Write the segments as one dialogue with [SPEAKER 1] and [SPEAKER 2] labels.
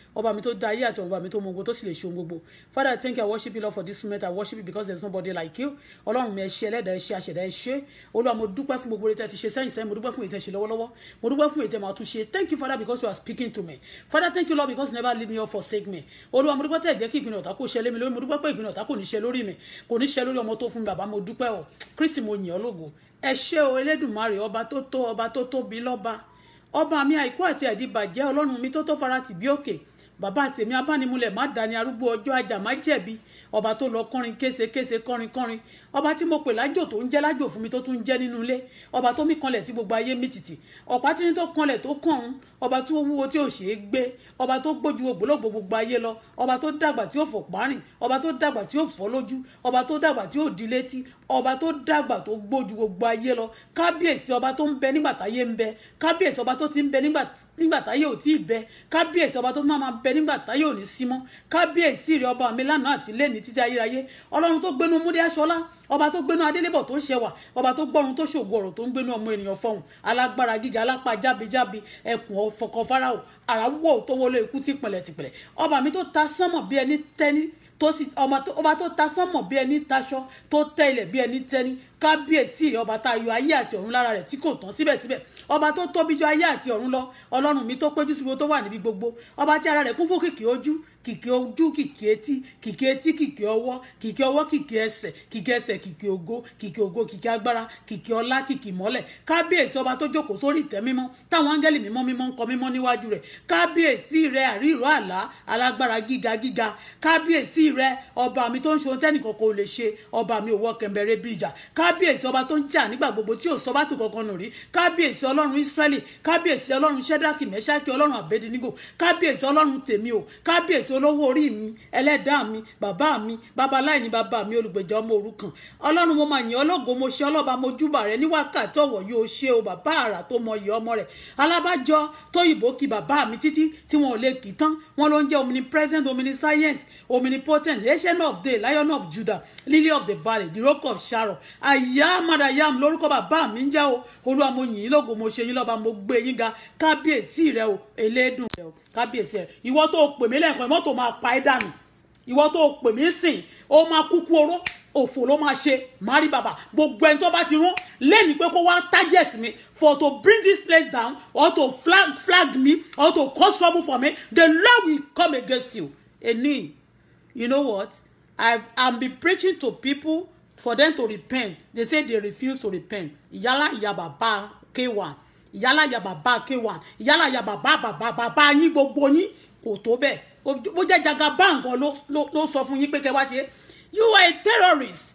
[SPEAKER 1] ọba mi tó dá ayé àti ọba mi tó mọ ogun tó sì lè ṣe ohun gbogbo father i thank you i worship you lord for this moment i worship you because there is nobody like you ọlọ́run mi ẹ ṣé ẹlẹ́dàá ẹ ṣé àṣẹ̀dá ẹ ṣé olúwa mo dúpẹ́ fún gbogbo ètò ẹ ti ṣe sẹ́yìn sẹ́yìn mo dúpẹ́ fún ètò ẹ ṣe lọ́wọ́lọ́wọ́ mo dúpẹ́ fún ètò ẹ máa tún ṣe thank you father because you are speaking to me father thank you lord because you never leave me or forsake me olúwa mo dúpẹ́ tẹ̀ jẹ́ kí ìpinnu ọ̀tá kò ṣe lé mi lórí mo dúpẹ́ pé ìpinnu ọ̀tá kò ní ṣe lórí mi kò ní ṣe lórí ọmọ tó fún mi bàbá mo dúpẹ́ o kristi mo yìn ọ́ lógo ẹ ṣé o elédùnmarè ọba tó tó ọba tó tóbi lọ́ba ọba mi àìkú àti àìdíbàjẹ́ ọlọ́run mi tó tó fara tì bí òkè bàbá àtẹ̀mí abánimúlẹ̀ má dání arúgbó ọjọ́ ajá má jẹ̀bi ọba tó lọ kọrin késekése kọrin kọrin ọba tí mo pè lájò tó ń jẹ́ lájò fún mi tó tún ń jẹ́ nínú ilé ọba tó mí kanlẹ̀ tí gbogbo ayé mì tìtì ọ̀pá tí ní tó kanlẹ̀ tó kàn ń ọba tó wúwo tí ò ṣe é gbé ọba tó gbójú ògbólógbò gbogbo ayé lọ ọba tó dàgbà tí ò fò párìn ọba tó dàgbà tí ò fọ́ lójú ọba tó dàgbà tí ò di létí ọba tó dàgbà tó gbójú gbogbo ayé lọ kábíyèsí ọba tó ń bẹ nígbà táyé ń bẹ kábíyèsí ọba tó ti ń bẹ nígbà táyé ò tí ì bẹ kábíyèsí ọba tó máa máa bẹ nígbà táyé ò ní sí mọ́ kábíyèsí rẹ ọba mi lánàá àti lẹ́ni títí ayérayé ọlọ́run tó gbénu múdé aṣọlá ọba tó gbénu adélébọ̀ tó ṣẹwà ọba tó gbọ́run tó ṣògo ọ̀rọ̀ tó ń gbénu ọmọ ènìyàn fọhùn alágbára gíga alápá jábíjábí ẹkùn ọ̀fọ̀kọ̀ fáráò àràwọ̀ tó wọlé ikú tìpẹ̀lẹ̀ tìpẹ̀lẹ̀ ọba mi tó ta sánmọ̀ bí ẹni tẹ́ni tó sì ọba tó ta sánmọ̀ bí ẹni taṣọ tó tẹ́ ilẹ̀ bí ẹni tẹ́ni kábíyèsí rẹ ọba tá a yọ ayé àti ọ̀run lára rẹ̀ tí kò tán síbẹ̀síbẹ̀ ọba tó tóbi jù ayé àti ọ̀run lọ ọlọ́run mi tó péjú síbi tó wà níbi gbogbo ọba tí ara rẹ̀ kún fún kìkì ojú kìkì ojú kìkì etí kìkì etí kìkì ọwọ́ kìkì ọwọ́ kìkì ẹsẹ̀ kìkì ẹsẹ̀ kìkì ògo kìkì ògo kìkì agbára kìkì ọlá kìkì mọ́lẹ̀ kábíyèsí ọba tó jókòó sórí ìtẹ́ mímọ́ táwọn áńgẹ́lì mímọ́ mímọ́ ń kọ mímọ́ níwájú rẹ̀ kábíyèsí rẹ̀ àríro àlá alágbára gíga gíga kábíyèsí rẹ̀ ọba mi tó ń ṣe ohun tẹ́nìkan kò lè ṣe ọba mi ò wọ́ kẹ̀mbẹ̀rẹ̀ bí ìjà kábíyèsí ọba tó ń jà nígbà gbogbo tí ò sọ bá tù kankan nù rí kábíyèsí ọlọ́run ísírẹ́lì kábíyèsí ọlọ́run ṣẹ́dákì mẹ́ṣákì ọlọ́run àbẹ́dínígò kábíyèsí ọlọ́run tèmi o kábíyèsí olówó orí mi ẹlẹ́dàá mi bàbá mi babaláìní bàbá mi olùgbèjà ọmọ òrukàn ọlọ́run mo máa yìn ọlọ́go mo ṣe ọlọ́ba mo júbà rẹ ní wákàtí ọ̀wọ̀ yóò ṣe o bàbá àrà tó mọ iyì ọmọ rẹ alábàjọ tóyìnbó kí bàbá mi títí tí wọn ò lè kì í tán wọn ló ń jẹ́ omnipresent omniscience omnipotent ancient of day lion of judah lily of the valley the rock of sharon àyà madayam lórúkọ bàbá mi ń jẹ́ o olúwa mo yìn yín lógo mo ṣe yín lọ́ba mo gbé yín ga kábíyèsí rẹ o elédùn rẹ o kábíyèsí rẹ ìwọ tó pè mí lẹ́ẹ̀kan mọ́tò máa pa ẹ́ dànù ìwọ tó pè mí sìn ó máa kúkú oró òfò ló máa ṣe mari baba gbogbo ẹni tó bá ti rán lẹ́ni pé kó wá target mi for to bring this place down or to flag flag me or to cause trouble for me the Lord will come against you eni you know what I've I'm been preaching to people for them to repent they say they refuse to repent ìyálà ìyá bàbá k1 ìyálà ìyá bàbá k1 ìyálà ìyá bàbá bàbá bàbá yín gbogbo yín kò tó bẹ́ẹ̀ ó jẹ́ jagaban gan ló sọ fún yín pé kẹ́ wá ṣe you are a terrorist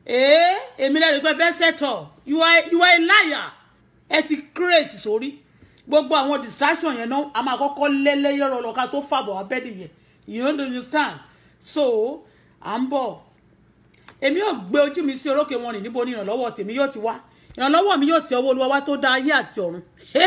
[SPEAKER 1] ee èmi lẹ́rìí pé fẹ́ settle you are you are a liar ẹ ti craze sórí gbogbo àwọn distraction yẹn náà a máa kọ́kọ́ lẹ́lẹ́yọ̀rọ̀ lọ́ka tó fàbọ̀ abẹ́dì yẹn you don't understand so à ń bọ̀ èmi yóò gbé ojú mi sí orókè wọn rìn níbo ni ìrànlọ́wọ́ tèmi yóò ti wá ìrànlọ́wọ́ mi yóò ti ọwọ́ olúwa wá tó dá ayé àti ọ̀run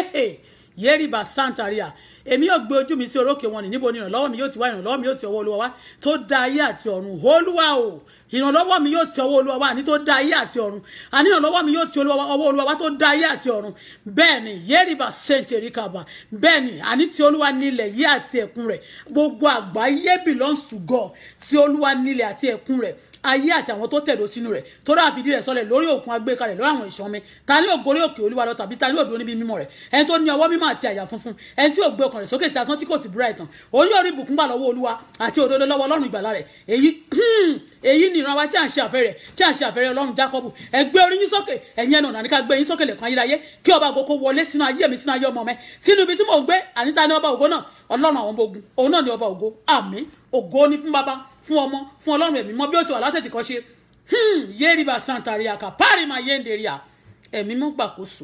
[SPEAKER 1] yéèrìbà santaria èmi yóò gbé ojú mi sí orókè wọn ní níbo ni ìrànlọ́wọ́ mi yóò ti wá ìrànlọ́wọ́ mi yóò ti ọwọ́ olúwa wá tó dá ayé àti ọ̀run olúwa o ìrànlọ́wọ́ mi yóò ti ọwọ́ olúwa wá ní tó dá ayé àti ọ̀run àní ìrànlọ́wọ́ mi yóò ti ọwọ́ olúwa wá tó dá ayé àti ọ̀run bẹ́ẹ̀ ni yéèrìbà sèǹtẹ̀ríkàbà bẹ́ẹ̀ ni àní ti olúwa nílẹ̀ yé àti ẹ̀kún rẹ̀ gbogbo àgbáyé belongs to God ti olúwa nílẹ̀ àti ẹ̀kún rẹ̀ ayé àti àwọn tó tẹ̀dó sínú rẹ̀ tó dáa fìdí rẹ̀ sọlẹ̀ lórí òkun agbékalẹ̀ lórí àwọn ìṣàn mi ta ni ògorí òkè olúwa lọ tàbí ta ni òdo níbi mímọ́ rẹ̀ ẹni tó ní ọwọ́ mímọ́ àti àyà funfun ẹni tí ò gbé ọkàn rẹ̀ sókè sí asán tí kò sì búra ìtàn òun yóò rí ìbùkún gbà lọ́wọ́ olúwa àti òdodo lọ́wọ́ ọlọ́run ìgbàlà rẹ̀ èyí èyí ni ìran wa tí à ń ṣe àfẹ́rẹ́ tí à ń ṣe àfẹ́rẹ́ ọlọ́run jákọ́bù ẹ gbé orí yín sókè ẹ̀yin ẹnu ọ̀nà ní ká gbé yín sókè lẹ̀kùn ayérayé kí ọba àgókò wọlé sínú ayé mi sínú ayé ọmọ mi sínú ibi tí mò ń gbé àníta ní ọba ògo náà ọlọ́run àwọn ọmọ ogun òun náà ní ọba ògo àmín ògo ni fún baba fún ọmọ fún ọlọ́run ẹ̀mí mọ́ bí ó ti wà látẹ̀tì kan ṣe hmm yeriba santaria kapari ma yenderia ẹ̀mí mọ́ gbàkóso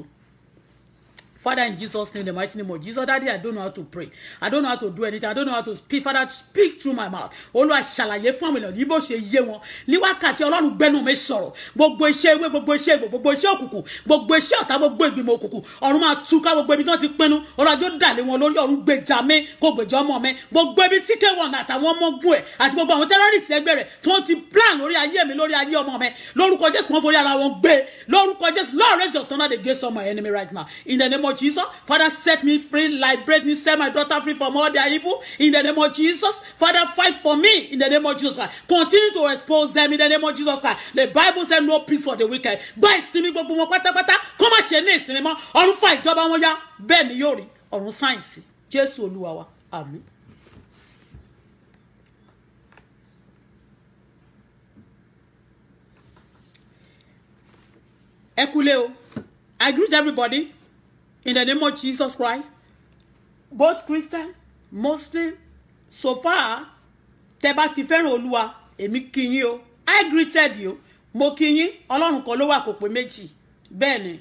[SPEAKER 1] Father, in Jesus' name, the mighty name of Jesus, Daddy, I don't know how to pray. I don't know how to do anything. I don't know how to speak. Father, speak through my mouth. Olúwa ṣàlàyé fún àwọn ènìyàn ní bó ṣe yé wọn. Ní wákàtí Ọlọ́run gbẹ́nu mi sọ̀rọ̀. Gbogbo iṣẹ́ ewé, gbogbo iṣẹ́ ìgbò, gbogbo iṣẹ́ òkùnkùn, gbogbo iṣẹ́ ọ̀tá, gbogbo ìgbìmọ̀ òkùnkùn. Ọ̀run máa túká gbogbo ibi tí wọ́n ti pinnu. Ọlọ́jọ́ dàlé wọn lórí ọ̀run gbèjà mi, kò gbèjà ọmọ mi. Gbogbo ibi tí kéwọ̀n àtàwọn ọmọ ogun ẹ̀ àti gbogbo àwọn tẹ́rọ́rìsì ẹgbẹ́ rẹ̀ tí wọ́n ti plan lórí ayé mi, lórí ayé ọmọ mi. Lórúkọ Jésù kan forí ara wọn gbé. Lórúkọ Jésù, Lord raise your standard against all my enemy right now. In the name of of Jesus. Father, set me free, liberate me, set my daughter free from all their evil in the name of Jesus. Father, fight for me in the name of Jesus Christ. Continue to expose them in the name of Jesus Christ. The Bible said no peace for the wicked. Gba ìsinmi gbogbo wọn pátápátá kó má ṣe ní ìsinmi mọ́. Ọ̀run fa ìjọba wọn yá. Bẹ́ẹ̀ ni yóò rí. Ọ̀run sáyẹ̀nsì. Jésù Olúwa wa. Àmín. ẹ kúlé o i greet everybody in the name of jesus christ both christian muslim so far tẹ bá ti fẹ́ràn olúwa èmi kí yín o i greeted you mo kí yín ọlọ́run kan ló wà kò pé méjì bẹ́ẹ̀ ni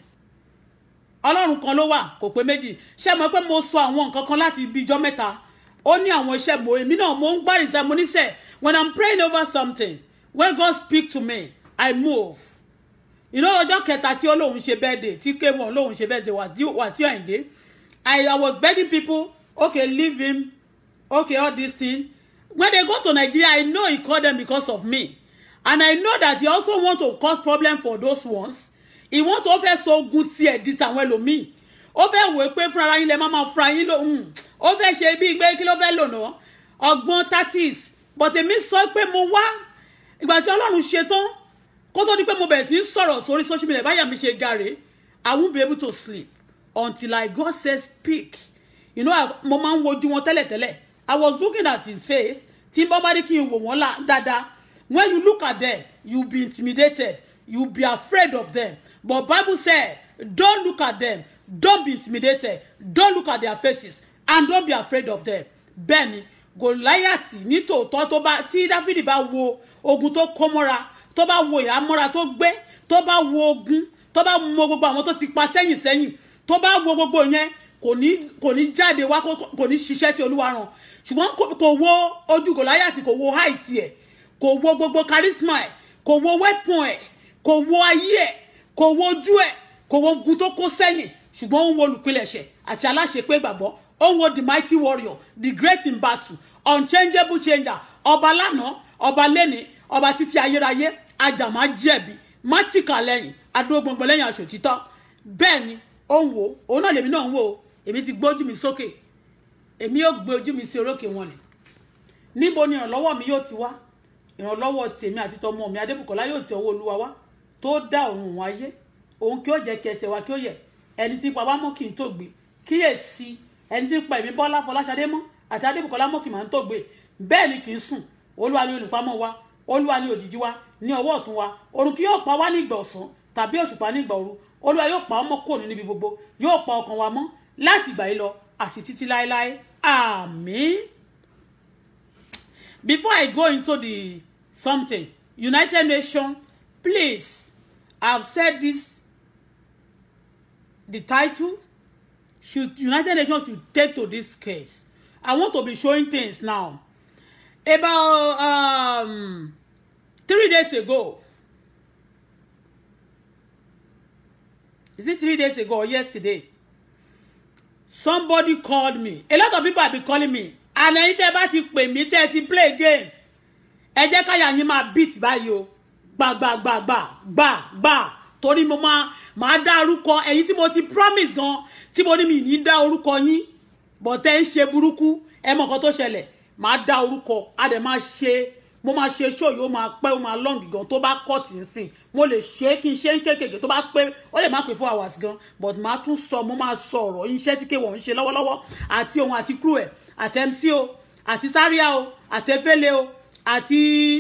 [SPEAKER 1] ọlọ́run kan ló wà kò pé méjì ṣé mo pé mo sọ àwọn nǹkan kan láti ibi ijọ́ mẹ́ta ó ní àwọn iṣẹ́ mo èmi náà mo ń gbá ìṣẹ́ mo níṣẹ́ when i'm praying over something when god speak to me i move you know ọjọ́ kẹta tí ó lóun ṣe birthday tí kéwọn lóun ṣe birthday Wàsíù Àyìndé I I was begging people okay leave him okay all this thing when they go to Nigeria I know he call them because of me and I know that he also want to cause problem for those ones he want to fẹ́ so ogun tiẹ̀ di tàwọn ẹlòmíì ó fẹ́ wò ó pé fúnra yín lẹ má máa fúnra yín lóhùn ó fẹ́ ṣe bí gbé kí ló fẹ́ lò náà ọgbọ́n tatis but èmi sọ pé mo wá ìgbà tí Ọlọ́run ṣe tán kó tó di pé mo bẹ̀rẹ̀ sí í sọ̀rọ̀ sórí social media báyà mi ṣe gàrè I won't be able to sleep until I God says speak you know mo máa ń wojú wọn tẹ́lẹ̀tẹ́lẹ̀ I was looking at his face tí n bá bá dé kí n wò wọ́n dáadáa when you look at them you be intimidated you be afraid of them but Bible said don't look at them don't be intimidated don't look at their faces and don't be afraid of them bẹ́ẹ̀ ni Gòláyàtì nítòótọ́ tó bá tí Dáfídì bá wo ogun tó kó mọ́ra tó bá wo ìhámọ́ra tó gbé tó bá wo ogun tó bá mọ gbogbo àwọn tó ti pa sẹ́yìn sẹ́yìn tó bá wo gbogbo yẹn kò ní kò ní jáde wá kò ní ṣiṣẹ́ tí olúwa rán ṣùgbọ́n kò wo ojú gòláyàtì kò wo height ẹ̀ kò wo gbogbo charisma ẹ̀ kò wo weapon ẹ̀ kò wo ayé ẹ̀ kò wo ojú ẹ̀ kò wo ogun tó kó sẹ́yìn ṣùgbọ́n ó ń wo olùpilẹ̀ṣẹ̀ àti aláṣepé gbàgbọ́ ó ń wo the mighty warrior the great in battle unchangeable changer ọba lánàá ọba lẹ́ni ọba títí ayérayé ajàmá jẹ̀bi mátìkà lẹ́yìn adógbòǹgbò lẹ́yìn aṣòtítọ́ bẹ́ẹ̀ ni ó ń wò òun náà lèmi náà ń wò ó èmi ti gbójú mi sókè èmi yóò gbé ojú mi sí orókè wọn ni níbo ni ìrànlọ́wọ́ mi yóò ti wá ìrànlọ́wọ́ tèmi àti tọmọ mi adébùkọ́lá yóò ti ọwọ́ olúwa wá tó dá òun òun ayé òun kí ó jẹ́ kí ẹsẹ̀ wa kí ó yẹ ẹni tí pa wá mọ́ kí n tó gbé kíyèsí ẹni tí pa èmi bọ́lá fọláṣadé mọ́ àti adébùkọ́lá mọ́ kí màá tó gbé bẹ́ẹ̀ ni kì í sùn olúwa ni olùpamọ́ wa olúwa ni òjìji wa ní ọwọ́ ọ̀tún wa òrùn kí yóò pa wá nígbà ọ̀sán tàbí òṣùpá nígbà òru olúwa yóò pa ọmọ kò ní níbi gbogbo yóò pa ọkàn wa mọ́ láti ìgbà yìí lọ àti títí láéláé àmín. before i go into the something united nations please i have said this the title should united nations should take to this case i want to be showing things now about um, three days ago is it three days ago or yesterday somebody called me a lot of people have been calling me and ẹ̀yin tẹ́ bá ti pè mí tẹ́ ti play game ẹ jẹ́ káyà yín máa beat báyìí o gbàgbàgbàgbà gbàgbà torí mo máa máa dá orúkọ ẹ̀yin tí mo ti promise gan tí mo ní mi ní dá orúkọ yín bọ̀tẹ́ ń ṣe burúkú ẹ mọ̀ nǹkan tó ṣẹlẹ̀ máa dá orúkọ a dẹ̀ máa ṣe mo máa ṣe show yìí ó máa pẹ́ ó máa long gan tó bá cut nsìn mo lè ṣe é kí n ṣe ń kékèké tó bá pé ó lè má pè four hours gan but màá tún sọ mo máa sọ ọ̀rọ̀ iṣẹ́ tí kéwọ̀n ń ṣe lọ́wọ́lọ́wọ́ àti òun àti crew ẹ̀ àti MC o àti Zaria o àti Efele o àti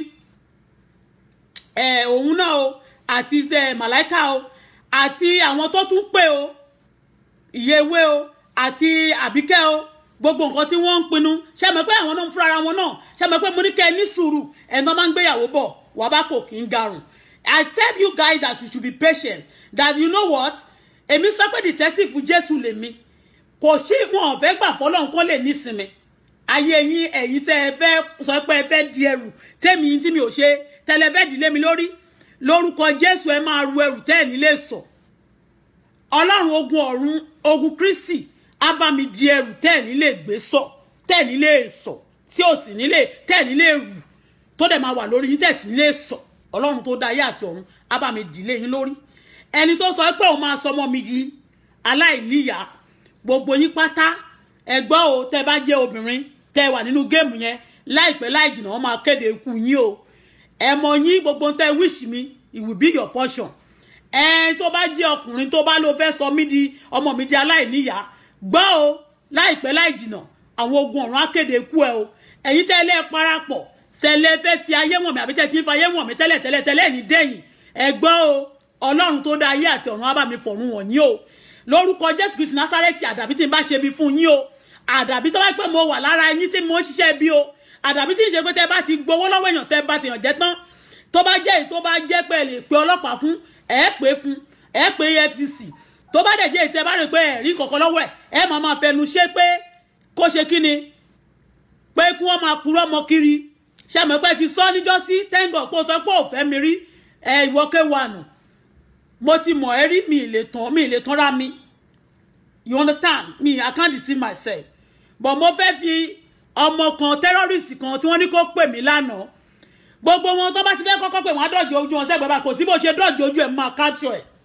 [SPEAKER 1] òun náà o àti Màláìka o àti àwọn tó tún pè o ìyẹwé o àti Àbíkẹ́ o gbogbo nǹkan tí wọ́n ń pinnu ṣe mọ̀ pé àwọn náà ń fúnra wọn náà ṣe mọ̀ pé mo ní kẹ́ ẹ ní sùúrù ẹ̀nà máa ń gbéyàwó bọ̀ wà bá kò kí ń garùn I tell you guys that you should be patient that you know what èmi sọ pé detective Jésù lèmi kò sí wọn ò fẹ́ gbà fọlọ́run kó lè nísinmi ayé yín ẹ̀yin tẹ́ ẹ fẹ́ sọ pé ẹ fẹ́ di ẹrù tẹ́mi yín tí mi ò ṣe tẹ́lẹ̀ fẹ́ dìlé mi lórí lórúkọ Jésù ẹ máa ru ẹrù tẹ́ ẹ̀ nílé sọ ọlọ́run ogun ọ̀run ogun Kristi á bá mi di ẹrù tẹ́ ẹ̀ nílé gbé sọ tẹ́ ẹ̀ nílé sọ tí ò sì nílé tẹ́ ẹ̀ nílé rù tó dẹ̀ máa wà lórí yín tẹ́ ẹ̀ sì nílé sọ ọlọ́run tó dá ayé àti ọ̀run á bá mi dìlé yín lórí ẹni tó sọ pé òun máa sọ ọmọ mi di aláìníyá gbogbo yín pátá ẹgbọ́ o tẹ bá jẹ́ obìnrin tẹ wà nínú géèmù yẹn láìpẹ́ láì jìnnà wọ́n máa kéde ikú yín o ẹ mọ yín gbogbo tẹ wish mi it will be your portion ẹ tó bá jẹ́ ọkùnrin tó bá ló fẹ́ sọ mí di ọmọ mi di aláìníyàá gbọ́ o láìpẹ́ láì jìnnà àwọn ogun ọ̀run á kéde ikú ẹ o ẹ̀yin tẹ́lẹ̀ parapọ̀ tẹ́lẹ̀ fẹ́ fi ayé wọ̀n mi àbí tẹ́ ti ń fa ayé wọ̀n mi tẹ́lẹ̀ tẹ́lẹ̀ tẹ́lẹ̀ ní dẹ́yìn ẹ gbọ́ o ọlọ́run tó dá ayé àti ọ̀run á bá mi fọ̀run wọ̀n yín o lórúkọ jésù kristu násárẹ́tì àdàbí tí n bá ṣe bí fún yín o àdàbí tó bá pẹ́ mo wà lára yín tí mo ń ṣiṣẹ́ bí o àdàbí tí ń ṣe pé tẹ́ bá ti gbowó lọ́wọ́ èèyàn tẹ́ bá tèèyàn jẹ́ tán tó bá jẹ́ èyí tó bá jẹ́ pé ẹ lè pe ọlọ́pàá fún ẹ pé fún ẹ pé efcc tó bá dẹ̀ jẹ́ èyí tẹ́ bá rè pé ẹ̀rí kọ̀ọ̀kan lọ́wọ́ ẹ̀ ẹ máa máa fẹnu ṣe pé kó ṣe kí ni pé kí wọ́n máa purọ́ mọ́ kiri ṣe mọ̀ pé ti sọ níjọ́sí tẹ́ńgọ̀ pé o sọ pé ò fẹ́ mi rí ẹ ìwọ kéwàánù mo ti mọ̀ ẹ́ rí mi ì lè tán mi ì lè tán ra mi you understand me i can't deceive myself but mo fẹ́ fi ọmọ kan terrorist kan tí wọ́n ní kó pè mí lánàá gbogbo wọn tó bá ti fẹ́ kọ́kọ́ pé wọ́n á dọ̀jọ́ ojú wọn sẹ́gbẹ̀ẹ́ bá kò sí bó ṣe dọ̀jọ́ ojú ẹ̀ máa capture ẹ̀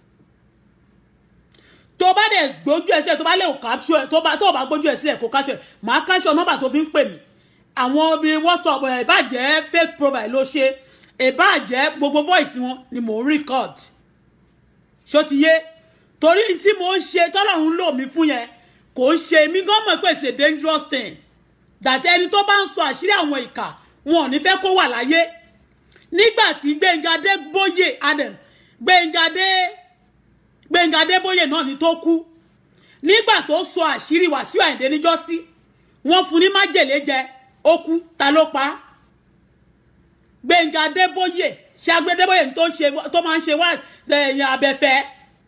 [SPEAKER 1] tó bá dẹ̀ gbójú ẹ̀ sí ẹ̀ tó bá lè capture ẹ̀ tó bá tó bá gbójú ẹ̀ sí ẹ̀ kó capture ẹ̀ máa capture nọ́mbà tó fi ń pè mí àwọn bíi whatsapp ẹ̀ ìbàjẹ́ fake profile ló ṣe ìbàjẹ́ gbogbo voice wọn ni mò ń record ṣó ti yé torí tí mo ń ṣe tọ́lọ́run lò mí fún yẹn kò ń ṣe mí gan mọ̀ pé ṣe dangerous thing that ẹni tó bá ń sọ àṣírí àwọn ìkà wọn ò ní fẹ́ kó wà láyé nígbà tí Gbẹ́ngà Adébóyè Adam Gbẹ́ngà Adé Gbẹ́ngà Adébóyè náà ni tó kú nígbà tó sọ àṣírí Wàsíù Àyìndé níjọ́sí wọ́n fún ní májèlé jẹ ó kú ta ló pa á Gbẹ́ngà Adébóyè ṣàgbé Adébóyè tó máa ń ṣe wá ẹ̀yìn abẹ́fẹ́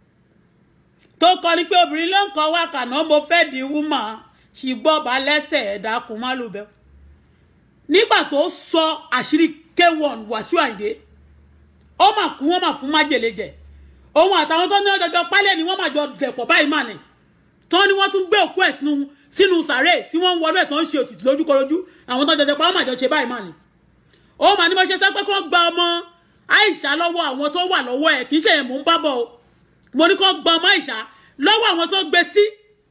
[SPEAKER 1] tó kọ ni pé obìnrin ló ń kọ wá kàná mo fẹ́ di wúmà ṣùgbọ́n bá lẹ́sẹ̀ ẹ̀dá kún má ló bẹ́ nígbà tó sọ àṣírí k1 Wàsíù Àyìndé ó mà kú wọ́n mà fún májèlé jẹ òun àtàwọn tó ní ọjọjọ pálẹ̀ ni wọ́n mà jọ dẹ̀pọ̀ báyìí mà ní tán ni wọ́n tún gbé òkú ẹ̀ sínú sínú sàárè tí wọ́n ń wọlé ẹ̀ tó ń ṣe òtítì lójúkọrojú àwọn tó jọjọ pa wọ́n mà jọ ṣe báyìí mà ní ó mà ní mo ṣe sọ pé kó gba ọmọ Àìṣà lọ́wọ́ àwọn tó wà lọ́wọ́ ẹ̀ kì í ṣe yẹn mò ń bá bọ̀ o mo ní kó gba ọmọ Àìṣà lọ́wọ́ àwọn tó gbé sí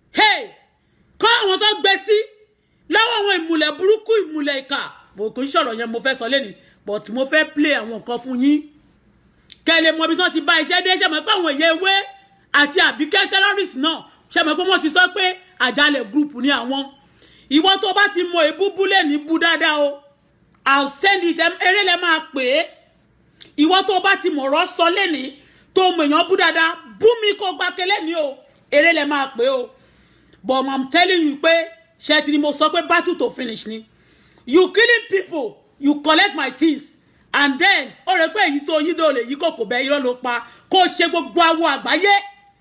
[SPEAKER 1] kọ́ àwọn tó gbé sí lọ́wọ́ àwọn ìmùlẹ̀ burúkú ìmùlẹ̀ ìkà bò kò ń sọ̀rọ̀ yẹn mo fẹ́ sọ lẹ́nu but mo fẹ́ play àwọn nǹkan fún yín kẹ́lẹ́ mọ ibi tí wọ́n ti bá iṣẹ́ dé ṣe mọ̀ pé àwọn èyẹ ewé àti àbíkẹ́ terrorist náà ṣe mọ̀ pé wọ́n ti sọ pé àjálẹ̀ group ni àwọn ìwọ tó bá ti mọ ebúbú lè ní bú dáadáa o I'll send it eré lẹ máa pè é ìwọ tó bá ti mọ̀ ọ̀rọ̀ sọ lẹ́ni tó mọ̀ èèyàn bú dáadáa bú mi kó gba kẹlẹ́ ní o eré lẹ máa pè o but I'm telling you pé ṣe ti ni mo sọ pé battle to finish ni you killing people you collect my things and then ó rẹ pé èyí tó yí tó lè yí kòkò bẹ irọ́ ló pa kó ṣe gbogbo awo àgbáyé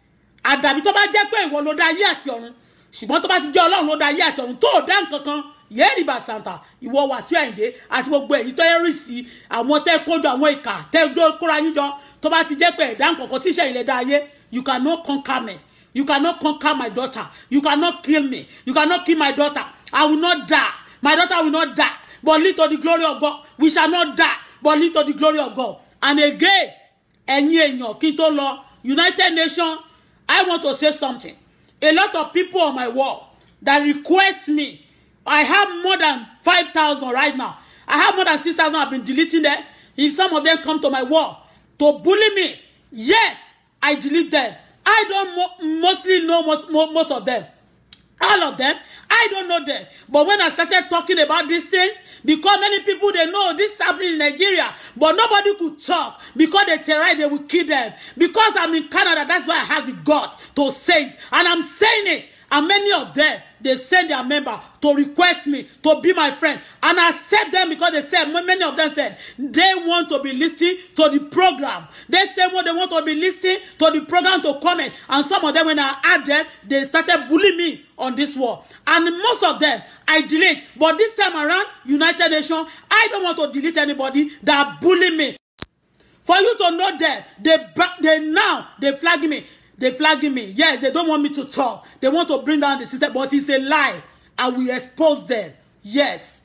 [SPEAKER 1] àdàbí tó bá jẹ́ pé ìwọ ló dá ayé àti ọ̀run ṣùgbọ́n tó bá ti jẹ́ ọlọ́run ló dá ayé àti ọ̀run tó dá nǹkan kan yéèrì bá santa ìwọ Wàsíù Àyìndé àti gbogbo èyí tó yẹrì sí àwọn tẹ́ kójọ àwọn ìkà tẹ́ kóra yín jọ tó bá ti jẹ́ pé ẹ̀dá nǹkan kan tíṣẹ́ ilẹ̀ dá ayé you cannot conquer me you cannot conquer my daughter you cannot kill me you cannot kill my daughter I will not die my daughter will not die but lead to the glory of God we shall not die but lead to the glory of God and again ẹ̀yin èèyàn kí n tó lọ United Nations I want to say something a lot of people on my wall that request me I have more than five thousand right now I have more than six thousand I've been deleting them if some of them come to my wall to bully me yes I delete them I don't mo mostly know most, mo most of them all of them i don't know them but when i started talking about these things because many people they know this happening in nigeria but nobody could talk because they terrorize they will kill them because i'm in canada that's why i have the gut to say it and i'm saying it and many of them they send their member to request me to be my friend and I accept them because they said many of them said they want to be listening to the program they say when they want to be listening to the program to comment and some of them when I add them they started bullying me on this wall and most of them I delete but this time around United Nations I don't want to delete anybody that bully me for you to know them they they now they flag me they flagging me yes they don't want me to talk they want to bring down the system but it's a lie i will expose them yes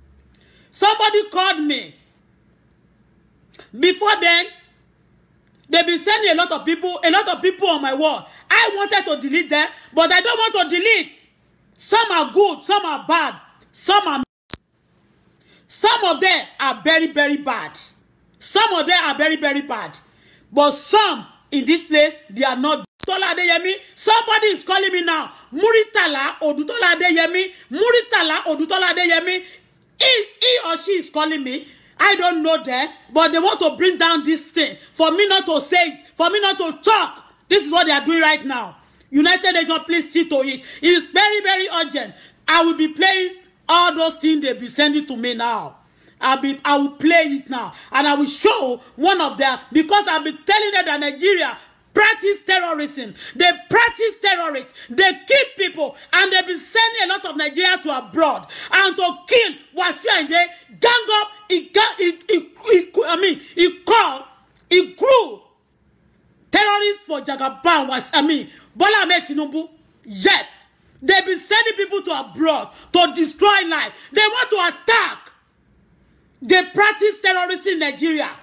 [SPEAKER 1] somebody called me before then They've been sending a lot of people, a lot of people on my wall. I wanted to delete them, but I don't want to delete. Some are good, some are bad, some are. Some of them are very, very bad. Some of them are very, very bad. But some in this place, they are not. Tola Adeyemi, somebody is calling me now. Muritala Odutola Adeyemi, Muritala Odutola Adeyemi. He, he or she is calling me. I don't know them, but they want to bring down this thing for me not to say it, for me not to talk. This is what they are doing right now. United Nations, please see to it. It is very, very urgent. I will be playing all those things they be sending to me now. I'll be, I will play it now, and I will show one of them because I've been telling them that Nigeria practice terrorism. They practice terrorists. They kill people, and they've been sending a lot of Nigeria to abroad and to kill Wasiu Ayinde. Gang up, he, he, he, he, I mean, he called, he grew terrorists for Jagaban was, I mean, Bola Ahmed Tinubu. Yes, they've been sending people to abroad to destroy life. They want to attack. They practice terrorism in Nigeria.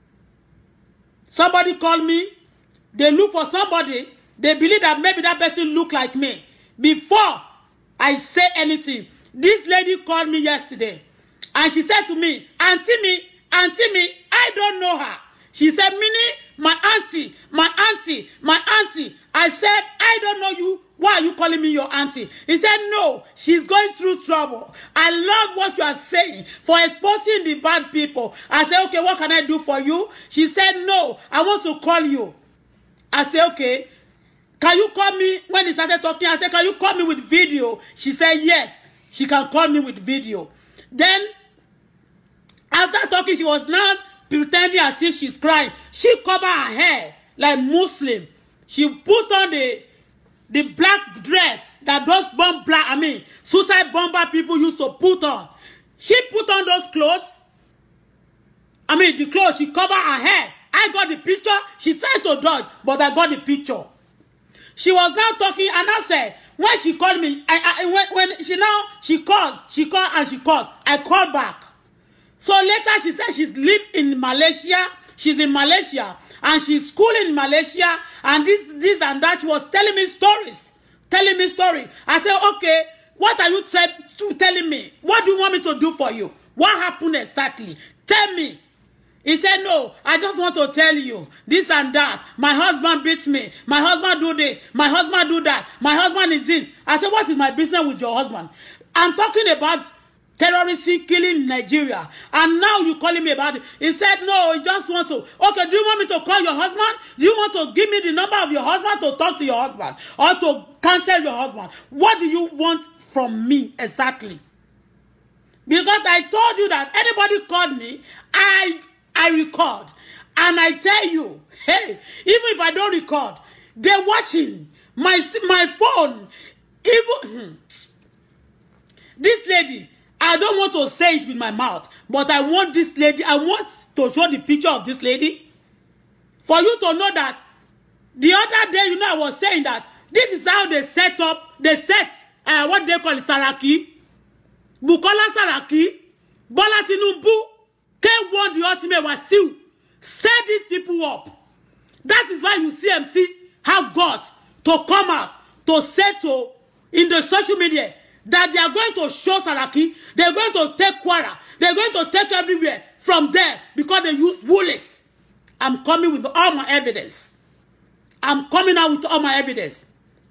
[SPEAKER 1] Somebody called me. They look for somebody. They believe that maybe that person look like me. Before I say anything, this lady called me yesterday. And she said to me, Auntie me, Auntie me, I don't know her. She said, Minnie, my auntie, my auntie, my auntie. I said, I don't know you. Why are you calling me your auntie? He said, no, she's going through trouble. I love what you are saying for exposing the bad people. I said, okay, what can I do for you? She said, no, I want to call you. I said, okay. Can you call me? When he started talking, I said, can you call me with video? She said, yes, she can call me with video. Then, after talking, she was now pretending as if she's crying. She covered her hair like Muslim. She put on the the black dress that those bomb black, I mean, suicide bomber people used to put on. She put on those clothes. I mean, the clothes, she covered her hair. I got the picture. She tried to dodge, but I got the picture. She was now talking, and I said, when she called me, I, I when, when she now, she called, she called, and she called. I called back. So later, she said she's live in Malaysia. She's in Malaysia and she's schooling in Malaysia and this this and that she was telling me stories telling me story I said okay what are you telling me what do you want me to do for you what happened exactly tell me he said no I just want to tell you this and that my husband beats me my husband do this my husband do that my husband is in I said what is my business with your husband I'm talking about terrorism killing in Nigeria and now you calling me about it he said no he just want to okay do you want me to call your husband do you want to give me the number of your husband to talk to your husband or to cancel your husband what do you want from me exactly because I told you that anybody called me I I record and I tell you hey even if I don't record they watching my my phone even this lady I don't want to say it with my mouth, but I want this lady, I want to show the picture of this lady for you to know that the other day, you know, I was saying that this is how they set up, they set uh, what they call it, Saraki, Bukola Saraki, Bola Tinubu, K1 the ultimate Wasiu, set these people up. That is why you see MC have got to come out to settle in the social media that they are going to show Saraki, they're going to take Kwara, they're going to take everywhere from there because they use woolies. I'm coming with all my evidence. I'm coming out with all my evidence.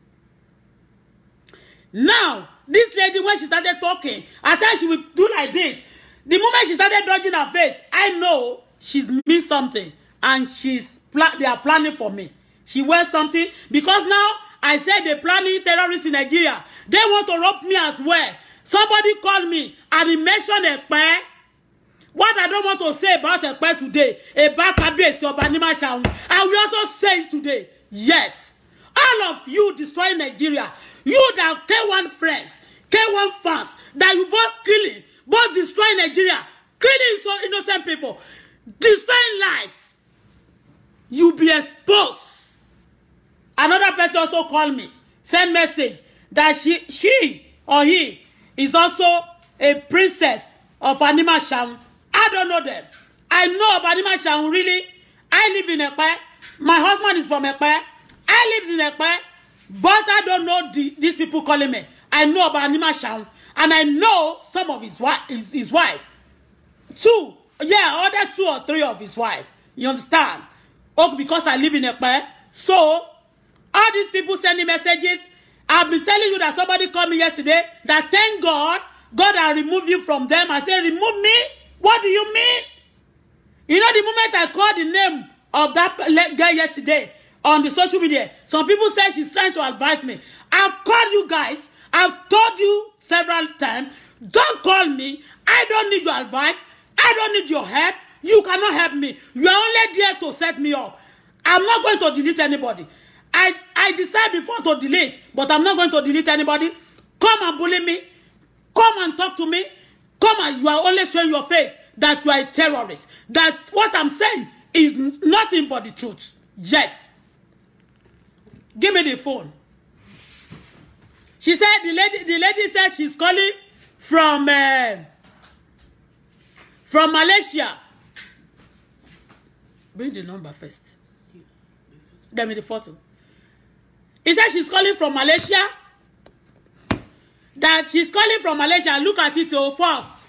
[SPEAKER 1] Now, this lady, when she started talking, I thought she would do like this. The moment she started dodging her face, I know she's missed something and she's they are planning for me. She wears something because now I said they're planning terrorists in Nigeria. They want to rob me as well. Somebody called me and he mentioned Ekpe. What I don't want to say about Ekpe today, about Kabiyesi Oba Animashaun, I will also say it today. Yes. All of you destroying Nigeria, you that K1 friends, K1 fans, that you both killing, both destroying Nigeria, killing so innocent people, destroying lives, you be exposed. Another person also called me, send message that she, she or he is also a princess of Animashaun. I don't know them. I know of Animashaun really. I live in Ekpe. my husband is from Epe I live in Epe but I don't know the, these people calling me I know about Anima Shaun and I know some of his wife his, his wife two yeah other two or three of his wife you understand oh because I live in Epe so all these people sending messages I've been telling you that somebody called me yesterday that thank God God has removed you from them I say remove me what do you mean you know the moment I called the name of that girl yesterday on the social media some people say she's trying to advise me I've called you guys I've told you several times don't call me I don't need your advice I don't need your help you cannot help me you are only there to set me up I'm not going to delete anybody I I decide before to delete but I'm not going to delete anybody come and bully me come and talk to me come and you are only showing your face that you are a terrorist that what I'm saying is nothing but the truth yes give me the phone she said the lady the lady said she's calling from uh, from Malaysia bring the number first give me the photo he said she's calling from Malaysia that she's calling from Malaysia look at it oh first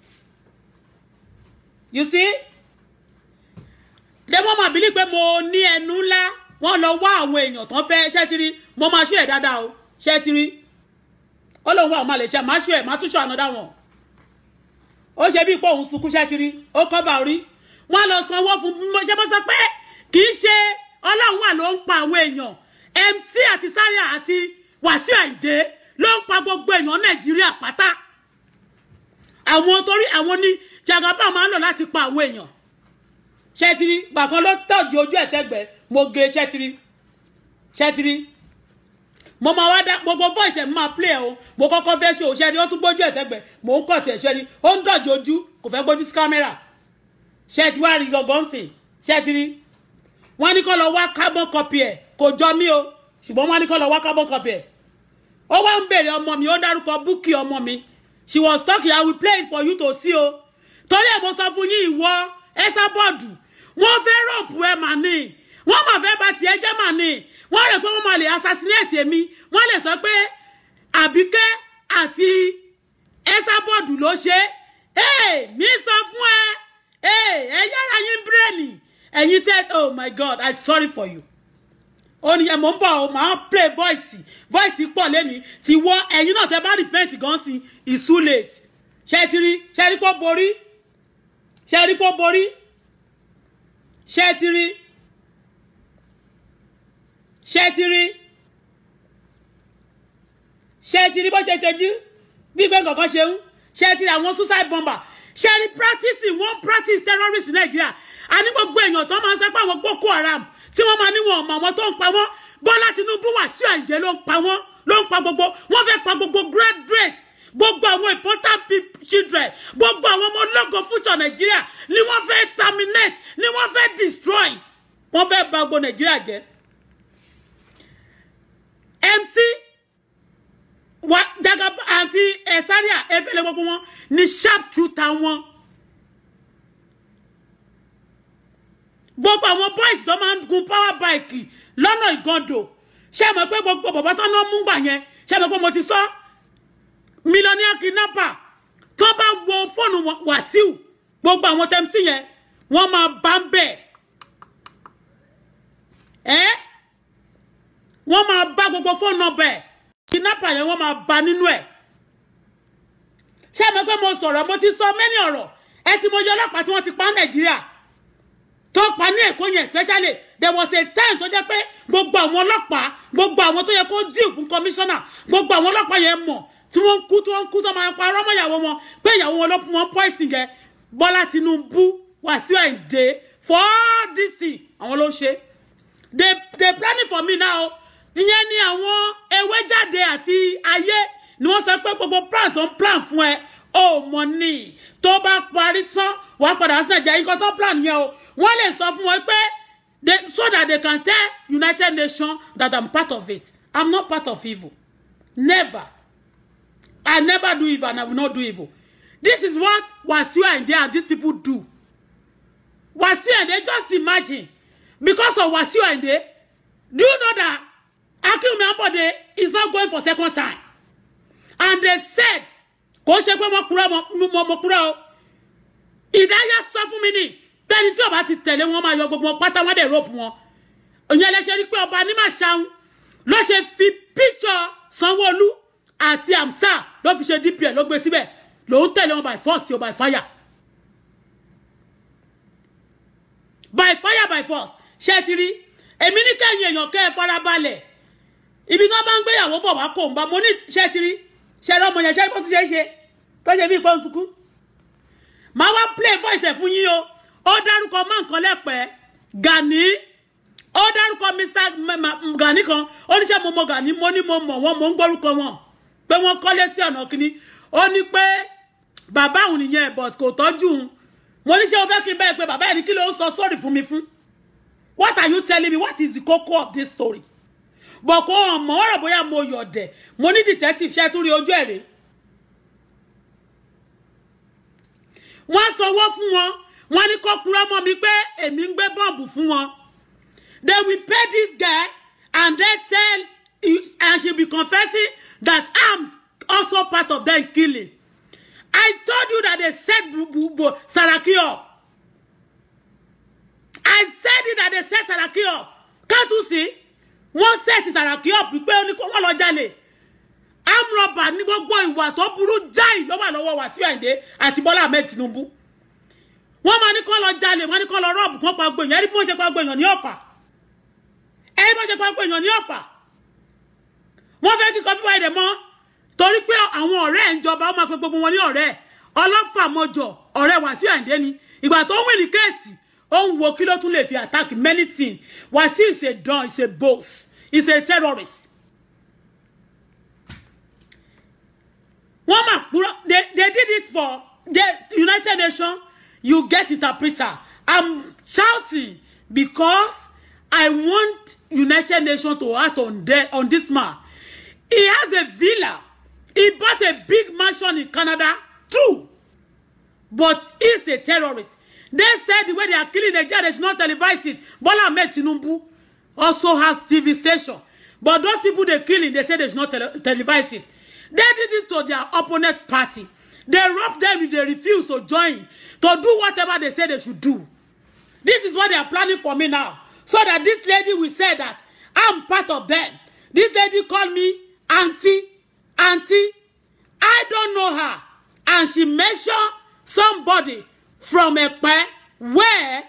[SPEAKER 1] you see dem wọ́n máa believe pé mo ní ẹnu ńlá wọ́n lọ wá àwọn èèyàn tán fẹ́ ṣẹ́ ti rí mo máa ṣú ẹ̀ dáadáa o ṣẹ́ ti rí ó lóun wá àwọn àlè ṣe máa ṣú ẹ̀ máa túṣọ ànádá wọn ó ṣe bí ipò òun sunkún ṣẹ́ ti rí ó kọ́ba orí wọ́n lọ sanwó fún mo ṣe bó sọ pé kì í ṣe ọlọ́run wà ló ń pa àwọn èèyàn MC àti Zaria àti Wàsíù Àyìndé ló ń pa gbogbo èèyàn Nàìjíríà pátá àwọn torí àwọn ní jagaba máa ń lò láti pa àwọn èèyàn ṣẹ́tìrí gbàkan ló tọ́jú ojú ẹ̀ sẹ́gbẹ̀ẹ́ mo gé ṣẹ́tìrí ṣẹ́tìrí mo máa wá dá gbogbo voice ẹ̀ máa play o mo kọ́kọ́ fẹ́ ṣe òṣèré ó tún gbójú ẹ̀ sẹ́gbẹ̀ẹ́ mo ń kọ̀ tiẹ̀ ṣẹ́rí ó ń dọ̀jú ojú kò fẹ́ gbójú sí kámẹ́rà ṣẹ́tì wá rí gangan sìn ṣẹ́tìrí wọ́n ní kó lọ wá carbon copy ẹ̀ kò jọ mí o ṣùgbọ́n wọ́n ní kó lọ wá carbon copy ẹ̀ ó wá ń béèrè ọmọ mi ó dárúkọ búkì ọmọ mi she was talking i will play it for you to see o torí ẹ̀ mo sọ fún yín ìwọ ẹ sábọ́ọ̀dù wọ́n fẹ́ rọ́ọ̀pù ẹ mà ní wọ́n mà fẹ́ bà tiẹ̀ jẹ́ mà ní wọ́n rẹ̀ pé wọ́n máa lè assassinate èmi wọ́n lè sọ pé àbíkẹ́ àti ẹ sábọ́ọ̀dù ló ṣe é mi sọ fún ẹ ẹ yára yín bírèènì ẹ̀yin tẹ́ oh my god i sorry for you ó ní ẹ mọ̀ ń bọ̀ ọ́ máa play voice voice pọ̀ lẹ́ni tí wọ́ ẹ̀yin náà tẹ́ bá repent gan sí it's too late ṣe ti rí ṣe rí pọ́ borí ṣe rí pọ́ borí ṣe ti rí ṣe ti rí ṣe ti rí bó ṣe ṣojú bí gbẹ́ kankan ṣe ń ṣe ti rí àwọn suicide bomber ṣe rí practice wọ́n practice terrorist Nàìjíríà a ní gbogbo èèyàn tó máa ń sẹ́pà àwọn Boko Haram tí wọ́n máa níwọ̀n ọmọ àwọn tó ń pa wọ́n Bọ́lá Tinubu Wàsíù Àyìndé ló ń pa wọ́n ló ń pa gbogbo wọ́n fẹ́ pa gbogbo graduate gbogbo àwọn important children gbogbo àwọn ọmọ ológo future Nàìjíríà ni wọ́n fẹ́ terminate ni wọ́n fẹ́ destroy wọ́n fẹ́ bà gbogbo Nàìjíríà jẹ́ MC wa Jagaba àti Zaria efele gbogbo wọn ni sharp shooter wọn. gbogbo àwọn boys tó máa ń gun power bike lọ́nà ìgàndò ṣé mọ̀ pé gbogbo bàbá tó náà mú gbà yẹn ṣé mọ̀ pé mo ti sọ millionaire kidnapper tó bá wo fóònù Wàsíù gbogbo àwọn tẹ́mísì yẹn wọ́n máa bá ń bẹ̀ ẹ́ wọ́n máa bá gbogbo fóònù ọbẹ̀ kidnapper yẹn wọ́n máa bá nínú ẹ̀ ṣé mọ̀ pé mo sọ̀rọ̀ mo ti sọ mẹ́ni ọ̀rọ̀ ẹ ti mọ iye ọlọ́pàá tí wọ́n ti pa Nàìjíríà tó pa ní èkó yẹn especially there was a time tó jẹ́ pé gbogbo àwọn ọlọ́pàá gbogbo àwọn tó yẹ kó deal fún commissioner gbogbo àwọn ọlọ́pàá yẹn mọ̀ tí wọ́n ń kú tí wọ́n ń kú tó máa pa ọmọ ìyàwó wọn pé ìyàwó wọn ló fún wọn poison jẹ Bọ́lá Tinubu Wàsíù Àyìndé for all this thing àwọn ló ṣe they they planning for me now ìyẹn ni àwọn ewé jáde àti ayé ni wọ́n sọ pé gbogbo plan tó ń plan fún ẹ ó mọ ní tó bá parí tán wàá padà sí nàìjíríà nǹkan tó plan yẹn o wọ́n lè sọ fún wọn pé they so that they can tell United Nations that I'm part of it I'm not part of evil never I never do evil and I will not do evil this is what Wasiu Ayinde and these people do Wasiu Ayinde just imagine because of Wasiu Ayinde do you know that Akinwumi Ambode is not going for second time and they said kò ṣe pé wọ́n kúrò mọ́ kúrò o ìdáyà sọ fún mi ní bẹ́ẹ̀ni tí ọba ti tẹ̀lé wọn máa yọ gbogbo wọn pátá wọn dẹ̀ rọ́ọ̀pù wọn ìyẹn lẹ́sẹ̀ rí pé ọba ní màṣáun ló ṣe fi píṣọ Sanwó-Olú àti amsa ló fi ṣe dpl ló gbé síbẹ̀ lòun tẹ̀lé wọn by force o by fire by fire by force ṣé ti rí èmi ní kẹ́yìn èèyàn kẹ́ ẹ farabalẹ̀ ibi tí wọ́n bá ń gbéyàwó bọ̀ wá kò ń bá mo ní ṣé ti rí ṣé ọmọ yẹn ṣé bó ti ṣe é ṣe tó ṣe bí ìpọ́n sunkún màá wá play voice ẹ̀ fún yín o ó dárúkọ mọ́ nǹkan lẹ́pẹ́ Gani ó dárúkọ Mr Gani kan ó ní ṣé mo mọ Gani mo ní mo mọ̀ wọ́n mo ń gbórúkọ wọn pé wọ́n kọ́lé sí ọ̀nà kínní ó ní pé bàbá òun nìyẹn but kò tọ́jú òun mo ní ṣé o fẹ́ kí n bẹ́ẹ̀ pé bàbá ẹ̀ ní kí ló ń sọ sórí fún mi fún what are you telling me what is the koko of this story bọ̀ kó hàn mọ́ ọ̀rọ̀ bóyá mo yọ̀dẹ̀ mo ní detective ṣe tún rí ojú ẹ̀ rè wọ́n sanwó fún wọn wọ́n ní kó kúrọ́ mọ́ mi pé èmi ń gbé bọ́ọ̀bù fún wọn they will pay this guy and then tell and she be confessing that I'm also part of them killing. I told you that they set Saraki up. I said it that they set Saraki up. Can't you see? Wọ́n set Saraki up pé ó ní kó wọ́n lọ jalè. Amrọ̀bà ní gbogbo ìwà tó burú jáì ló wà lọ́wọ́ Wàsíù Àyìndé àti Bọ́lá Ahmed Tinubu. Wọ́n máa ní kó lọ jalè, wọ́n ní kó lọ rọ́ọ̀bù kó pa gbèyàn. Ẹni bí wọ́n ṣe pa gbèyàn ní ọ̀fà. Ẹni bí wọ́n ṣe pa gbèyàn ní ọ̀fà wọ́n fẹ́ kí kọfí wáyé dẹ̀ mọ́ torí pé àwọn ọ̀rẹ́ ẹ̀ ń jọba ó máa pe gbogbo wọn ní ọ̀rẹ́ ọlọ́fàmọ́jọ ọ̀rẹ́ Wàsíù Àyìndé ni ìgbà tó ń wìn ní kéèsì ó ń wo kí ló tún lè fi attack many things Wàsíù is a don is a boss is a terrorist. wọ́n máa purọ́ they they did it for the United Nations you get interpreter I'm shouting because I want United Nations to act on, the, on this man He has a villa. He bought a big mansion in Canada. True. But he's a terrorist. They said the way they are killing Nigeria, they should not televise it. Bola Ahmed Tinubu also has TV station. But those people they're killing, they say they should not tele televise it. They did it to their opponent party. They robbed them if they refuse to join, to do whatever they say they should do. This is what they are planning for me now. So that this lady will say that I'm part of them. This lady called me auntie auntie i don't know her and she mention somebody from Epe where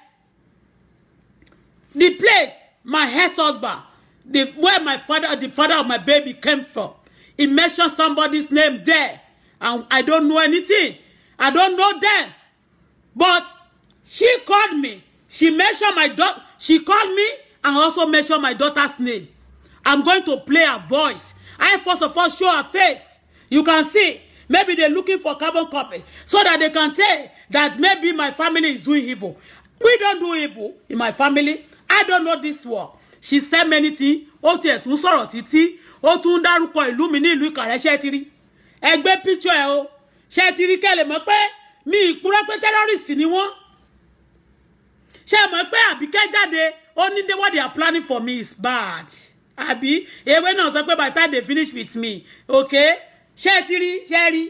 [SPEAKER 1] the place my ex-husband the where my father the father of my baby came from he mentioned somebody's name there and i don't know anything i don't know them but she called me she mentioned my daughter she called me and also mentioned my daughter's name i'm going to play her voice I first of all show her face. You can see. Maybe they're looking for carbon copy so that they can tell that maybe my family is doing evil. We don't do evil in my family. I don't know this word. She said many things. Ó tiẹ̀ tún sọ̀rọ̀ títí. Ó tún dárúkọ ìlú mi ní ìlú Ìkàrẹ́ ṣé ti rí. Ẹ gbé picture ẹ o. Ṣé ti rí kẹ́lẹ̀ mọ̀ pé mi ìpúrọ́ pé terrorist ni wọ́n. Ṣé mọ̀ pé Àbíkẹ́ jáde ó ní what they are planning for me is bad àbí ewé náà sọ pé by the time they finish with me okay ṣé ẹ ti rí ṣé ẹ rí.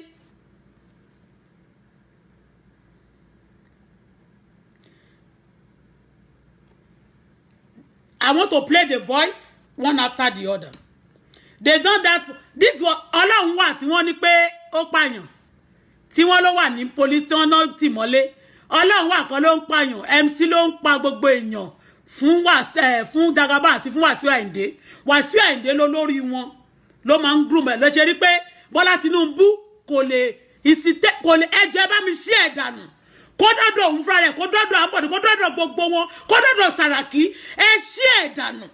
[SPEAKER 1] I want to play the voice one after the other they done that this one ọlọ́run wà tí wọ́n ní pé ó pààyàn tí wọ́n ló wà ní poli tí wọ́n náà tì mọ́lé ọlọ́run wà kan ló ń pààyàn MC ló ń pa gbogbo èèyàn fún wàsẹ fún Jagaba àti fún Wàsíù Àyìndé Wàsíù Àyìndé ló lórí wọn ló máa ń groom ẹ lọ ṣe rí pé Bọ́lá Tinubu kò lè ìsìtẹ kò lè ẹjọ ẹ bá mi ṣí ẹ dànù kó dọdọ òun fúnra rẹ̀ kó dọdọ àbọdè kó dọdọ gbogbo wọn kó dọdọ Sàràkí ẹ ṣí ẹ dànù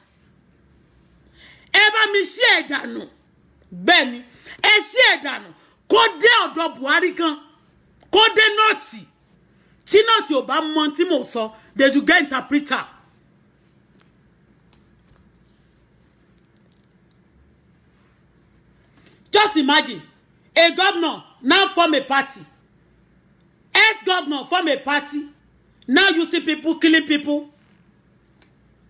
[SPEAKER 1] ẹ bá mi ṣí ẹ dànù bẹ́ẹ̀ ni ẹ ṣí ẹ dànù kó dé ọ̀dọ̀ Buhari kan kó dé nọọtì tí nọọtì ò bá mọ tí mò ń sọ they do get interpreter. Just imagine a governor now form a party. Ex-governor form a party. Now you see people killing people.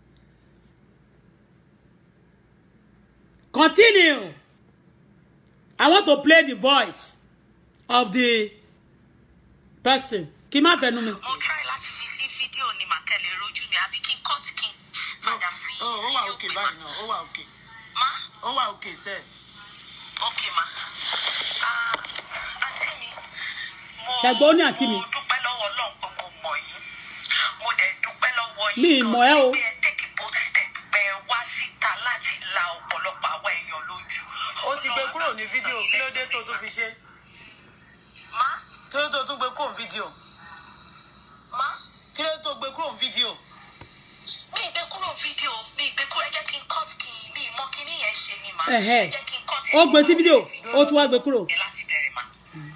[SPEAKER 1] continue I want to play the voice of the person kí n má fẹnu mi.
[SPEAKER 2] mo try láti fi sí fídíò ni màkẹ́lẹ̀ rojú mi àbí kí n cut kí n padà fi
[SPEAKER 3] ó ó wà
[SPEAKER 2] fídíò
[SPEAKER 3] òkè
[SPEAKER 2] pè
[SPEAKER 3] báyìí
[SPEAKER 2] má.
[SPEAKER 3] náà ó wà òkè
[SPEAKER 2] má
[SPEAKER 3] ó wà òkè sẹ
[SPEAKER 2] ok ma Ah, àǹtí mi mo
[SPEAKER 1] Ṣẹ̀gbọ́n ó ní àǹtí mi.
[SPEAKER 2] mo dúpẹ́ lọ́wọ́ ọlọ́run pé mo mọ̀ yín mo dẹ̀ dúpẹ́ lọ́wọ́ yín
[SPEAKER 1] Mi ì mọ̀ ẹ́ o.
[SPEAKER 2] pé ẹ tèkì bó tẹ̀ pẹ́ wá síta láti la ọ̀pọ̀lọpọ̀ àwọn èèyàn lójú.
[SPEAKER 3] ó ti gbé kúrò ní fídíò kí ló dé tó tún fi ṣe
[SPEAKER 2] má
[SPEAKER 3] kí ló dé tó tún gbé kúrò ní fídíò
[SPEAKER 2] má
[SPEAKER 3] kí ló dé tó gbé kúrò ní fídíò
[SPEAKER 2] mi ì gbé kúrò fídíò mi ì gbé kúrò ẹ jẹ́ kí n cut kí n mi ì mọ kí nìyẹn ṣe ni mà
[SPEAKER 1] Ẹ̀hẹ́.
[SPEAKER 2] ẹ jẹ́ kí n cut
[SPEAKER 1] ó gbé sí fídíò ó tún wá gbé kúrò.
[SPEAKER 2] ẹ láti bẹ̀rẹ̀ mà.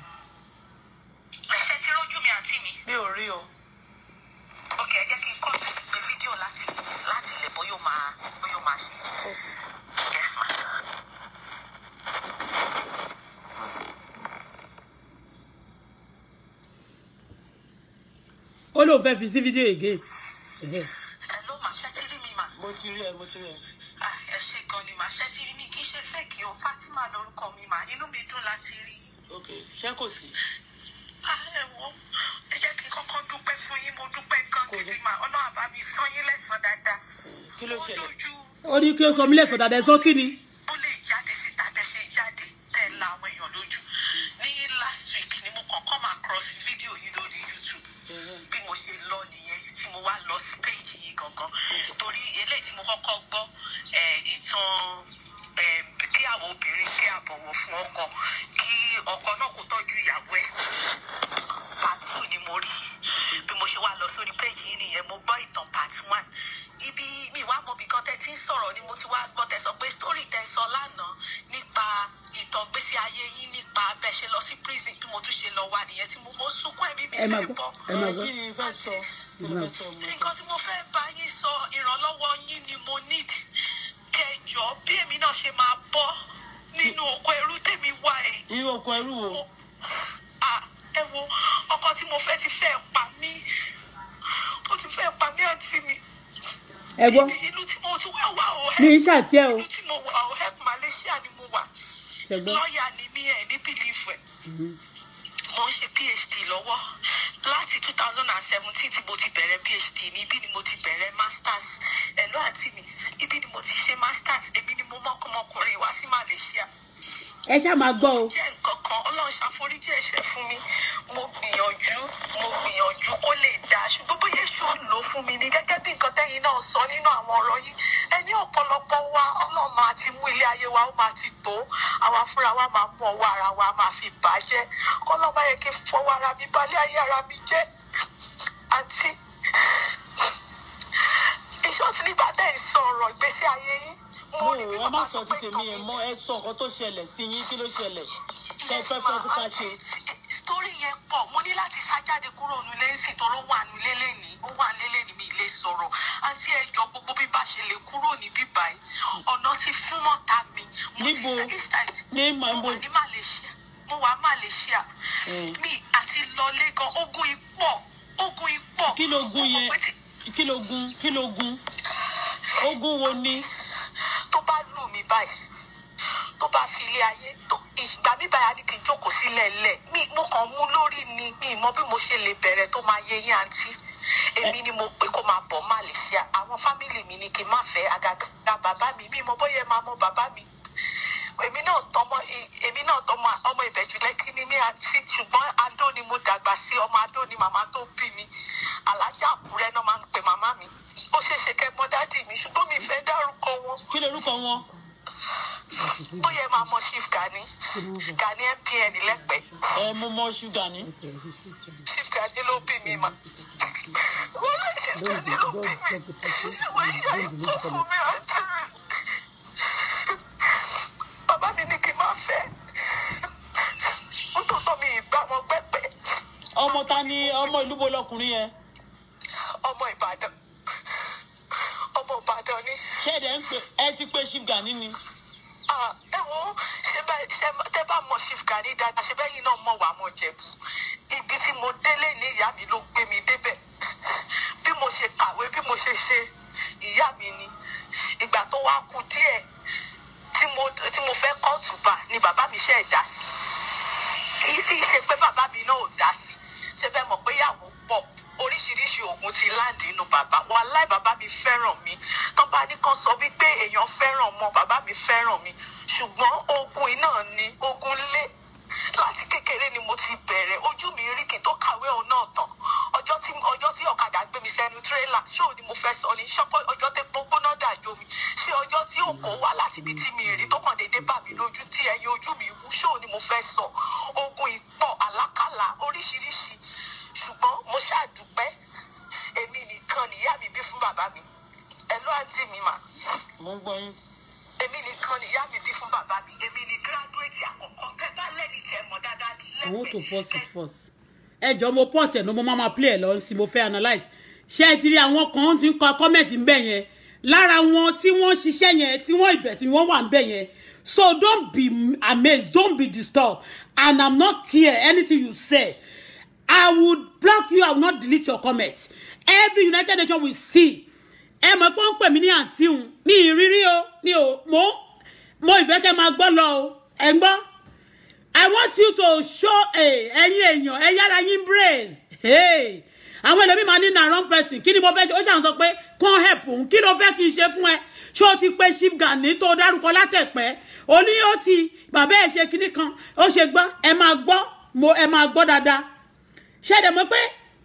[SPEAKER 2] ẹ̀ṣẹ̀ tí rójú mi àǹtí mi.
[SPEAKER 3] mi ò rí o
[SPEAKER 2] ok ẹ jẹ́ kí n kọ́ ṣe fídíò láti láti lè bóyá ó máa bóyá ó máa ṣe. Yes, ma.
[SPEAKER 1] ó lóun fẹ́ fi sí fídíò again. Ẹ̀hẹ́.
[SPEAKER 2] ẹ ló máa ṣẹ́ tí rí mi mà.
[SPEAKER 3] mo ti rí ẹ mo ti rí ẹ
[SPEAKER 2] Ah, ẹ ṣe gan ni màá ṣẹ́ tí rí mi kì í ṣe fẹ́ẹ̀kì o Fatima lórúkọ mi mà inú mi dùn láti rí i.
[SPEAKER 3] ok ṣé kò sí
[SPEAKER 2] Ah, ẹ wo ẹ jẹ́ kí n kọ́kọ́ dúpẹ́ fún yín mo dúpẹ́ gan
[SPEAKER 3] Kò
[SPEAKER 2] gidi
[SPEAKER 3] dé.
[SPEAKER 2] mà ọlọ́run àbá mi san yín lẹ́san dáadáa.
[SPEAKER 3] kí ló
[SPEAKER 2] Ó
[SPEAKER 3] ṣẹlẹ̀
[SPEAKER 2] lójú
[SPEAKER 1] ó ní kí ó sọ mí lẹ́sọ̀ dáadáa ẹ̀ sọ kí ni.
[SPEAKER 2] ó lè jáde síta bẹ́ẹ̀ ṣe jáde tẹ́ ẹ la àwọn èèyàn lójú ní last week ni mo kàn come across fídíò yìí lórí YouTube bí mo ṣe lọ nìyẹn tí mo wá lọ sí péjì yìí gangan torí eléyìí tí mo kọ́kọ́ gbọ́ eh, ìtàn eh, kí àwọn obìnrin kí àbọ̀wọ̀ fún ọkọ kí ọkọ náà kó tọ́jú ìyàwó ẹ̀ part two ni mo rí bí mo ṣe wá lọ sórí péjì yìí nìyẹn mo gbọ́ ìtàn part one ibi mi wá mọ ibì kan tẹ́ ti ń sọ̀rọ̀ ni mo ti wá gbọ́ tẹ́ sọ pé story tẹ́ sọ lánàá nípa ìtàn gbésí ayé yín nípa bẹ́ ṣe lọ sí prison bí mo tún ṣe lọ wà nìyẹn tí mo mo sunkún ẹ̀mí mi
[SPEAKER 1] ẹ máa
[SPEAKER 2] fẹ́
[SPEAKER 1] gbọ́
[SPEAKER 2] bọ́
[SPEAKER 1] ẹ máa
[SPEAKER 3] ẹ
[SPEAKER 1] gbọ́.
[SPEAKER 3] kí ni fẹ́ sọ kí ló fẹ́ sọ mo sọ
[SPEAKER 2] nǹkan tí mo fẹ́ bá yín sọ ìrànlọ́wọ́ yín ni mo need kẹjọ bí èmi náà ṣe máa bọ́ nínú oko ẹrú tèmi wà ẹ̀
[SPEAKER 3] irú oko ẹrú wo
[SPEAKER 2] mo ah ẹ wo ọkọ tí mo fẹ́ ti fẹ́ pa mí ó ti fẹ́ pa mí àǹtí mi
[SPEAKER 1] ẹ gbọ́
[SPEAKER 2] Ibi- ìlú tí mo ti wá wà ó
[SPEAKER 1] ní
[SPEAKER 2] help
[SPEAKER 1] iṣẹ́ àti ẹ̀ o.
[SPEAKER 2] ìlú tí mo wà ó help Malaysia ni mo wà
[SPEAKER 1] Ṣé gbọ́?
[SPEAKER 2] lọ́ọ̀yà ni mí ẹ̀ ní bìlífù ẹ̀ mo ń ṣe phd lọ́wọ́ láti two thousand and seventeen tí mo ti bẹ̀rẹ̀ phd mi ibi ni mo ti bẹ̀rẹ̀ masters ẹ̀lọ́ àti mi ibi ni mo ti ṣe masters èmi ni mo mọ́kànmọ́kùnrin wá sí Malaysia
[SPEAKER 1] ẹ ṣáà máa gbọ́ o.
[SPEAKER 2] jẹ́ nǹkan kan ọlọ́run ṣàforíjì ẹ̀ṣẹ̀ fún mi mo gbìyànjú mo gbìyànjú kó lè dáa ṣùgbọ́n bóyá èso lò fún mi ni gẹ́gẹ́ bí nǹkan tẹ́yìn náà sọ nínú àwọn ọ̀rọ̀ yìí ẹni ọ̀pọ̀lọpọ̀ wa ọlọ́run máa ti mú ilé ayé wa ó máa ti tó àwa fúnra wa máa mú ọwọ́ ara wa máa fi bàjẹ́ ọlọ́run máa yẹ kí n fọwọ́ ara mi balẹ̀ ayé ara mi jẹ́ àti ìṣọ́sí nígbà tẹ́ ẹ̀ sọ ọ̀rọ̀ ìgbésí ayé yín
[SPEAKER 3] mo
[SPEAKER 2] rí bí
[SPEAKER 3] ẹ má
[SPEAKER 2] bàbá
[SPEAKER 3] sọ
[SPEAKER 2] sọ
[SPEAKER 3] ti
[SPEAKER 2] pé
[SPEAKER 3] tèmi ẹ
[SPEAKER 2] nǹkan
[SPEAKER 3] mọ ẹ sọ nǹkan tó ṣẹlẹ̀ sí yín kí ló ṣẹlẹ̀ tẹ fẹ́ fẹ́ kó ká ṣe
[SPEAKER 2] torí yẹn pọ̀ mo ní láti sá jáde kúrò nílé ń sìn tó ló wà nílé lẹ́nìí ó wà nílé lẹ́nìí mi lè sọ̀rọ̀ àti ẹjọ́ gbogbo bí bá ṣe lè kúrò ní bíbá yìí ọ̀nà ti fún mọ́ta mi mo ti
[SPEAKER 3] Níbo?
[SPEAKER 2] fẹ́ this time
[SPEAKER 3] ní
[SPEAKER 2] mo
[SPEAKER 3] màá
[SPEAKER 2] wà ní Malaysia mo wà Malaysia
[SPEAKER 3] Eh.
[SPEAKER 2] mi àti lọlé gan ogun ipò ogun ipò
[SPEAKER 3] kí ló gun
[SPEAKER 2] Mo mọ̀
[SPEAKER 3] yẹn
[SPEAKER 2] pé tí-
[SPEAKER 3] kí ló gun kí ló gun ogun wo ni
[SPEAKER 2] tó bá lù mí báyìí tó bá fi ilé ayé tó ìgbà mi báyìí á ní kí n jókòó sílẹ̀ lẹ̀ mi mo kàn mú lórí ni mi mọ bí mo ṣe lè bẹ̀rẹ̀ tó máa yé yín àǹtí èmi ni mo pè kó máa bọ̀ Malaysia àwọn fámìlì mi ni kí n má fẹ́ àgàgà bàbá mi mi mọ bóyá ẹ máa mọ bàbá mi èmi náà tọmọ èmi náà tọmọ ọmọ ìbẹ̀jú lẹ́kí ni mí àti ṣùgbọ́n adó ni mo dàgbà sí ọmọ adó ni màmá tó bí mi alájà àkúrẹ́ náà máa ń pè màmá mi ó ṣeéṣe kẹ́ mọ dádì mi ṣùgbọ́n mi fẹ́ dárúkọ wọn
[SPEAKER 3] kí lorúkọ wọn
[SPEAKER 2] bóyá ẹ máa mọ chief gani gani mpn lẹ́pẹ́
[SPEAKER 3] ẹ mo mọ ṣúgà ní
[SPEAKER 2] chief gani ló bí mi mà wọ́n lè chief gani ló bí mi wọ́n yà ikú fún mi àti mi bàbá mi ní kí n máa fẹ́ nítorí mi ìgbà wọn gbẹ́pẹ́
[SPEAKER 3] ọmọ ta ni ọmọ ìlú bo lọkùnrin yẹn
[SPEAKER 2] ọmọ ìbàdàn ọmọ ìbàdàn ni
[SPEAKER 3] ṣé ẹ dẹ̀ ń pè ẹ ti pé chief gani ni
[SPEAKER 2] Ah, ẹ wo ṣe bá ṣe tẹ bá mọ chief gani dáadáa ṣe bẹ́yìn náà mọ̀ wá mọ̀ jẹ̀bù ibi tí mo délé ní ìyá mi ló gbé mi débẹ̀ bí mo ṣe kàwé bí mo ṣe ṣe ìyá mi ni ìgbà tó wá kú díẹ̀ tí mo wàláì bàbá mi fẹ́ràn mi tó bá ní kan sọ wípé èèyàn fẹ́ràn ọmọ bàbá mi fẹ́ràn mi ṣùgbọ́n ogun iná ni ogun lé láti kékeré ni mo ti bẹ̀rẹ̀ ojú mi rí kí n tó kàwé òun náà tán ọjọ́ tí ọjọ́ tí ọ̀kadà gbé mi sẹ́nu tírélà ṣé òní mo fẹ́ sọ ni ṣọ́pọ̀ ọjọ́ tí gbóná dàjò mi ṣé ọjọ́ tí òkò wá láti ibi tí mi rí tó kàn déédé bà mí lójú tí ẹyin ojú mi wú ṣé òní mo fẹ́ sọ ogun ìpọ̀ àlákàlà oríṣiríṣi ṣùgbọ́n mo ṣàdúpẹ́ èmi nìkan nìyá mi bí fún bàbá mi ẹ ló àǹtí mi mà
[SPEAKER 3] mo ń gbọ́ yín.
[SPEAKER 2] èmi nìkan nìyá mi bí fún bàbá mi èmi ni gíráduwétì àkọ́kọ́ tẹ́ bá lẹ́ni tẹ́ mọ̀ dáadáa
[SPEAKER 1] I want to pause
[SPEAKER 2] lẹ́gbẹ̀ẹ́
[SPEAKER 1] it first. ẹ jọ mo pause ẹ ní mo máa ma play ẹ lọ sí mo fẹ́ analyse ṣé ẹ ti rí àwọn kan tí ń kọ comment ń bẹ̀ yẹn lára wọn tí wọ́n ṣiṣẹ́ yẹn tí wọ́n ìbẹ̀ tí wọ́n wà ń bẹ̀ yẹn so don't be amazed don't be disturbed and I'm not care anything you say I would block you I will not delete your comments every United Nations will see ẹ mọ̀ pé ó ń pè mí ní àǹtí òun mi ìrírí o mi ò mo mo ìfẹ́ kẹ́ máa gbọ́ lọ o ẹ̀ ń gbọ́. I want you to show ẹ̀yin èèyàn ẹ yára yín brain hey. àwọn ẹlòmíì máa ní na wrong person kí ni mo fẹ́ ṣe ó ṣàn sọ pé kàn help òun kí ló fẹ́ kí n ṣe fún ẹ ṣé o ti pe chief Gani tó dárúkọ látẹ̀pẹ́ o ní ó ti bàbá ẹ̀ ṣe kinní kan ó ṣe gbọ́ ẹ máa gbọ́ mo ẹ máa gbọ́ dáadáa ṣé ẹ dẹ̀ mọ̀ pé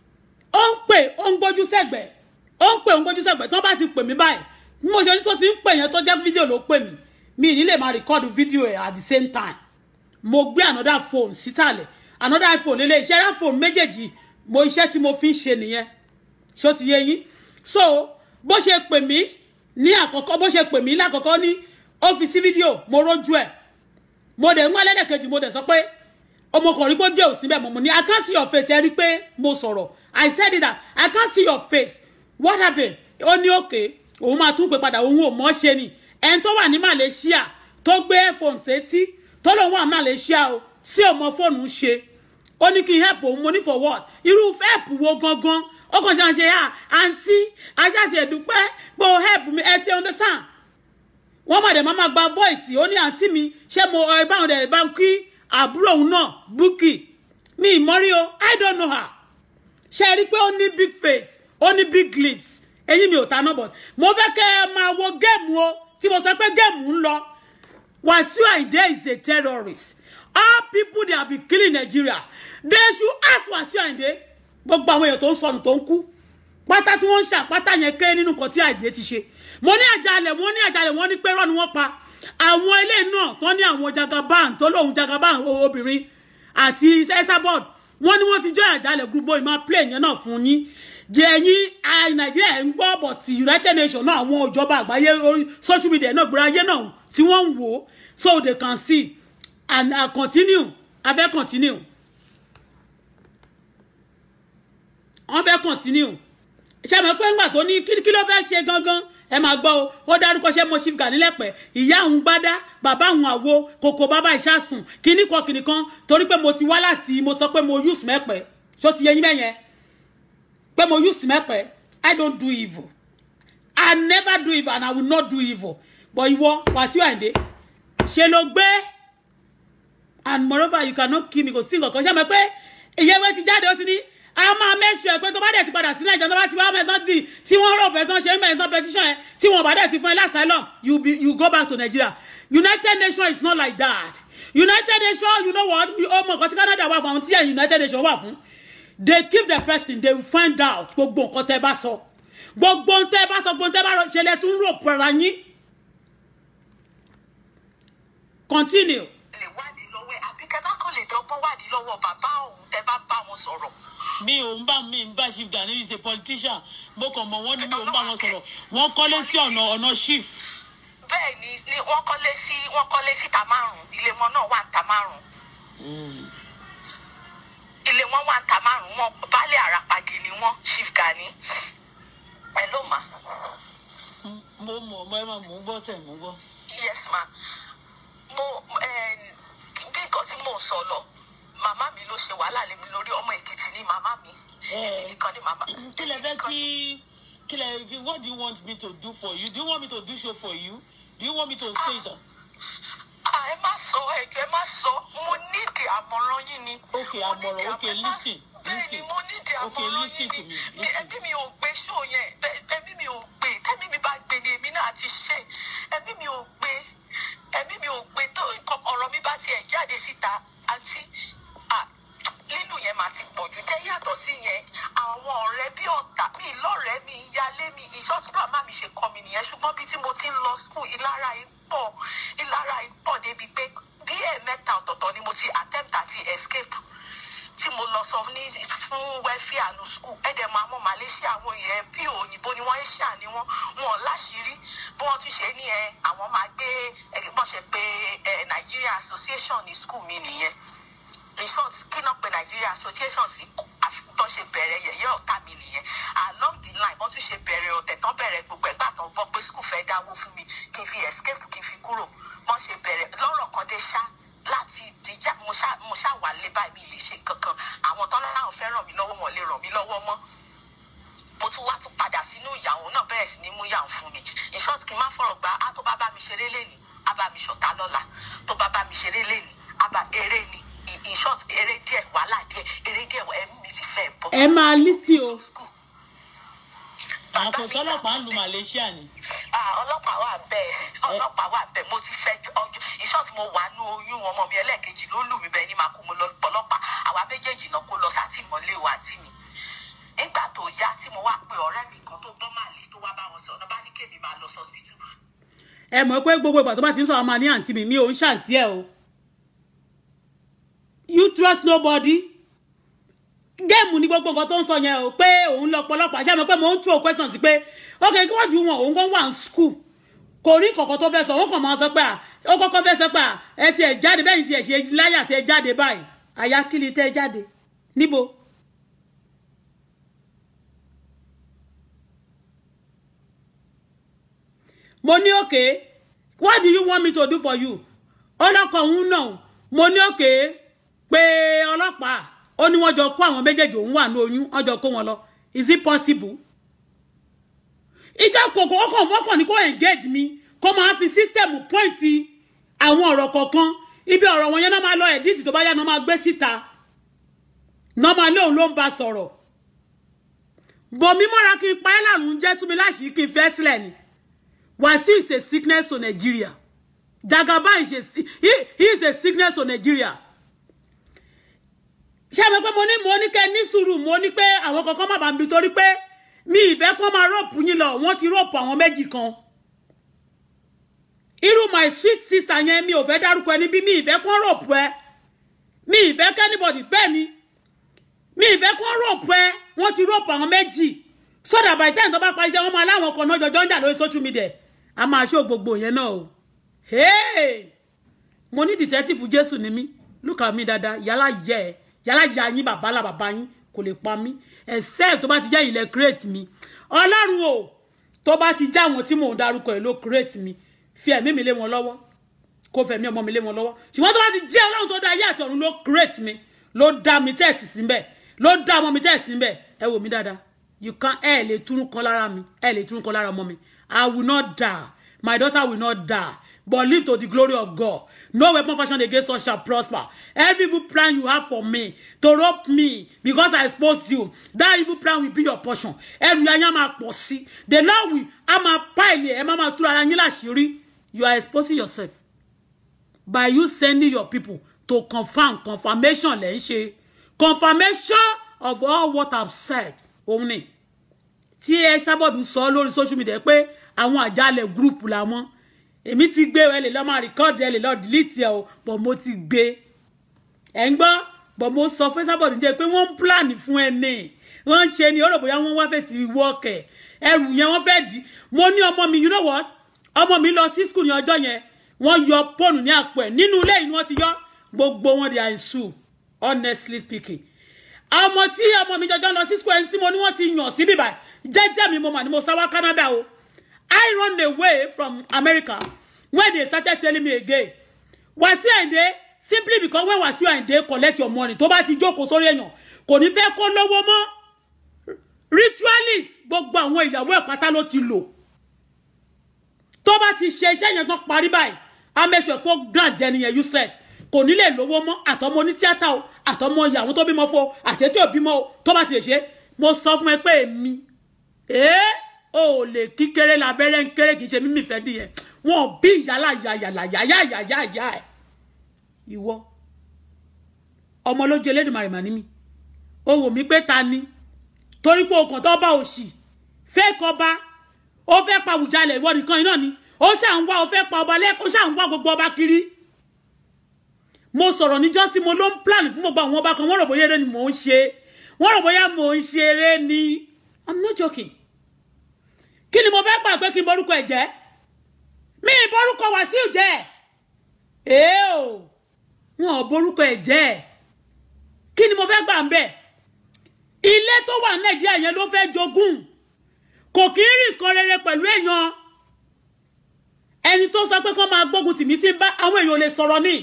[SPEAKER 1] ó ń pè ó ń gbójú sẹ́gbẹ̀ẹ́ ó ń pè ó ń gbójú sẹ́gbẹ̀ẹ́ tó bá ti pè mí báyìí bí mo ṣe ní tó ti ń pè yẹn tó jẹ́ fídíò ló pè mí mi ì ní lè máa record fídíò ẹ̀ at the same time mo gbé another phone sítàlẹ̀ another iphone lélẹ̀ iṣẹ́ rá phone méjèèjì mo iṣẹ́ tí mo fi ń ṣe nìyẹn ṣó ti yé yín so bó ṣe pè mí ní àkọ́kọ́ bó ṣe pè mí lákọ̀ọ́kọ́ ní ó fi sí fídíò mo rójú ẹ̀ mo dẹ̀ ń wá lẹ́dẹ̀kejì mo dẹ̀ sọ pé ọmọkùnrin pé díẹ̀ ò síbẹ̀ mo mú ní i can't see your face ẹ rí pé mo sọ̀rọ̀ i said it that i can't see your face what happened ó ní òkè òun máa tún pè padà òun ò mọ̀ ṣe ni ẹni tó wà ní Malaysia tó gbé headphone sétí tó lòun wà Malaysia o tí ò mọ fóònù ṣe ó ní kí n help òun mo ní for what irú help wo gangan ó kàn ṣe àṣẹ à àǹtí aṣáàtì ẹ̀dúpẹ́ pé o help mi ẹ ti understand wọ́n mọ̀ dẹ̀ máa máa gba voice ó ní àǹtí mi ṣé mo ẹ báwọn dẹ̀ bá ń kí àbúrò òun náà Bukky mi ìmọ̀rí o I don't know her ṣe rí i pé ó ní big face ó ní big lips eyín mi ò ta náà but mo fẹ́ kẹ́ ẹ máa wo géèmù o tí mo sọ pé géèmù ń lọ Wasiu Ayinde is a terrorist all people they have been killing Nigeria they should ask Wasiu Ayinde gbogbo àwọn èèyàn tó ń sọnù tó ń kú pátá tí wọ́n ń ṣàpátá yẹn kéré nínú nǹkan tí Ayinde ti ṣe mo ní àjálẹ̀ wọ́n ní àjálẹ̀ wọ́n ní pé rọ́ ni wọ́n pa àwọn ilé náà tó ní àwọn jagaban tó lóun jagaban obìnrin àti esabod wọ́n ní wọ́n ti jẹ́ àjálẹ̀ gbogbo ìmọ̀ play yẹn náà fún yín jẹ ẹ̀yin nàìjíríà ń gbọ́ bọ̀ ti united nations náà àwọn ìjọba àgbáyé social media náà gbọ́dọ̀ ayé náà tí wọ́n ń wò ó so they can see and uh, continue a fẹ́ continue wọ́n fẹ́ continue ṣe mọ̀ pé ńgbà tó ní kí ló fẹ́ ṣe gangan ẹ máa gbọ́ o ó dárúkọ ṣé mo ṣì gà nílẹ̀pẹ̀ ìyá òun gbádá bàbá òun àwo kòkò bàbá ìṣàsùn kíní kan kíní kan torí pé mo ti wá láti mo sọ pé mo use mẹ́pẹ́ ṣó ti yẹ yín bẹ́yẹn pé mo use mẹ́pẹ́ I don't do evil I never do evil and I will not do evil but ìwọ Wàsíù Àyìndé ṣe ló gbé and moreover you cannot kill me kò sí nǹkan kan ṣe mọ̀ pé ìyẹ́wé ti jáde ó ti ní a máa mẹ́sù ẹ̀ pé tó bá dẹ̀ ti padà sílẹ̀ ìjọba bá ti wá mẹ́tọ́ dì tí wọ́n rò pé tán ṣe ń bẹ̀rẹ̀ tán petition ẹ̀ tí wọ́n bá dẹ̀ ti fún ẹ lásàlọ́m you be you go back to Nigeria United Nations is not like that United Nations you know what ọmọ nǹkan tí Canada wà fún àwọn tí ẹ̀ United Nations wà fún they keep the person they will find out gbogbo nǹkan tẹ́ bá sọ gbogbo nǹkan tẹ́ bá sọ gbogbo nǹkan tẹ́ bá ṣẹlẹ̀ tún rò pẹ̀lú yín continue.
[SPEAKER 2] lè wádìí lọ́wọ́ ẹ̀ àbí kẹ́ bá kàn lè dọ́gbọ́n wádìí lọ́wọ́ bàbá òun tẹ́ bá bá wọn sọ̀rọ̀.
[SPEAKER 3] mi ò ń bá mi ń bá chief Gani is a politician mo kàn mọ̀ wọ́n ní mi ò ń bá wọn sọ̀rọ̀ wọ́n kọ́lé sí ọ̀nà ọ̀nà chief.
[SPEAKER 2] bẹ́ẹ̀ ni ni wọ́n kọ́lé sí wọ́n kọ́lé síta márùn-ún ilé wọn náà wà ń ta márùn-ún ilé wọn wà ń ta márùn-ún wọn baálé àràpàgì ni wọ́n chief Gani ẹ ló mà
[SPEAKER 3] mo mọ̀ ọ́ ẹ máa mò ń gbọ́ sẹ̀ mò ń gbọ́.
[SPEAKER 2] yes ma mo eh, bí nǹkan tí mò ń sọ lọ màmá mi ló ṣe wàhálà lé mi lórí ọmọ èkìtì ní màmá mi èmi nìkan ní màmá
[SPEAKER 3] kí lẹ
[SPEAKER 2] èmi
[SPEAKER 3] fẹ́
[SPEAKER 2] nìkan
[SPEAKER 3] kí
[SPEAKER 2] ní-
[SPEAKER 3] kí lẹ what do you want me to do for you do you want me to do show for you do you want me to say it.
[SPEAKER 2] Ah, ẹ má sọ ẹjọ ẹ má sọ mo nídìí àmọ̀ràn yín ni.
[SPEAKER 3] Okay,
[SPEAKER 2] Mo
[SPEAKER 3] àmọ̀ràn,
[SPEAKER 2] nídìí
[SPEAKER 3] okay,
[SPEAKER 2] àmọ̀ràn.
[SPEAKER 3] listen,
[SPEAKER 2] bẹ́ẹ̀ ni
[SPEAKER 3] listen.
[SPEAKER 2] mo nídìí
[SPEAKER 3] Okay,
[SPEAKER 2] àmọ̀ràn
[SPEAKER 3] listen
[SPEAKER 2] yín
[SPEAKER 3] to
[SPEAKER 2] ni
[SPEAKER 3] me,
[SPEAKER 2] Mi-
[SPEAKER 3] listen.
[SPEAKER 2] ẹbí mi ò gbé ṣó yẹn bẹ́ẹ̀- ẹbí mi yàtọ̀ sí yẹn àwọn ọ̀rẹ́ bí ọ̀tá mi lọ́rẹ̀ẹ́ mi ìyálé mi ìṣọ́sùpá má mi ṣe kọ́ mi nìyẹn ṣùgbọ́n bí tí mo ti ń lọ skul ìlara yìí pọ̀ ìlara yìí pọ̀ débi pé bí ẹ̀ẹ̀mẹ́ta ọ̀tọ̀ọ̀tọ̀ ni mo ti attempt àti escape tí mo lọ sọ ní fún wẹ́fíà ní skul ẹ̀dẹ̀ mọ àwọn malaysia àwọn yẹn bí òyìnbó ni wọ́n ń ṣà ní wọ́n wọn láṣìírí bí wọ́n tún ṣe ní ẹ àwọn máa gbé ẹ bọ́n ṣe pé ẹ Nigeria association ní skul mi nìyẹn in short kí náà pé Nigeria association sí àfikún ṣe bẹ̀rẹ̀ yẹ̀yẹ́ ọ̀tá mi nìyẹn along the line wọ́n tún ṣe bẹ̀rẹ̀ ọ̀tẹ̀ tán bẹ̀rẹ̀ gbogbo ẹ̀gbà tán bọ́ pé skul fẹ́ dáwó fún mi kí n fi escape kí n fi kúrò wọ́n ṣe bẹ̀rẹ̀ lọ́rọ̀ kan dé ṣá láti dìjà mo ṣá mo ṣá wà lé báyìí mi lè ṣe kankan àwọn tán láwọn fẹ́ ràn mí lọ́wọ́ wọn lè ràn mí lọ́wọ́ mọ́ mo tún wá tún padà sínú ìyàwó náà bẹ̀rẹ̀ sí ní mú yàwó fún mi in short kí n má fọ̀rọ̀ gba á tó bá bá mi ṣeré lẹ́nìí á bá mi ṣọ̀tá lọ́la tó bá bá mi ṣeré lẹ́nìí á bá eré ni in- in short eré díẹ̀ wàhálà díẹ̀ eré díẹ̀ ẹ̀mí mi ti fẹ́ bọ́.
[SPEAKER 1] ẹ máa lísì o
[SPEAKER 3] àwọn kò sọ́lọ́pàá ń lu Malaysia ni.
[SPEAKER 2] Ah, ọlọ́pàá wà bẹ́ẹ̀ ọlọ́pàá wà bẹ́ẹ̀ mo ti fẹ́ ju- ọjọ́ ìṣọ́ọ̀tì mo wà nú oyún ọmọ mi ẹlẹ́ẹ̀kejì ló lù mí bẹ́ẹ̀ ni màá kú mo lọ pọlọ́pàá àwa méjèèjì náà kó lọ sátìmọ́lé wa tì mí nígbà tó yá tí mo wá pe ọ̀rẹ́ mi kan tó gbọ́ màlẹ́ tó wá bá wọn sọ ọ̀nà bá ní kémi máa lọ sọ́sibítù
[SPEAKER 1] ẹ mọ̀ pé gbogbo ìgbà tó bá ti ń sọ ọmọ ní àǹtí mi mi ò ń ṣàǹtí ẹ o you trust nobody géèmù ní gbogbo nǹkan tó ń sọ yẹn o pé òun lọ pọlọpàá ṣé ẹ mọ̀ pé mò ń throw questions pé ok kí wọ́n ju wọn òun kàn wà ní school kò rí kọ̀kọ́ tó fẹ́ sọ wọ́n kàn máa sọ pé à ó kọ́kọ́ fẹ́ sọ pé à ẹ ti ẹ̀ jáde bẹ́ẹ̀ ni ti ẹ̀ ṣe láyà tẹ jáde báyìí àyà kí ni tẹ jáde níbo. mo ní òkè what do you want me to do for you ọlọ́kọ̀ òun náà mo ní òkè pé ọlọ́pàá ó ní wọ́n jọ kó àwọn méjèèjì òun wà ní oyún wọ́n jọ kó wọn lọ is it possible ìjà kòkó ọkàn wọ́kàn ní kó engage mi kó máa fi system point àwọn ọ̀rọ̀ kọ̀ọ̀kan ibi ọ̀rọ̀ wọn yẹn náà máa lọ edit tó bá yá náà máa gbé síta náà máa lé òun ló ń bá sọ̀rọ̀ bòmí mọ́ra kí n pa ẹ́ lárùn jẹ́ túnmí láṣìí kí n fẹ́ sílẹ̀ ni Wasiu is a sickness to Nigeria Jagaba is a si- he, he is a sickness to Nigeria ṣé ẹ mọ̀ pé mo ní mo ní kẹ́ ní sùúrù mo ní pé àwọn kankan má bàa ń bi torí pé mi ìfẹ́ kọ́ máa rọ́ọ̀pù yín lọ wọ́n ti rọ́ọ̀pù àwọn méjì kan irú my sweet sister yẹn mi ò fẹ́ dárúkọ ẹni bí mi ìfẹ́ kọ́ rọ́ọ̀pù ẹ mi ìfẹ́ kẹ́nìbọ̀dì bẹ́ẹ̀ ni mi ìfẹ́ kọ́ rọ́ọ̀pù ẹ wọ́n ti rọ́ọ̀pù àwọn méjì sọ́dà by the time tó bá parí iṣẹ́ wọn máa láwọn kan náà jọjọ́ ń jà lórí social media a máa ṣó gbogbo yẹn náà o hey! mo ní detective jésù ni mí look at me dáadáa yálà yẹ ẹ yálà ya yín bàbá là bàbá yín kò lè pa mí except tó bá ti jẹ́ ilẹ̀ create mi ọlọ́run o tó bá ti já àwọn tí mò ń darúkọ ẹ̀ ló create mi fi ẹ̀mí mi lé wọn lọ́wọ́ kó fẹ̀mí ọmọ mi lé wọn lọ́wọ́ ṣùgbọ́n tó bá ti jẹ́ ọlọ́run tó dá ayé àti ọ̀run ló create mi ló dá mi tẹ̀sí síbẹ̀ ló dá ọmọ mi tẹ̀sí síbẹ̀ ẹ wò mí dáadáa you can ẹ lè túnú kan lára mi ẹ lè túnú kan lára ọmọ mi I will not die my daughter will not die but live to the glory of God no weapon fashioned against us shall prosper every evil plan you have for me to rope me because I expose you that evil plan will be your portion ẹrù yẹn á máa pọ̀ sí the Lord will á máa pa ilé ẹ má máa túra ara yín láṣìírí you are exposing yourself by you sending your people to confirm confirmation lẹ́ ń ṣe confirmation of all what I've said òun ni tí ẹ sábọ̀dù sọ lórí social media pé àwọn àjálẹ̀ gúrùpù làwọn èmi ti gbé ẹ lè lọ máa rìkọ́ọ̀dù ẹ lè lọ dìlítì ẹ o bọ̀ mo ti gbé ẹ ń gbọ́ bọ̀ mo sọ fún sábọ̀dù jẹ́ pé wọ́n ń pílànì fún ẹ ní wọ́n ń ṣe ni ó rò bóyá wọ́n wá fẹ́ ti wọ́ọ̀kẹ̀ ẹrù yẹn wọ́n fẹ́ dì mo ní ọmọ mi you know what ọmọ mi lọ sí school ní ọjọ́ yẹn wọ́n yọ fóònù ní àpò ẹ̀ nínú ilé yìí ni wọ́n ti yọ gbogbo wọn di àìsù honestly speaking ọmọ tí ọmọ mi jọjọ lọ sí school ẹni tí mo ní wọ́n ti yàn sí bíbá jẹ́jẹ́ mi mo mà ní mo sá wá Canada o I run away from America when they started telling me again Wasiu Ayinde simply because when Wasiu Ayinde collect your money tó bá ti jókòó sórí èèyàn kò ní fẹ́ kó lówó mọ́ ritualist gbogbo àwọn ìyàwó ẹ̀ pátá ló ti lò tó bá ti ṣe iṣẹ́ yẹn tán parí báyìí á make sure pé grant jẹ́ nìyẹn useless kò ní lè lówó mọ́ àtọmọ onítíátà o àtọmọ ìyàwó tó bímọ fún o àtẹ̀tẹ̀ òbímọ o tó bá ti lè ṣe mo sọ fún ẹ pé èmi ee o ò lè kíkéré labẹ́rẹ́ ń kéré kì í ṣe mímì fẹ́ dìyẹn wọn ò bí ìyálà yàyàlà yàyàyàyà ẹ̀ ìwọ ọmọ ló jẹ Elédùmarè mà ní mi ó wò mí pé ta ni torí pé okàn tó bá òṣì fẹ́ kọba ó fẹ́ pa Àwùjalẹ̀ ìwọ nìkan iná ni ó ṣà ń wá ó fẹ́ pa ọba lẹ́kọ̀ọ́ ó ṣà ń wá gbogbo ọba kiri mo sọ̀rọ̀ níjọ́ sí mo ló ń plan fún gbogbo àwọn ọba kan wọ́n rò bóyá eré ni mò ń ṣe wọ́n rò bóyá mò ń ṣe eré ni i'm not joking kí ni mo fẹ́ gbà pé kí n borúkọ ẹ̀ jẹ́ mi ì borúkọ Wàsíù jẹ́ èé o wọn ò borúkọ ẹ̀ jẹ́ kí ni mo fẹ́ gbà ń bẹ̀ ilé tó wà ní Nàìjíríà yẹn ló fẹ́ jogún kò kí ń rìn kan rere pẹ̀lú èèyàn ẹni tó sọ pé kó máa gbógun tìmí tí ń bá àwọn èèyàn ò lè sọ̀rọ̀ ni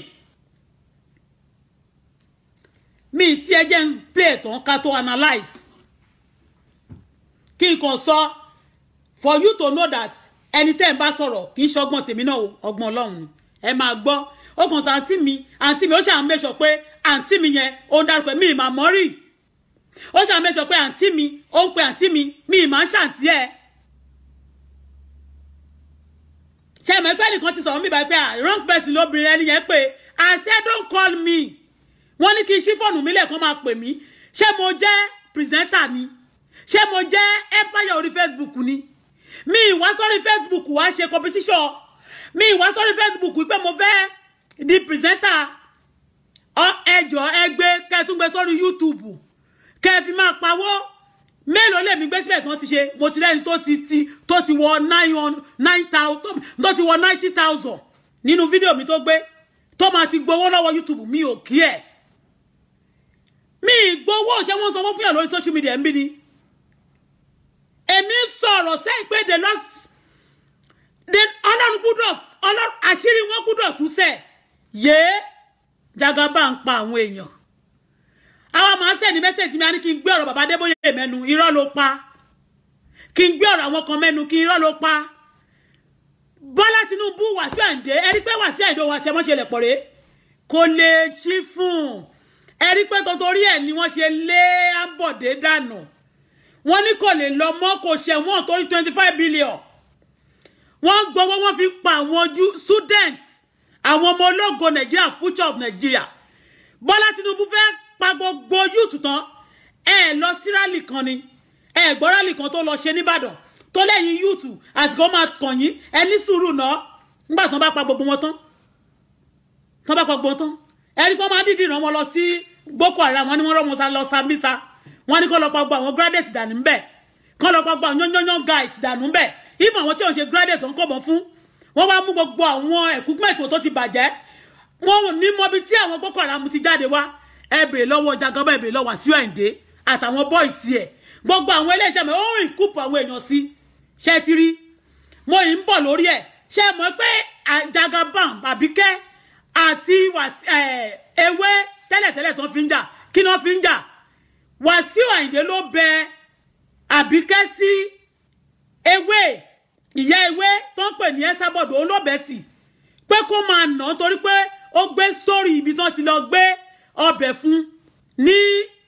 [SPEAKER 1] mi tí ẹ jẹ́ ń play tán ká tó analyse kí n kàn sọ for you to know that ẹni tẹ́ ń bá sọ̀rọ̀ kì í ṣọgbọ́n tèmi náà o ọgbọ́n ọlọ́run ni ẹ máa gbọ́ ó kàn sọ àǹtí mi àǹtí mi ó ṣàn mẹ́sọ̀ pé àǹtí mi yẹn ó ń dárúkọ mi ìmà mọ́rì ó ṣàn mẹ́sọ̀ pé àǹtí mi ó ń pe àǹtí mi mi ìmà ń ṣàǹtí ẹ̀ ṣe mọ̀ pé ẹnìkan ti sọ̀rọ̀ mi báyìí pé ah wrong person lóbìnrin ẹni yẹn pé I said don't call me wọ́n ní kí n ṣí fóònù mi lẹ́ẹ̀kan máa pè mí ṣé mo jẹ́ pírẹsẹ́ńtà ni ṣé mo jẹ́ empire orí Facebook ni mi ìwá sórí Facebook wá ṣe competition mi ìwá sórí Facebook pé mo fẹ́ di pírẹsẹ́ńtà ẹjọ́ ẹgbẹ́ kẹtùgbẹ́ sórí YouTube kẹfì máa pawó mélòó lèmi gbé síbẹ̀ tí wọ́n ti ṣe mo ti rẹ́ni tó ti ti tó ti wọ nine thousand tó ti wọ ninety thousand nínú fídíò mi tó gbé tó máa ti gbowó lọ́wọ́ YouTube mi ò kí ẹ̀ mi gbowó ṣé wọ́n sanwó fún yàn lórí social media ń bí ni èmi sọ̀rọ̀ sẹ́yìn pé the lost the ọlọ́run gbúdọ̀ ọlọ́run àṣírí wọn gbúdọ̀ tú sẹ̀ yéé jagaba ń pa àwọn èèyàn àwa máa ń sẹ́ni mẹ́sẹ̀jì mi a ní kí n gbé ọ̀rọ̀ bàbá Adébóyè mẹ́nu irọ́ ló pa kí n gbé ọ̀rọ̀ àwọn kan mẹ́nu kí irọ́ ló pa Bọ́lá Tinubu Wàsíù Àyìndé ẹ̀rí pé Wàsíù Àyìndé wa tẹ́ wọ́n ṣe lẹ̀ pọ̀ rèé kò lè ṣí fún un ẹ̀rí pé torí ẹ̀ ni wọ́n ṣe lé Ambode dànù wọ́n ní kò lè lọ mọ́ kò ṣẹ̀wọ̀n torí twenty five billion wọ́n gbowó wọ́n fi pa àwọn students àwọn ọmọ ológo Nigeria future of Nigeria Bọ́lá Tinubu fẹ́ pa gbogbo youth tán ẹ lọ sí rally kan ni ẹ gbọ́ rally kan tó lọ ṣe nìbàdàn tó lẹ́yìn youth àsìkò máa kàn yín ẹ ní sùúrù náà nígbà tán bá pa gbogbo wọn tán tán bá pa gbogbo wọn tán ẹni kan máa dídì ràn wọn lọ sí Boko Haram wọn ni wọn rọ wọn lọ Sambisa wọn ní kó lọ pa gbogbo àwọn graduate dànù ńbẹ kó lọ pa gbogbo àwọn yányányán guys dànù ńbẹ ìmọ̀ àwọn tí ò ń ṣe graduate tó ń kọ̀bọ̀ fún wọn wá mú gbogbo àwọn equipment tó ti bàjẹ́ wọn ò ní mọbi tí àwọn Boko Haram ti jáde wá ẹ bèrè lọ́wọ́ Jagaba ẹ bèrè lọ́wọ́ Wàsíù Àyìndé àtàwọn bọ́ìsì ẹ̀ gbogbo àwọn iléeṣẹ́ mi ó rìn kúpọ̀ àwọn èèyàn sí ṣé ti rí mo yìí ń bọ̀ lórí ẹ̀ ṣé mọ̀ pé Jagaba Àbíkẹ́ àti ewé tẹ́lẹ̀tẹ́lẹ̀ tó fi ń jà kí ni wọ́n fi ń jà Wàsíù Àyìndé ló bẹ Àbíkẹ́ sí ewé ìyá ewé tó ń pè ní ẹ́sàbọ̀dù olóbẹ̀sì pé kó máa nà án torí pé ó gbé sórí ibi tó ti lọ gbé ọbẹ̀ fún ní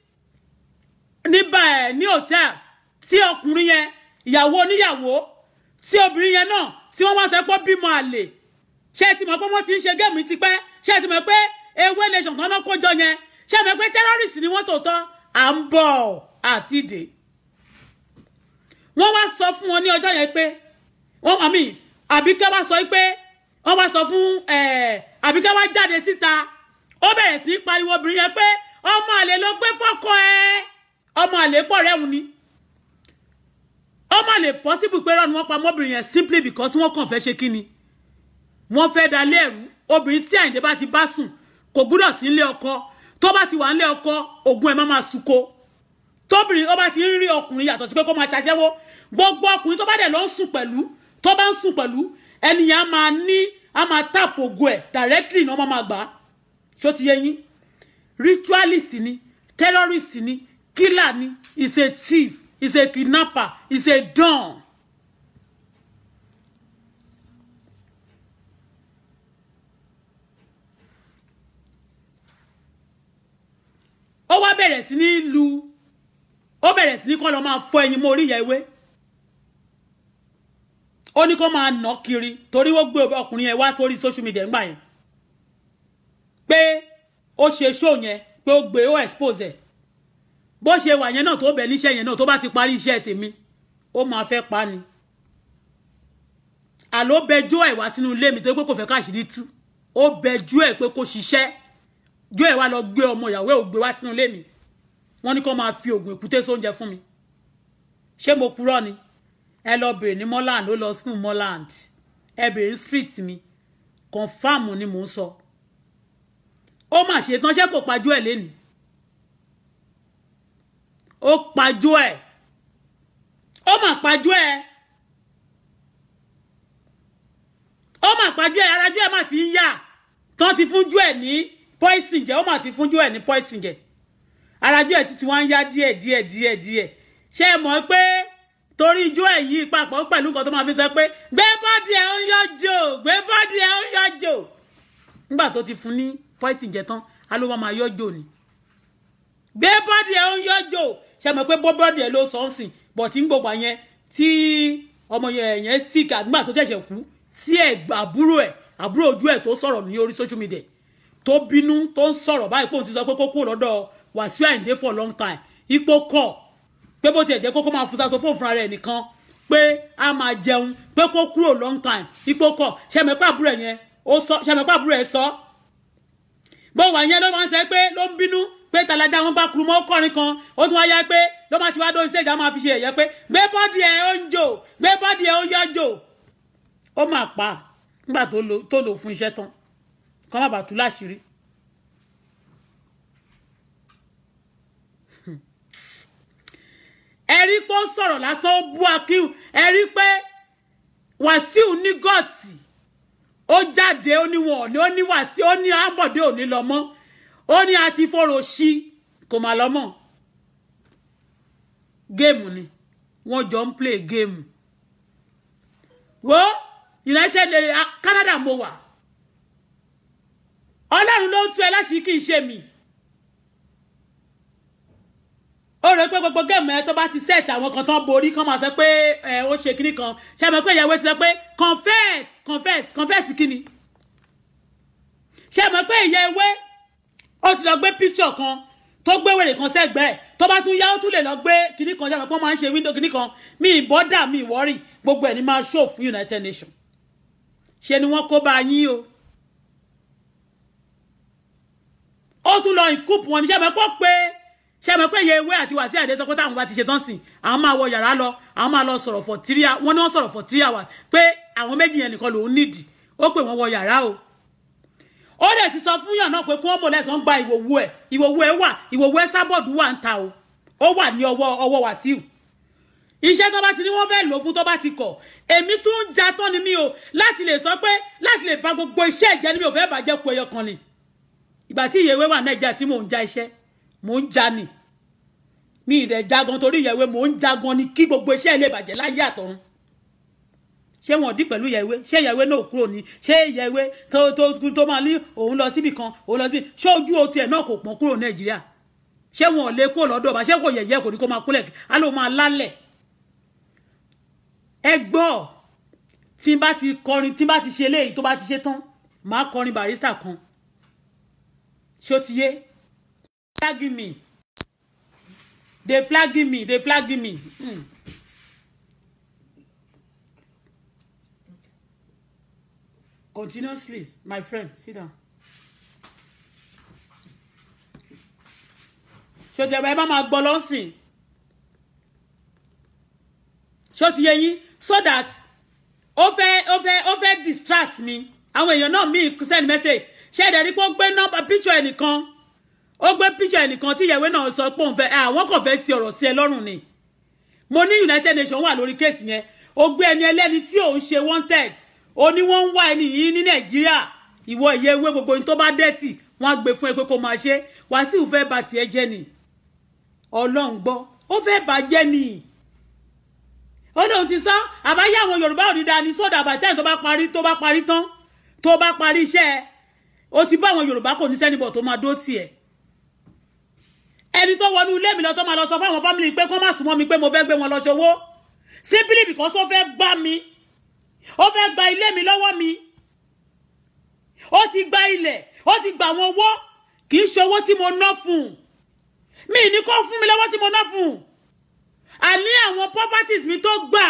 [SPEAKER 1] níbà ẹ̀ ní hòtẹ́ẹ̀lì tí ọkùnrin yẹn ìyàwó oníyàwó tí obìnrin yẹn náà tí wọ́n wá sọ pé bímọ àlè ṣé ẹ ti mọ̀ pé wọ́n ti ń ṣe géèmù tipẹ́ ṣé ẹ ti mọ̀ pé ewé nation kan náà kójọ yẹn ṣé ẹ mọ̀ pé terrorist ni wọ́n tòótọ́ à ń bọ̀ àti ìdè wọ́n wá sọ fún wọn ní ọjọ́ yẹn pé wọ́n àmì àbíkẹ́ wá sọ pé wọ́n wá sọ fún àbíkẹ́ wá jáde síta ó bẹ̀rẹ̀ sí í pariwo obìnrin yẹn pé ọmọ àlè ló gbé fọ́kọ ẹ ọmọ àlè pọ̀ rẹ́hùn ni ọmọ àlè possible pé rọ́ọ̀nù wọn pa ọmọbìnrin yẹn simply because wọ́n kàn fẹ́ ṣe kí ni wọ́n fẹ́ da lẹ́rú obìnrin tí àyìndé bá ti bá sùn kò gbúdọ̀ sí ilé ọkọ tó bá ti wà nílé ọkọ ògùn ẹ̀ má máa sunko tóbìnrin ó bá ti ń rí ọkùnrin yàtọ̀ sí pé kó máa ṣaṣẹ́wó gbogbo ọkùnrin tó bá dẹ̀ lọ ń sùn pẹ̀lú tó bá ń sùn pẹ̀lú ẹnìyàn á máa ní á máa tap ògùn ẹ̀ directly ní wọ́n máa gbà á ṣó ti yé yín ritualist ni terrorist ni killer ni is a thief is a kidnapper is a don. ó wá bẹ̀rẹ̀ sí ní lu ó bẹ̀rẹ̀ sí ní kọ́ lọ máa fọ ẹyin mọ́ orí ìyá ewé ó ní kó máa nà kiri torí ó gbé ọkùnrin yẹn wá sórí social media ńgbà yẹn pé ó ṣe show yẹn pé ó gbé ó expose ẹ̀ bó ṣe wà yẹn náà tó bẹ̀ níṣẹ́ yẹn náà tó bá ti parí iṣẹ́ tèmi ó máa fẹ́ pa ni àló bẹjọ́ ẹ̀ wá sínú ilé mi tó pé kò fẹ́ káṣírí tú ó bẹjọ́ ẹ̀ pé kó ṣiṣẹ́ jọ́ ẹ̀ wá lọ gbé ọmọ ìyàwó ẹ̀ ò gbé wá sínú ilé mi wọ́n ní kó máa fi oògùn èkúté sóúnjẹ fún mi ṣé mo purọ́ ni ẹ lọ bèrè ní Moreland ó lọ school Moreland ẹ bèrè ní street mi confam ni mò ń sọ ó mà ṣe tán ṣé kò pajú ẹ̀ lénìí ó pajú ẹ̀ ó mà pajú ẹ̀ ó mà pajú ẹ̀ arájú ẹ̀ mà ti ń yà tán ti fúnjú ẹ̀ ní poison jẹ ó mà ti fúnjú ẹ̀ ní poison jẹ arájú ẹ̀ títí wọ́n ń yá díẹ̀ díẹ̀ díẹ̀ díẹ̀ ṣé ẹ mọ̀ pé torí ijó ẹ̀ yìí papọ̀ pẹ̀lú nǹkan tó máa fi sọ pé gbé bọ́dì ẹ̀ ń yọjò gbé bọ́dì ẹ̀ ń yọjò nígbà tó ti fún ní poison jẹ tán á ló máa yọjò ni gbé bọ́dì ẹ̀ ń yọjò ṣé mọ̀ pé bọ́dì ẹ̀ ló sọ ń sìn bọ̀ tí ń gbogbo yẹn tí ọmọ yẹn sick àgbà tó ṣẹ̀ṣẹ̀ kú tí ẹ̀ àbúrò ẹ̀ àbúrò ojú ẹ̀ tó sọ̀rọ̀ ní orí social media tó bínú tó ń sọ̀rọ̀ báyìí pé òun ti sọ pé kó kúrò lọ́dọ̀ Wàsíù Àyìndé for long time ipò kọ̀ pé bó tiẹ̀ jẹ́ kókó máa fúnṣaṣọ fún òfin rẹ̀ nìkan pé a máa jẹun pé kó kúrò long time ipò kọ̀ ṣẹ̀mẹ̀pá àbúrò ẹ̀ yẹn ó sọ ṣẹ̀mẹ̀pá àbúrò ẹ̀ sọ bó wà yẹn ló máa ń sẹ pé ló ń bínú pé tàlájà wọn bá kuru mọ́ ọkọrin kan ó tún wá yá pé ló máa ti wá dó stage á máa fi ṣe ẹ̀yẹ pé gbé bọ́dì ẹ̀ ó ń jò gbé bọ́dì ẹ̀ ó yọ jò ó máa pa nígbà tó lò fún iṣẹ́ tán kọ́ má bàa tú láṣìírí. ẹ rí pé ó sọ̀rọ̀ lásán ó bú akíw ẹ rí pé Wàsíù ní gọ́ọ̀tì ó jáde ó ní wọn ò ní ó ní Wàsíù ó ní Àbọ̀dé ò ní lọ mọ́ ó ní àti fòrò sí kò má lọ mọ́ géèmù ni wọ́n jọ ń play géèmù wo United Canada mo wà Ọlọ́run ló ń tú ẹ láṣìí kì í ṣe mi. ó rẹ pé gbogbo géèmù ẹ tó bá ti set àwọn kan tán borí kán máa sọ pé ẹ ó ṣe kíní kan ṣe mọ̀ pé ìyàwó ti sọ pé confess confess confess kíni ṣe mọ̀ pé ìyá ewé ó ti lọ gbé picture kan tó gbé wèrè kan sẹ́gbẹ̀ẹ́ tó bá tún yá ó tún lè lọ gbé kíní kan ṣe mọ̀ pé wọ́n máa ń ṣe window kíní kan mi ìbọ́dà mi ìwọ́rì gbogbo ẹ̀ ní máa show fún United Nations ṣe ni wọ́n kó bá yín o ó tún lọ ìkúùpù wọn ní ṣe mọ̀ pé ó pé ṣe mọ̀ pé iye ewé àti wàsí àdé sọ pé táwọn bá ti ṣe tán sìn àwọn máa wọ yàrá lọ àwọn máa lọ sọ̀rọ̀ for three hours wọ́n ní wọ́n sọ̀rọ̀ for three hours pé àwọn méjì yẹn nìkan lòún nídìí ó pè wọ́n wọ yàrá o ó dẹ̀ ti sọ fún yàn náà pé kí wọ́n mọ̀ lẹ́sàn gba ìwòwú ẹ̀ ìwòwú ẹ̀ wà ìwòwú ẹ̀ sábọ̀dù wà ń ta o ó wà ní ọwọ́ ọwọ́ Wàsíù iṣẹ́ tó bá ti ní wọ́n fẹ́ lò fún tó bá ti kọ̀ èmi tún ń ja tán ni mí o láti lè sọ pé láti lè ba gbogbo iṣẹ́ ìjẹ́ ni mi ò fẹ́ bàjẹ́ ku ẹyọ kan ni ìgbà tí ìyẹ̀wé wà Nàìjíríà tí mò ń ja iṣẹ́ mò ń ja ni mi ìdẹ̀ jagan torí ìyẹ̀wé mò ń jagan ni kí gbogbo iṣẹ́ ilé ìbàjẹ́ láyé àtọ̀run ṣé wọn dí pẹ̀lú ìyẹ̀wé ṣé ìyẹ̀wé náà kúrò ní ṣé ìyẹ̀wé tó tó tó máa ní òun lọ síbì kan òun lọ síbì ṣé ojú o tiẹ̀ náà kò pọ̀n kúrò Nàìjíríà ṣé wọn ò lè kó lọ́dọ̀ bá ṣé kò yẹ̀yẹ́ kò ní kó máa kúlẹ̀ á ló máa lálẹ̀ ẹ gbọ́ tí n bá ti kọrin tí n bá ti ṣe eléyìí tó bá ti ṣe tán màá kọrin barista kan ṣó ti yé flagging me they flagging me they flagging me. Mm. continuously my friend sit down. ṣòtì ẹ̀bà ẹ bá máa gbọ́ lọ́sìn ṣòtì yẹ yín so that ó fẹ́ ó fẹ́ ó fẹ́ distract mi àwọn èèyàn náà mí send message ṣé ẹ̀dẹ̀ rí pé ó gbé nọ́mbà picture ẹnìkan ó gbé picture ẹnìkan tí ìyàwó náà sọ pé òun fẹ́ àwọn kò fẹ́ ti ọ̀rọ̀ sí ẹ lọ́rùn ni mo ní United Nations wà lórí kéèsì yẹn ó gbé ẹni ẹlẹ́ni tí òun ṣe wanted ó ní wọ́n ń wá ẹni yìí ní Nàìjíríà ìwọ ìyẹ ewé gbogbo ohun tó bá dẹ́tì wọ́n á gbé fún ẹ pé kó máa ṣe Wàsíù fẹ́ bà tiẹ̀ jẹ́ ni Ọlọ́run gbọ́ ó fẹ́ bà jẹ́ ni ó lóun ti sọ àbáyé àwọn Yorùbá ò ní dáa ní sódà àbàtẹ́ tó bá parí tó bá parí tán tó bá parí iṣẹ́ ẹ ó ti bá àwọn Yorùbá kò ní sẹ́nibọ̀ tó máa dó tiẹ̀ ẹni tó wọnú ilé mi lọ tó máa lọ sọ fáwọn fámìlì pé kó má súnmọ́ mi pé mo fẹ́ gbé wọn lọ ṣòwò simply because ó fẹ́ gbá mi ó fẹ́ gba ilé mi lọ́wọ́ mi ó ti gba ilẹ̀ ó ti gba àwọn owó kì í ṣe owó tí mo ná fún un mi ní kó fún mi lọ́wọ́ tí mo ná fún un àní àwọn properties mi tó gbà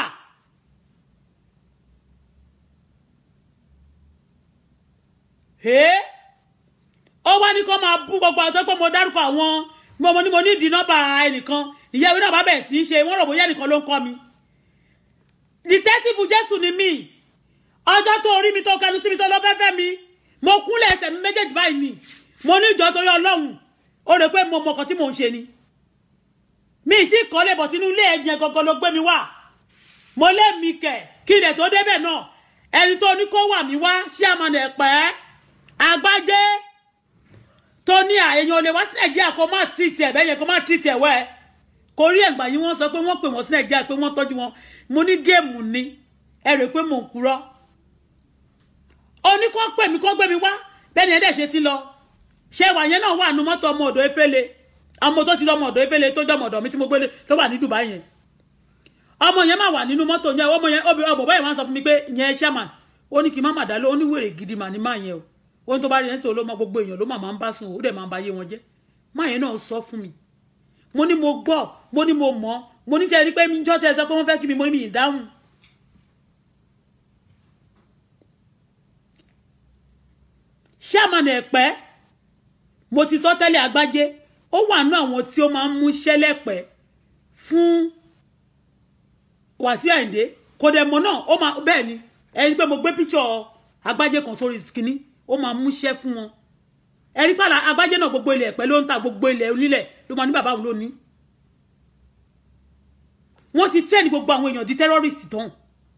[SPEAKER 1] ẹ́ ó wá ní kó máa bú gbogbo àwọn tó pé mo dárúkọ àwọn mo mo ní mo ní ìdí nọ́mbà ẹnìkan ìyá ìwé náà bá bẹ̀rẹ̀ sí í ṣe wọ́n rò bóyá ẹnìkan ló ń kọ́ mi detective jésù ni mí ọjọ́ tó orí mi tó kẹnu sí mi tó lọ fẹ́fẹ́ mi mo kúnlẹ̀ ẹsẹ̀ mi méjèèjì báyìí ni mo ní ìjọ torí ọlọ́run ó rò pé mo mọ ọkàn tí mò ń ṣe ni mi ì tí kọ́lé bọ̀ tínú ilé ẹ̀jẹ̀ gangan ló gbé mi wá mo lé mi kẹ̀ kí ilẹ̀ tó débẹ̀ náà ẹni tó ní kó wà mí wá sí àmàlà ẹ̀pẹ́ àgbájé tó ní àyẹ̀yàn olè wá sí nàìjíríà kó má tìrìtì ẹ̀ bẹ́yẹn kó má tìrìtì ẹ̀ wẹ́ ẹ̀ kò rí ẹ̀gbà yìí wọ́n sọ pé wọ́n pè wọ́n sí nàìjíríà pé wọ́n tọ́jú wọn mo ní géèmù ni ẹ rò pé mò ń purọ́ oní kó pè mí kó gbé mi wá bẹ́ẹ̀ ni ẹ̀dẹ̀ ṣe ti lọ ṣé wà yẹn náà wà nù mọ́tò ọmọ ọ̀dọ̀ efele ọmọ tó ti lọ ọmọ ọ̀dọ̀ efele tó jẹ́ ọmọ ọ̀dọ̀ mi tí mo gbélé tó wà ní Dubai yẹn ọmọ yẹn máa wà nínú mọ́tò yẹn ọmọ yẹn obì ọbọ̀ báyìí wọ́n sọ fún mi pé yẹn chairman ó ní kí n má mà dá ló ó ní wèrè gidi mà ní máa yẹn o ó ní tó bá rí yẹn sí olómọ gbogbo èèyàn ló mà máa ń bá sùn ó dẹ̀ máa ń ba ayé wọn jẹ́ máa yẹn náà sọ fún mi mo ní mo gbọ́ mo ní mo mọ̀ mo ní tẹ́ ẹ rí pé mi jọ́ tẹ́ ẹ sọ pé wọ́n fẹ́ kí mi mo ní mi ì dáhùn chairman ẹ̀pẹ́ mo ti sọ tẹ́lẹ̀ àgbájé ó wà nú àwọn tí ó máa ń mú ṣẹlẹ̀pẹ́ fún Wàsíù Àyìndé kò dẹ̀ mọ̀ náà ó máa bẹ́ẹ̀ ni ẹni pé mo gbé píṣọ̀ àgbájé kan sórí kínní ó máa mú ṣẹ́ fún wọn ẹni pàlà àgbájé náà gbogbo ilẹ̀ ẹ̀pẹ́ ló ń ta gbogbo ilẹ̀ onílẹ̀ ló máa ní bàbá òun lónìí wọ́n ti tẹ́ ní gbogbo àwọn èèyàn di terrorist tán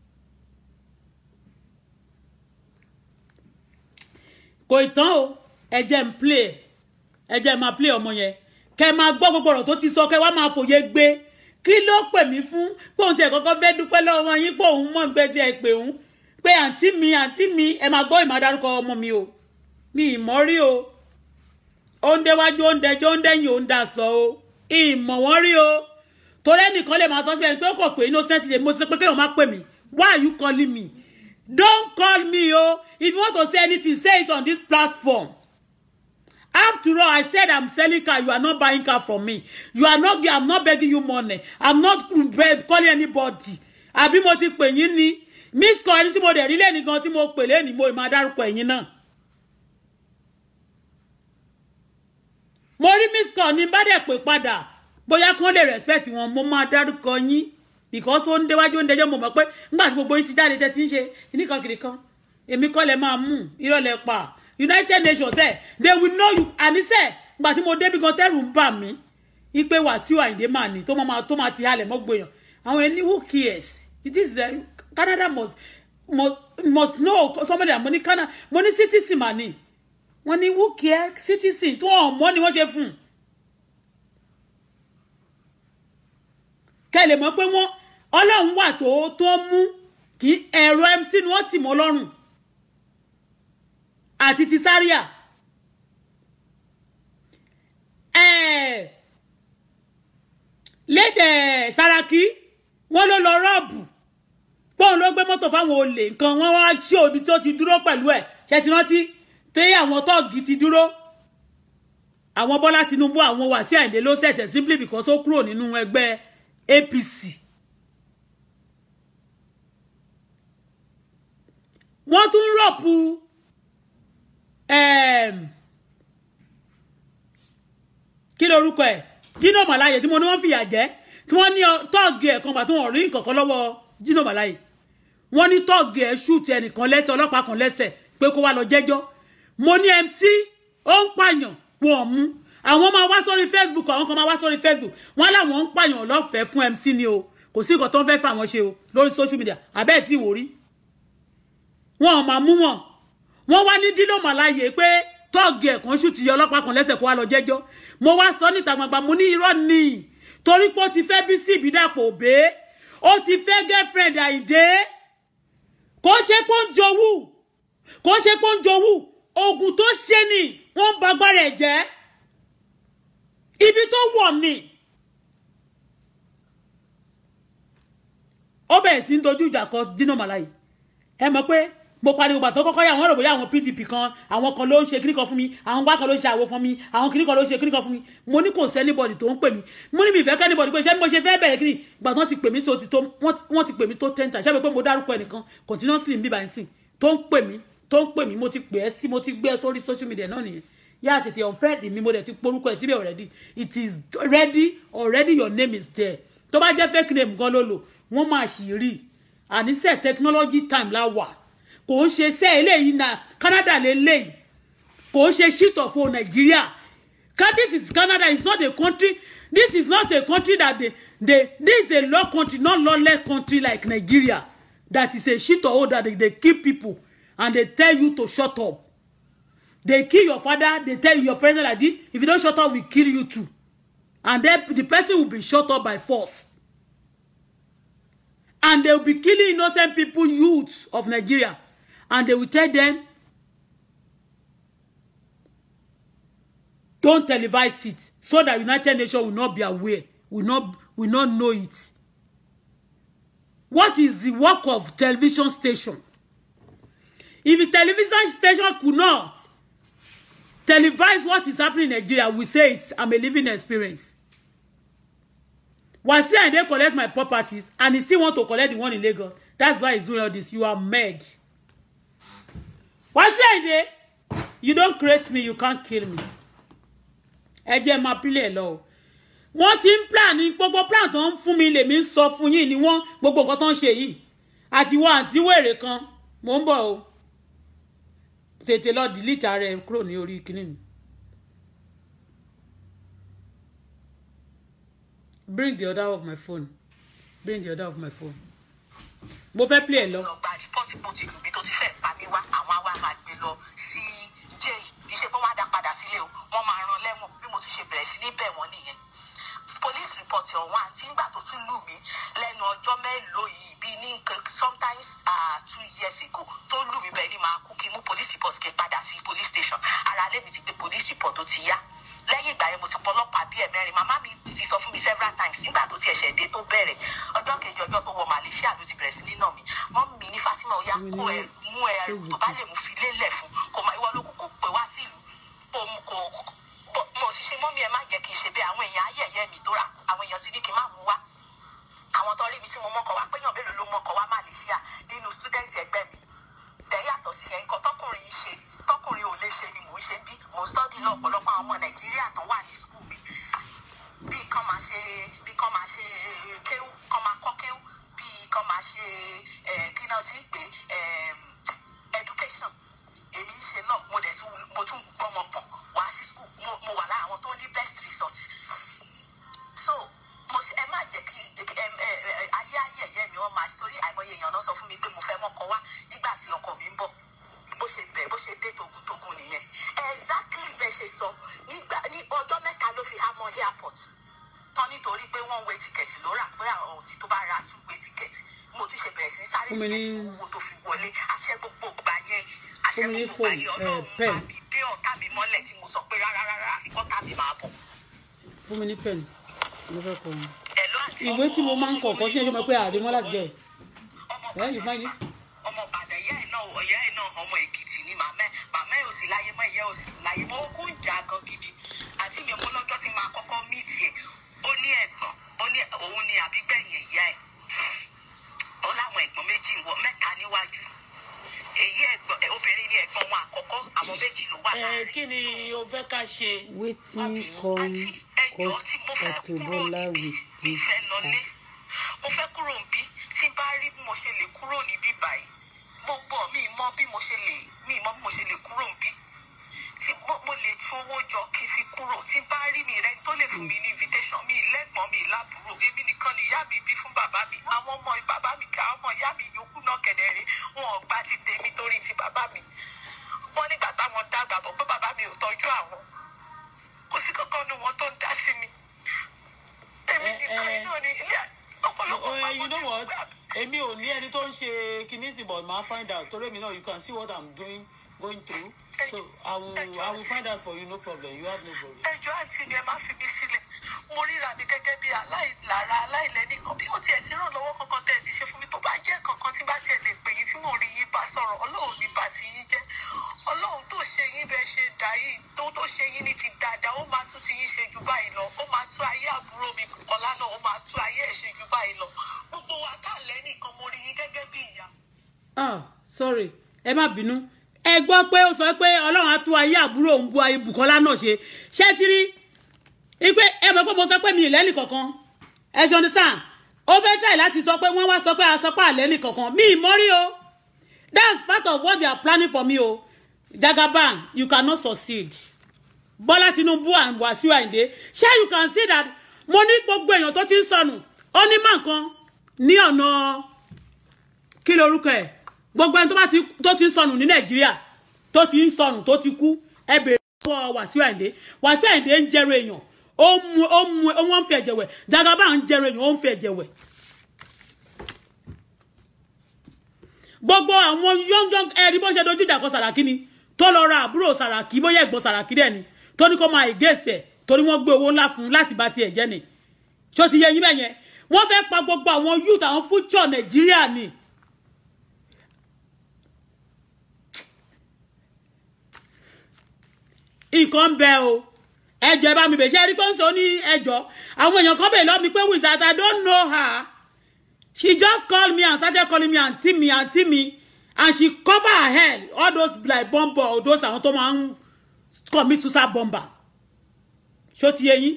[SPEAKER 1] kò ì tán o ẹ jẹ́ ń play ẹ jẹ́ máa play ọmọ yẹn kẹ́ ẹ máa gbọ́ gbogbo ọ̀rọ̀ tó ti sọ kẹ́ ẹ wá máa fòye gbé kí ló pè mí fún pé òun tiẹ̀ kọ́kọ́ fẹ́ dúpẹ́ lọ́wọ́ yín pé òun mọ̀ pé tiẹ̀ pè òun pé àǹtí mi àǹtí mi ẹ máa gbọ́ ìmọ̀ adarúkọ ọmọ mi o mi ìmọ̀ rí o ó ń déwájú ó ń dẹjọ́ ó ń dẹ́yìn ó ń dà sọ o ìmọ̀ wọ́n rí o torí ẹnìkan lè máa sọ sí ẹni pé ó kọ̀ pé innocent lè mo ti sọ pé kéèyàn má pè mí why are you calling me don't call me o if you want to say anything say it on this platform after all i said i'm selling car you are not buying car from me you are not i'm not begging you money i'm not calling anybody àbí mo ti pè yín ní miss call ẹni tí mo dẹ̀ rí lẹ́ni gan tí mo pè lẹ́ni mo máa dárúkọ ẹ̀yin náà mo rí miss call ní bá dẹ̀ pè padà bóyá kán lè respect wọn mo máa dárúkọ yín because ó ń déwájú ó ń dẹjọ́ mo mọ̀ pé nígbà tí gbogbo yín ti jáde tẹ́ ti ń ṣe nìkan kiri kan èmi kọ́ lẹ máa mú irọ́ lẹ pa united nations ẹ they will know you àníṣe ìgbà tí mo débi gan tẹ́rù ń bà mí ipe Wàsíù Àyìndé mà ní tó máa tó máa ti halẹ̀ mọ́ gbòyàn àwọn ẹni who cares it is uh, Canada must must must know somebody mo ní Canada mo ní citizen mà ní wọ́n ní who care citizen tó hàn mọ́ ni wọ́n ṣe fún un. kẹ́ lè mọ̀ pé wọ́n ọlọ́run wà tó tó mú kí ẹ̀rọ mc ni wọ́n tì mọ́ lọ́rùn àti ti sáríà lédè Sàràkí wọ́n ló lọ rọ́ọ̀bù pọ́ùn ló gbé mọ́tò fáwọn olè nǹkan wọ́n wá sí òbí tó ti dúró pẹ̀lú ẹ̀ ṣe ti rántí téyé àwọn tọ́ọ̀gì ti dúró àwọn Bọ́lá Tinubu àwọn Wàsíù Àyìndé ló ṣẹ̀tẹ̀ simply because ó kúrò nínú ẹgbẹ́ APC wọ́n tún rọ̀pù kí lorúkọ ẹ̀ Dino Melaye tí mo ní wọ́n fìyà jẹ tí wọ́n ní tọ́ọ̀gì ẹ̀ kan pàtó wọn rí nǹkankan lọ́wọ́ Dino Melaye wọ́n ní tọ́ọ̀gì ẹ̀ ṣùtì ẹnìkan lẹ́sẹ̀ ọlọ́pàá kan lẹ́sẹ̀ pé kó wá lọ jẹ́jọ́ mo ní MC ó ń pààyàn wọ́n mú àwọn máa wá sórí Facebook àwọn kan máa wá sórí Facebook wọ́n láwọn ń pààyàn lọ́fẹ̀ẹ́ fún MC ni o kò sí nǹkan tó ń fẹ́ fà wọ́n ṣe o lórí social media àbẹ́ẹ̀ tí ìwò rí wọn ò máa mú wọn wọn wá ní Dino Melaye pé tọ́ọ̀gì ẹ̀kan ṣù ti yọ ọlọ́pàá kan lẹ́sẹ̀ kó wá lọ jẹ́jọ́ mo wá sọ níta gbangba mo ní irọ́ ni torí pé ó ti fẹ́ bí sí ìbídàpọ̀ òbé ó ti fẹ́ girlfriend Àyìndé kò ṣe pé ó ń jowú kò ṣe pé ó ń jowú oògùn tó ṣe ni wọ́n ń ba agbára ẹ̀ jẹ́ ibi tó wọ̀ ni ó bẹ̀rẹ̀ sí ń dojú ìjà kọ Dino Melaye ẹ mọ̀ pé mo pariwo gbà tó kọ́kọ́ yà wọ́n rò bóyá àwọn pdp kan àwọn kan ló ń ṣe kíní kan fún mi àwọn gbá kan ló ń ṣe àwo fún mi àwọn kíní kan ló ń ṣe kíní kan fún mi mo ní kò sẹ́nibọ̀dì tó ń pè mí mo ní mi ìfẹ́ kẹ́nibọ̀dì pé ṣé mo ṣe fẹ́ bẹ̀rẹ̀ kíní gbà tán ti pè mí so ti tó wọ́n ti pè mí tó ten times ṣé pé mo dárúkọ ẹnìkan continuously ń bíbá ẹ̀ sìn tó ń pè mí tó ń pè mí mo ti pè ẹ́ sí mo ti gbé ẹ sórí social media náà nìyẹn yá tètè unfriend mi mo dẹ̀ ti porúkọ ẹ̀ síbẹ̀ already it is ready already your name is there tó bá jẹ́ fake name gan ló lò wọ́n máa ṣì rí àníṣe technology time la wà kò ń ṣe iṣẹ́ eléyìí na Canada lélẹ́yìí kò ń ṣe shit of o Nigeria this is Canada is not a country this is not a country that they they this is a law country not lawless country like Nigeria that is a shit of o that they, they kill people and they tell you to shut up they kill your father they tell you your parents like this if you don't shut up we kill you too and then the person will be shut up by force and they will be killing innocent people youths of Nigeria and they will tell them don't televise it so that United Nations will not be aware will not will not know it what is the work of television station if the television station could not televise what is happening in Nigeria we say it's I'm a living experience Wasi Ayinde collect my properties and he still want to collect the one in Lagos that's why he's doing all this you are mad Wasi Ayinde you don't create me you can't kill me ẹ jẹ́ máa pílẹ̀ lọ o wọ́n ti ń plan ní gbogbo plan tó ń fún mi lèmi ń sọ fún yín ni wọ́n gbogbo nǹkan tó ń ṣe yìí àti wọ́n àti wèrè kan mò ń bọ̀ o tètè lọ delete ara ẹ kúrò ní orí kíní mi. bring the other of my phone bring the other of my phone mo fẹ́ play ẹ lọ.
[SPEAKER 2] lọ gba rìpọ́tì bó ti lù mí tó ti fẹ́ pa mí wá àwọn àwa máa gbé lọ sí jail kì í ṣe pé wọ́n á dá padà sílé o wọ́n máa rán lẹ́wọ̀n bí mo ti ṣe bẹ̀rẹ̀ sí ní bẹ̀ wọ́n nìyẹn police report ọ̀hún àti nígbà tó tún lù mí lẹ́nu ọjọ́ mélòó yìí bíi ní nǹkan sometimes uh, two years ago tó lù mí bẹ́ẹ̀ ni màá kú kí n mú police report kí n padà sí police station ara lé mi ti gbé police report tó ti yá lẹ́yìn ìgbà yẹn mo ti pọlọ́pàá bíi ẹ̀mẹ́rin màmá mi ti sọ fún mi several times nígbà tó ti ẹ̀ṣẹ̀ dé tó bẹ̀rẹ̀ ọjọ́ kejì ọjọ́ tó wọ Malaysia ló ti bẹ̀rẹ̀ sí nínà mi wọ́n mi ní Fatima ó yá kó ẹ mú ẹ tó bá lè mú fi lélẹ̀ fún kò máa ìwọ ló kúkú pè wá sílùú kò kò mo ti ṣe mọ́mí ẹ má jẹ́ kí n ṣe bẹ́ẹ̀ àwọn èèyàn ayẹyẹ mi tó rà àwọn èèyàn ti ní kí n má mú wá àwọn tó rí mi tí mo mọ́kọ̀ wá péyàn mélòó ló mọ́kọ̀ wá Malaysia nínú student ẹgbẹ́ mi tẹ̀ yàtọ̀ sí yẹn nǹkan tọkùnrin yìí ṣe tọkùnrin ò lè ṣe ni mò ń ṣe bí mò ń stọ́dí lọ ọ̀pọ̀lọpọ̀ àwọn ọmọ Nàìjíríà tó wà ní skul mi bí kan máa ṣe bí kan máa ṣe kéwú kan máa kọ́ kéwú bí kan máa ṣe kí náà ti ń pè education èmi ń ṣe náà mo dẹ̀ tún mo tún gbọ́mọ pọ̀ wá sí skul mo wà lára àwọn tó ní best result so mo ṣe ẹ má jẹ́ kí ayé ayé ẹ̀yẹ́ mi wọ́n máa ṣe torí àìmọye èèyàn náà sọ fún mi pé mo fẹ́ mọ́kọ wá nígbà tí ọkọ mi ń bọ̀ bó ṣe bẹ̀ bó ṣe dé togun-togun nìyẹn exactly bẹ́ẹ̀ ṣe sọ nígbà ní ọjọ́ mẹ́ta ló fi há mọ́ airport tán nítorí pé wọ́n wé tíkẹ̀tì ló rà pé àwọn òtí tó bá ra tún wé tíkẹ̀tì mo tún ṣe bẹ̀rẹ̀ sí sáré tíkẹ̀tì owó tó fi wọlé àṣẹ gbogbo gbà yẹn àṣẹ gbogbo gbà yẹn ọlọ́run bá mi dé ọ̀tá mi mọ́lẹ̀ tí mo sọ pé rárá rárá àfikọ́ tá mi máa bọ̀.
[SPEAKER 1] fún mi ní pẹ̀lú mo fẹ́ kọ wọn.
[SPEAKER 2] Hello, àti
[SPEAKER 1] ìwé tí mo máa ń kọ̀ọ̀kan sí ẹjọ́ mọ̀ pé àdémọ́ láti jẹ́
[SPEAKER 2] ọmọ
[SPEAKER 1] ẹ̀ yìí fáyé.
[SPEAKER 2] ọmọ Ìbàdàn ìyá ẹ̀ náà ọ̀yá ẹ̀ náà ọmọ Èkìtì ni màmá ẹ̀ màmá ẹ̀ ò sí láyé mọ́ ìyá ò sí láyé mọ́ ogún ìjà gan gidi àti mi mú lọ́jọ́ tí máa kọ́kọ́ míìtì ẹ̀ ó ní ẹ̀gbọ́n ó ní òun ni àbígbẹ̀yìn ìyá ẹ̀ ó láwọn ẹ̀gbọ́n méjì wọ mẹ́ta níwájú èyí ẹ̀gbọ́n ẹ̀, obìnrin ni ẹ̀gbọ́n wọn àkọ́kọ́ àwọn méjì ló wà
[SPEAKER 3] ẹ
[SPEAKER 2] láàrin
[SPEAKER 3] kí ni o fẹ́ ká ṣe.
[SPEAKER 1] wetin come cause Auto Bola with
[SPEAKER 2] mi
[SPEAKER 1] this
[SPEAKER 2] fẹ́ lọlé
[SPEAKER 1] act.
[SPEAKER 2] mo fẹ́ kúrò níbí tí n bá rí bí mo ṣe lè kúrò níbí báyìí gbogbo mi mọ bí mo ṣe lè mi mọ bí mo ṣe lè kúrò níbí tí mo mo lè tún owó jọ kí n fi kúrò tí n bá rí mi rẹ tó lè fún mi ní invitation mi lẹ́gbọ̀n mi lábúrò èmi nìkan ni ìyá mi bí fún bàbá mi àwọn ọmọ bàbá mi kà ọmọ ìyá mi yòókù náà kẹ̀dẹ̀rẹ̀ wọn ò gbà ti tèmi torí ti bàbá mi wọn nígbà táwọn dàgbà bọ̀ pé bàbá mi ò tọ́jú àwọn kò sí kankan nu wọn tó ń dá sí mi èmi
[SPEAKER 3] Eh,
[SPEAKER 2] nìkan
[SPEAKER 3] eh.
[SPEAKER 2] náà ni ilé ọ̀pọ̀lọpọ̀
[SPEAKER 3] Oh, you know
[SPEAKER 2] pàmò
[SPEAKER 3] what èmi ò ní ẹni tó ń ṣe kinní sí but màá find out torí èmi náà you can see what i'm doing going through so i will i will find out for you no problem you have no problem.
[SPEAKER 2] ẹjọ́ àǹtí mi ẹ má fi mí sílẹ̀ mo ríra mi gẹ́gẹ́ bí aláìlára aláìlẹ́nìkan bí ó tiẹ̀ sí ìrànlọ́wọ́ kankan tẹ̀ lè ṣe fún mi tó bá jẹ́ kankan tí bá tiẹ̀ lè pè yín tí mo rí yín bá sọ̀rọ̀ ọlọ́run
[SPEAKER 1] ẹ má bínú ẹ gbọ́ pé ó sọ pé ọlọ́run á tú ayé àbúrò òun bu ayé Bùkọ́lá náà ṣe ṣé ti rí ipe ẹ mọ̀ pé mo sọ pé mi ì lẹ́nì kankan ẹ ṣe understand ó fẹ́ try láti sọ pé wọ́n wá sọ pé a sọ pé àlẹ́ nìkankan mi ì mọ́rí o that's part of what they are planning for me o Jagaban you cannot succeed Bọ́lá Tinubu and Wasiu Ayinde ṣé you can see that mo ní gbogbo èèyàn tó ti ń sọnù ó ní mọ̀ nǹkan ní ọ̀nà kí lorúkọ ẹ̀ gbogbo ẹni tó bá ti tó ti ń sọnù ní Nàìjíríà tó ti ń sọnù tó ti kú ẹ bèrè lọ́wọ́ Wasiu Ayinde Wasiu Ayinde ń jẹrọ èèyàn ó mu ó mu ó wọ́n ń fi ẹ̀jẹ̀ wẹ̀ Jagaban ń jẹrọ èèyàn ó ń fi ẹ̀jẹ̀ wẹ̀. gbogbo àwọn yọ́njọ́n ẹ̀rí bó ṣe dojú ìjà kọ Sàràkí ni tó lọ ra àbúrò Sàràkí bóyá ẹ̀gbọ́n Sàràkí dẹ̀ ni tó ní kó máa ìgéèsì ẹ̀ torí wọ́n gbé owó ńlá fún un láti bá tiẹ̀ jẹ́ ni ṣó ti yẹ yín bẹ́ẹ̀ yẹn wọ́n fẹ́ pa gbogbo àwọn youth àwọn future Nàìjíríà ni. nǹkan ń bẹ o ẹjọ ẹ bá mi bẹ ṣe rí pé ń sọ ní ẹjọ àwọn èèyàn kan bẹ̀ lọ́ mi pé wizard I don't know her she just called me and started calling me aunty me aunty me and she cover her head all those like bomber or those àwọn tó máa ń commit suicide bomber ṣó ti yé yín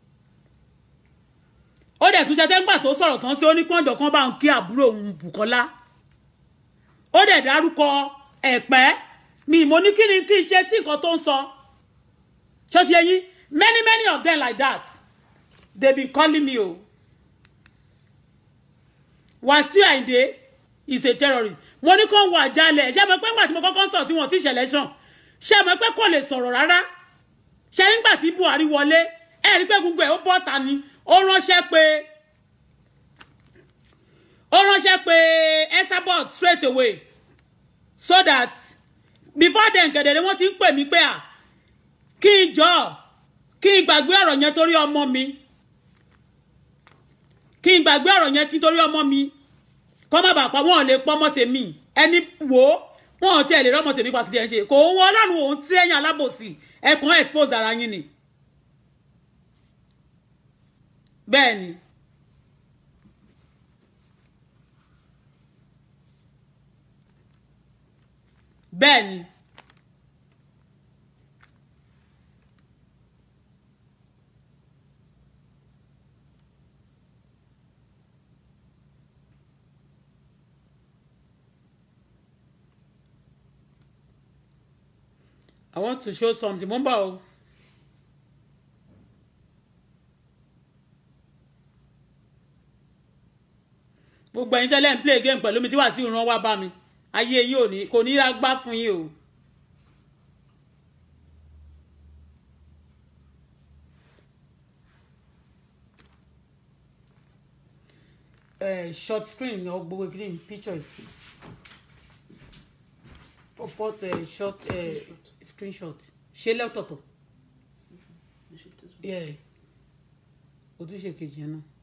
[SPEAKER 1] ó dẹ̀ tún ṣe tẹ́gbà tó sọ̀rọ̀ kan sí oníkànjọ̀ kan bá ń kí àbúrò òun Bùkọ́lá ó dẹ̀ dárúkọ ẹ̀pẹ́ mi mo ní kí ni kí n ṣe sí nǹkan tó ń sọ ṣó ti yé yín many many of them like that they been calling me o Wasiu Ayinde is a terrorist mo ní kó ń wọ àjálẹ̀ ṣé mo pé ńgbà tí mo kọ́kọ́ sọ tí wọ́n ti ṣẹlẹ̀ sàn ṣé mo pé kò lè sọ̀rọ̀ rárá ṣé nígbà tí Buhari wọlé ẹ rí pé gbogbo ẹ̀ ó bọ́ ta ni ó ránṣẹ́ pé ó ránṣẹ́ pé Esabod straight away so that before then gẹ̀dẹ̀rẹ̀ wọ́n ti ń pè mí pé à kí n jọ kí n gbàgbé ọ̀rọ̀ yẹn torí ọmọ mi kí n gbàgbé ọ̀rọ̀ yẹn kí torí ọmọ mi kọ́ má bàa pa wọ́n lè pọ́ ọmọ tèmi ẹni wò ó wọ́n ò tiẹ̀ lè rọ́mọ tèmi pàkìtì ẹ̀ ń ṣe kò ń wọ́n ọlọ́run òun tí ẹ̀yìn alábòsí ẹ̀kún expose ara yín ni. bẹ́ẹ̀ ni bẹ́ẹ̀ ni. I want to show something. Mo ń bọ̀ o. Gbogbo ẹ̀yin tẹ́lẹ̀ ń play game pẹ̀lú mi tí wà sí ìran wá bá mi. Ayé yín ò ní kò ní ra gbá fún yín o. Uh, short screen or gbogbo green picture put a short uh, screenshot ṣe lọ́tọ̀ọ̀tọ̀ yeah o tún ṣe kejì yẹn náà.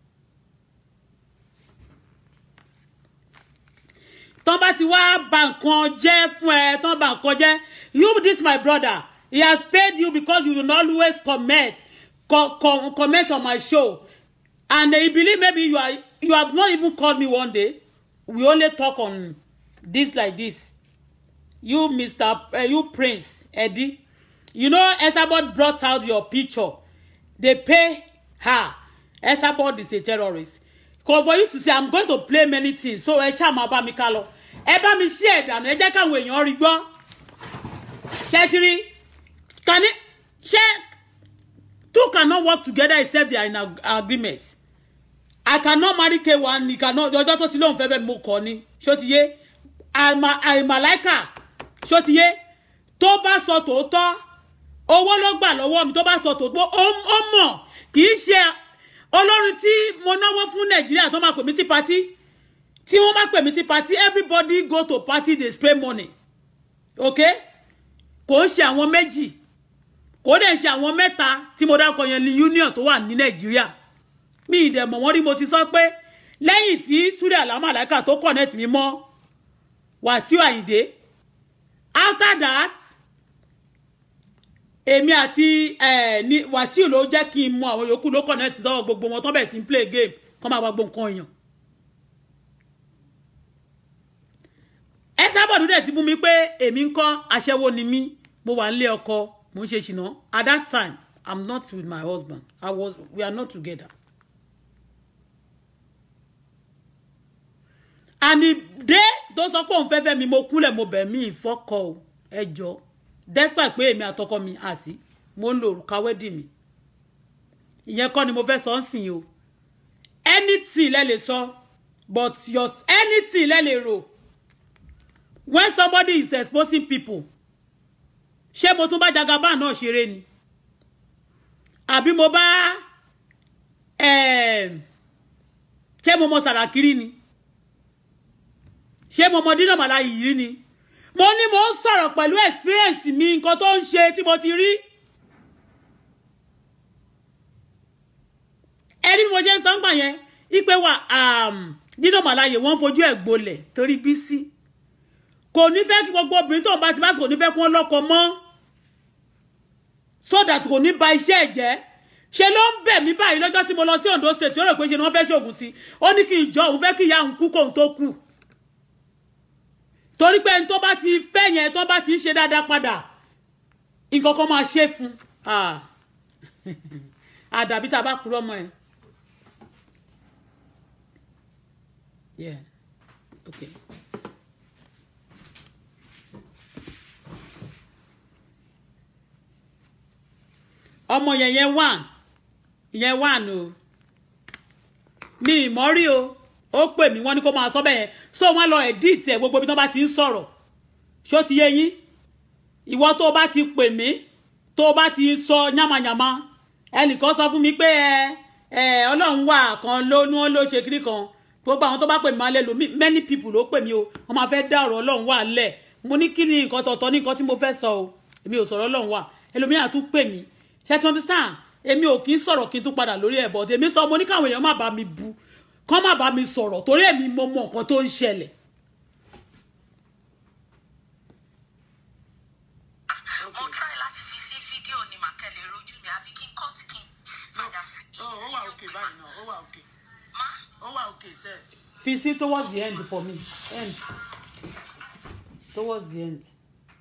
[SPEAKER 1] tán bá ti wá bà nǹkan jẹ́ fún ẹ tán bà nǹkan jẹ́ you this my brother he has paid you because you will always comment co co comment on my show and he believe maybe you are you have not even called me one day we only talk on this like this you mr uh, you prince eddie you know esabod brought out your picture they pay her esabod is a terrorist cause for you to say i'm going to play many things so ẹ ṣáà máa bá mi ká lọ ẹ bá mi ṣí ẹ dànù ẹ jẹ́ káwọn èèyàn rí gbọ́ ṣé ti rí kàní ṣé two cannot work together except they are in ag agreement i cannot marry k1 he cannot ọjọ́ tó ti lóun fẹ́ bẹ́ẹ̀ mo kọ́ ni ṣó ti yé àìmàláìkà ṣó ti yé tó bá sọ tòótọ́ owó ló gbà lọ́wọ́ mi tó bá sọ tòótọ́ ó mọ̀ kì í ṣe olórin tí mo náwó fún nàìjíríà tó máa pè mí sí patí tí wọ́n máa pè mí sí patí everybody go to party dey spray money ok kò ń ṣe àwọn méjì kò dẹ̀ ṣe àwọn mẹ́ta tí mo dákọ̀ yẹn ní union tó wà ní nàìjíríà mi ìdẹ̀mọ̀ wọ́n rí mo ti sọ pé lẹ́yìn tí Suri Alamalaika tó connect mi mọ́ Wàsíù Àyìndé after that èmi àti ní Wàsíù ló jẹ́ kí n mọ àwọn yòókù ló connect sọ́wọ́ gbogbo wọn tó bẹ̀rẹ̀ sí play game kọ́ máa wá gbọ́ nǹkan èèyàn. ẹ sábọ̀dù dẹ̀ ti mú mi pé èmi ń kọ́ aṣẹ́wó ni mí mo wà nílé ọkọ mo ń ṣe ṣìnà at that time i'm not with my husband i was we are not together. and dé tó sọ pé òun fẹ́ fẹ́ mi mo kúnlẹ̀ mo bẹ̀ mí ìfọ́kọ o ẹ jọ despite pé èmi àtọkọ mi àsí mo ń lo òrùka wedding mi ìyẹn kọ́ ni mo fẹ́ sọ ń sìn o anything lẹ lè sọ but your anything lẹ lè rò when somebody is exposing people ṣé mo tún bá jagaba náà ṣeré ni àbí mo bá em, ṣé mo mọ sàràkiri ni ṣé mo mọ dínà màlá yìí ni mo ní mo ń sọ̀rọ̀ pẹ̀lú experience mi nǹkan tó ń ṣe tí mo ti rí ẹni bí mo ṣe ń sọ ń gbà yẹn ipe wa dínà màlá yìí wọ́n fojú ẹ̀ gbolẹ̀ torí Bísí kò ní fẹ́ kí gbogbo obìnrin tó ń bá ti bá kò ní fẹ́ kí wọ́n lọ́kọ mọ́ so that kò ní ba iṣẹ́ ẹ̀ jẹ́ ṣe ló ń bẹ̀ mí báyìí lọ́jọ́ tí mo lọ sí Ondo state ó rò pé ṣe ni wọ́n fẹ́ ṣoògùn sí ó ní kí ìjọ òun fẹ́ kí ìyá òun kú kóun tó kù torí pé ẹni tó bá ti fẹ́ yẹn tó bá ti ń ṣe dáadáa padà nǹkan kan máa ṣe fún un àdàbí tá a bá kúrò ọmọ ẹ. Yeah. Okay. ọmọ yẹn yẹn wà yẹn wà nù mi ìmọ̀rí o ó pè mí wọ́n ní kó máa sọ bẹ́ẹ̀ yẹn so wọ́n lọ edit ẹ̀ gbogbo ibi tó bá ti ń sọ̀rọ̀ ṣó ti yé yín ìwọ tó o bá ti pè mí tó o bá ti sọ yánmayànmá ẹnìkan sọ fún mi pé ẹ ẹ ọlọ́run wà kan ló ní wọ́n ló ṣe kiri kan gbogbo àwọn tó bá pè mí máa lè lò mí many people ló pè mí o wọ́n máa fẹ́ dá ọ̀rọ̀ ọlọ́run wà lẹ̀ mo ní kí ni nǹkan tọ̀tọ̀ ní nǹkan tí mo fẹ́ sọ o èmi ò sọ̀rọ̀ ọlọ́run wà ẹlòmíràn tún pè mí ṣe tí understand èmi ò kí ń sọ̀rọ̀ kí n tún padà lórí ẹ̀ bọ̀ èmi sọ mo ní káwọn èèyàn má bá mi bu kán má bá mi sọ̀rọ̀ torí èmi mo mọ nǹkan tó ń ṣẹlẹ̀.
[SPEAKER 2] mo try láti fi sí fídíò ní màkẹ́lẹ̀ rojú mi àbí kí n cut kí n padà fi
[SPEAKER 3] Oh, ó wà òkè báyìí náà ó wà òkè
[SPEAKER 2] má
[SPEAKER 3] ó wà òkè sẹ́ẹ̀.
[SPEAKER 1] fi sí towards the end for me end towards the end.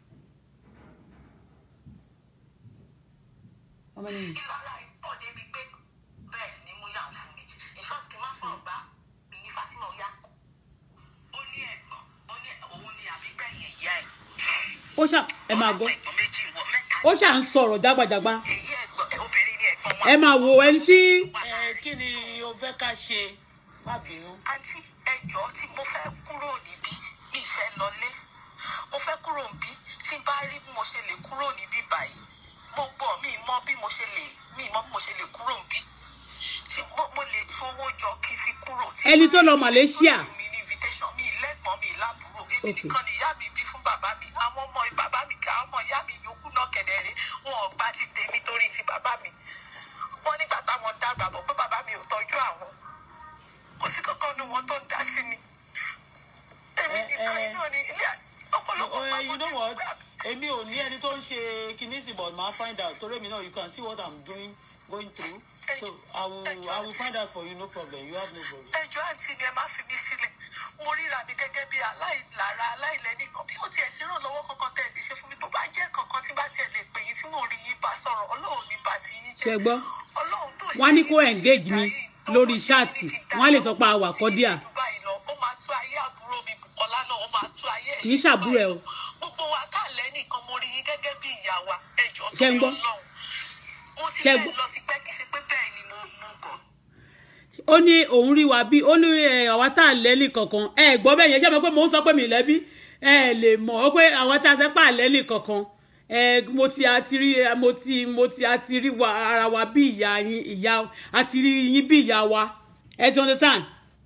[SPEAKER 1] How many minutes?
[SPEAKER 2] ìlànà ìpọ̀ débi pé bẹ́ẹ̀ ni mo yà fún mi ìṣọ́ọ̀tì kí n má fọ̀rọ̀ gbá mi ní Fatima ọ̀yá ó ní ẹ̀gbọ́n ó ní òun ni àbígbẹ̀yìn ìyá ẹ̀
[SPEAKER 1] ó ṣà ẹ máa gbọ́
[SPEAKER 2] ẹ̀gbọ́n méjì wọ mẹ́ta
[SPEAKER 1] ó ṣà ń sọ̀rọ̀ jágbàjàgbà
[SPEAKER 2] èyí ẹ̀gbọ́n obìnrin ni ẹ̀gbọ́n wọn
[SPEAKER 1] ẹ máa wo ẹni tí
[SPEAKER 3] ẹ kí ni o fẹ́ ká ṣe má bínú.
[SPEAKER 2] àǹtí ẹjọ́ tí mo fẹ́ kúrò níbí mi fẹ́ lọlé mo fẹ́ kúrò níbí tí n bá rí bí mo ṣe lè kúrò níbí báyìí gbogbo mi mọ bí mo ṣe lè mi mọ bí mo ṣe lè kúrò níbí tí mo mo lè tún owó jọ kí n fi kúrò. tí
[SPEAKER 1] Ẹni
[SPEAKER 2] bá
[SPEAKER 1] tó lọ
[SPEAKER 2] rí
[SPEAKER 1] Malaysia.
[SPEAKER 2] tó mi ní invitation mi lẹ́gbọ̀n mi lábúrò èmi
[SPEAKER 1] Okay.
[SPEAKER 2] nìkan ni ìyá mi bí fún bàbá mi àwọn ọmọ bàbá mi kà ọmọ ìyá mi yòókù náà kẹ̀dẹ̀rẹ̀ wọn ò gbà ti tèmi torí ti bàbá mi wọn nígbà táwọn dàgbà bọ̀ pé bàbá mi ò tọ́jú àwọn kò sí kankan nu wọn tó ń dá sí mi èmi
[SPEAKER 3] Ẹ,
[SPEAKER 2] nìkan
[SPEAKER 3] ẹ.
[SPEAKER 2] iná ni ilé ọ̀pọ̀lọpọ̀
[SPEAKER 3] Oh,
[SPEAKER 2] máa
[SPEAKER 3] you know
[SPEAKER 2] mọ́
[SPEAKER 3] what èmi ò ní ẹni tó ń ṣe kinní sí but màá find out torí èmi náà you can see what i'm doing going through so i will i will find out for you no problem you have no problem.
[SPEAKER 2] ẹjọ́ àǹtí mi ẹ má fi mí sílẹ̀ mo ríra mi gẹ́gẹ́ bí aláìlára aláìlẹ́nìkan bí ó tiẹ̀ sí ìrànlọ́wọ́ kankan tẹ̀ lè ṣe fún mi tó bá jẹ́ kankan tí bá tiẹ̀ lè pè yín tí mo rí yín bá sọ̀rọ̀ ọlọ́run ní bá ti yín
[SPEAKER 1] ṣe
[SPEAKER 2] jẹ́
[SPEAKER 1] gbọ́
[SPEAKER 2] ọlọ́run tó ṣe
[SPEAKER 1] wọ́n á ní kó
[SPEAKER 2] yín
[SPEAKER 1] engage mi
[SPEAKER 2] yìí, tó
[SPEAKER 1] lórí
[SPEAKER 2] ṣe
[SPEAKER 1] ṣáàtì
[SPEAKER 2] yín ní kí n
[SPEAKER 1] wọ́n á lè sọ pé a
[SPEAKER 2] dáadáa,
[SPEAKER 1] wà
[SPEAKER 2] tó ṣe
[SPEAKER 1] kọ́díà
[SPEAKER 2] yín jù báyìí lọ, ó máa tú ayé àbúrò mi Bùkọ́lá náà ó máa tú ayé ẹ̀
[SPEAKER 1] Kì í
[SPEAKER 2] ṣe jù
[SPEAKER 1] ṣàbúrò ẹ o.
[SPEAKER 2] báyìí lọ. gbogbo wa tá à lẹ́nìkan mo rí yín gẹ́gẹ́ bí ìyá wa ẹjọ́
[SPEAKER 1] Ṣé ń gbọ́?
[SPEAKER 2] Ọlọ́run mo ti
[SPEAKER 1] Ṣé ń
[SPEAKER 2] fẹ́
[SPEAKER 1] gbọ́?
[SPEAKER 2] lọ sí pẹ́ kì í ṣe pé bẹ́ẹ̀ ni mo mo gọ̀
[SPEAKER 1] ó ní òun rí wa bí ó ní ẹ, àwa tá à lẹ́nì kankan ẹ gbọ́ bẹ́ẹ̀ yẹn ṣé mo pé mò ń sọ pé mi lẹ́bí ẹ lè mọ̀ ó pé àwọn tá a sẹ́ pà lẹ́nì kankan ẹ mo ti àti rí ẹ, mo ti mo ti àti rí wa ara wa bí ìyá yín ìyá àti rí yín bí ìyá wa ẹ ti understand.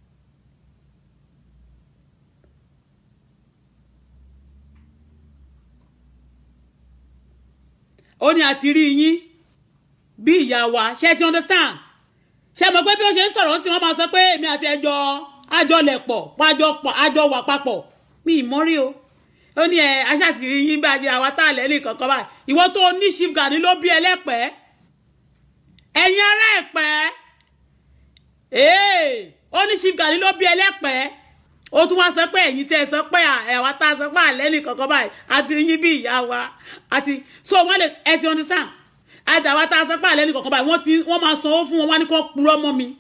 [SPEAKER 1] ó ní àti rí yín bí ìyá wa ṣé ẹ ti understand ṣe mọ̀ pé bí ó ṣe ń sọ̀rọ̀ sí wọ́n máa sọ pé èmi àti ẹjọ́ àjọlẹ̀pọ̀ àjọ àjọ wà papọ̀ mi ì mọ́rí o ó ní ẹ aṣáàtìrí yín bá di àwa tá a lẹ́ nìkan kan báyìí ìwọ tó ní chief gani ló bí ẹlẹ́pẹ́ ẹ̀yin ará ẹ̀pẹ́ ee ó ní chief gani ló bí ẹlẹ́pẹ́ ó tún wá sọ pé ẹ̀yin tí ẹ sọ pé ẹ̀wà tá a sọ pé àlẹ́ nìkankan báyìí àti yín bí ìyá wa àti so wọ́n lè ẹ ti understand àti àwa tá a sọ pé àlẹ́ nìkankan báyìí wọ́n ti wọ́n máa sanwó fún wọn wá ní kó purọ́ mọ́ mi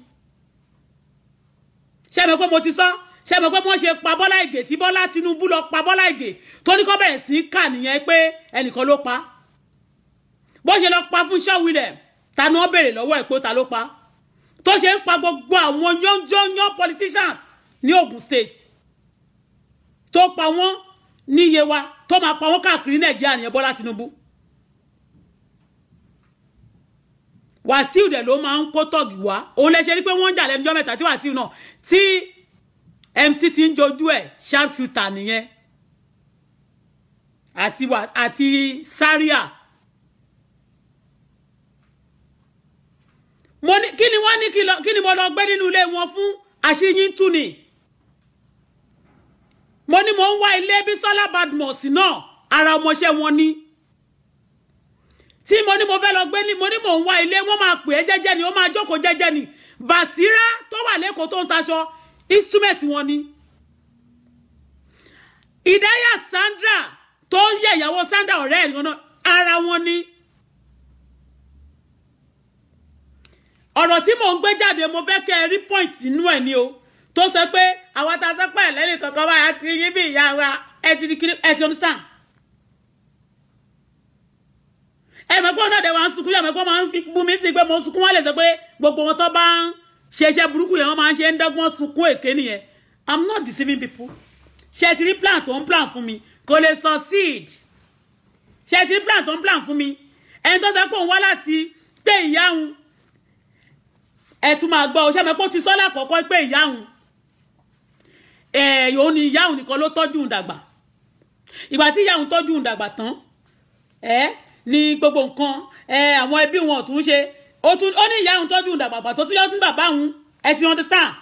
[SPEAKER 1] ṣé mi pé mo ti sọ ṣé mi pé wọ́n ṣe pa Bọ́lá Ìgè tí Bọ́lá Tinubu lọ pa Bọ́lá Ìgè tó ní kó bẹ̀rẹ̀ sí í kà nìyẹn pé ẹnìkan ló pa bó ṣe lọ pa fún Ṣọ́wilẹ̀ ta ni wọ́n béèrè lọ́wọ́ ẹ̀ pé ta ló pa tó ṣe ń pa gbogbo àwọn yánjọ́yán politicians ní Ogun State tó pa wọ́n ní Yewa tó máa pa wọ́n káàkiri Nàìjíríà nìyẹn Bọ́lá Tinubu Wàsíù dẹ̀ ló máa ń kó tọ́gì wá òun lè ṣe rí pé wọ́n ń jà lẹ́nu ọjọ́ mẹ́ta tí Wàsíù náà tí MC ti ń jojú ẹ̀ sharpshooter nìyẹn àti àti Zaria mo ní kí ni wọ́n ní kí ni mo lọ gbé nínú ilé wọn fún àṣeyín tú ni mo ní mo ń wá ilé Bísọ́lá Badmus náà ara ọmọọṣẹ́ wọn ní tí mo ní mo fẹ́ lọ gbé ní mo ní mo ń wá ilé wọ́n máa pè é jẹ́jẹ́ ni ó máa jókòó jẹ́jẹ́ ni Bàsírá tó wà lẹ́kọ̀ọ́ tó ń taṣọ instrument wọn ni Ìdáyà Sandra tó ń yẹ ìyàwó Sandra ọ̀rẹ́ ẹ̀ náà ara wọn ni. ọ̀rọ̀ tí mò ń gbé jáde mo fẹ́ kẹ́ ẹ rí point nínú ẹ̀ ni o tó sọ pé àwọn tá a sọ pé ẹ̀lẹ́rìí kankan báyà ti yín bí ìyá wa ẹ ti rí kiri ẹ ti understand. ẹ mọ̀ pé ọ̀nà ọ̀dẹ̀ wa ń sunkún yàmọ̀ pé wọ́n máa ń fi bú mi sí pé mo sunkún wọ́n lè sọ pé gbogbo wọn tó bá ń ṣe iṣẹ́ burúkú yẹn wọ́n máa ń ṣe ń dọ́gbọ́n sunkún èké nìyẹn i'm not deceiving people ṣe ti rí plan tó ń plan fún mi kò lè succeed ṣe ti rí plan tó ń plan fún mi ẹni tó sọ pé òun wá láti pé ìyá òun ẹ tún máa gbọ́ ọṣẹ́ mẹ́pọ́ ti sọ́lá kọ̀ọ̀kan pé ìyá òun ẹ̀ òun ni ìyá òun nìkan ló tọ́jú òun dàgbà ìgbà tí ìyá òun tọ́jú òun dàgbà tán ẹ ní gbogbo nǹkan ẹ àwọn ẹbí wọn ò tún ṣe ó tún ó ní ìyá òun tọ́jú òun dàgbà gbà tó tún yọ fún bàbá òun ẹ ti understand.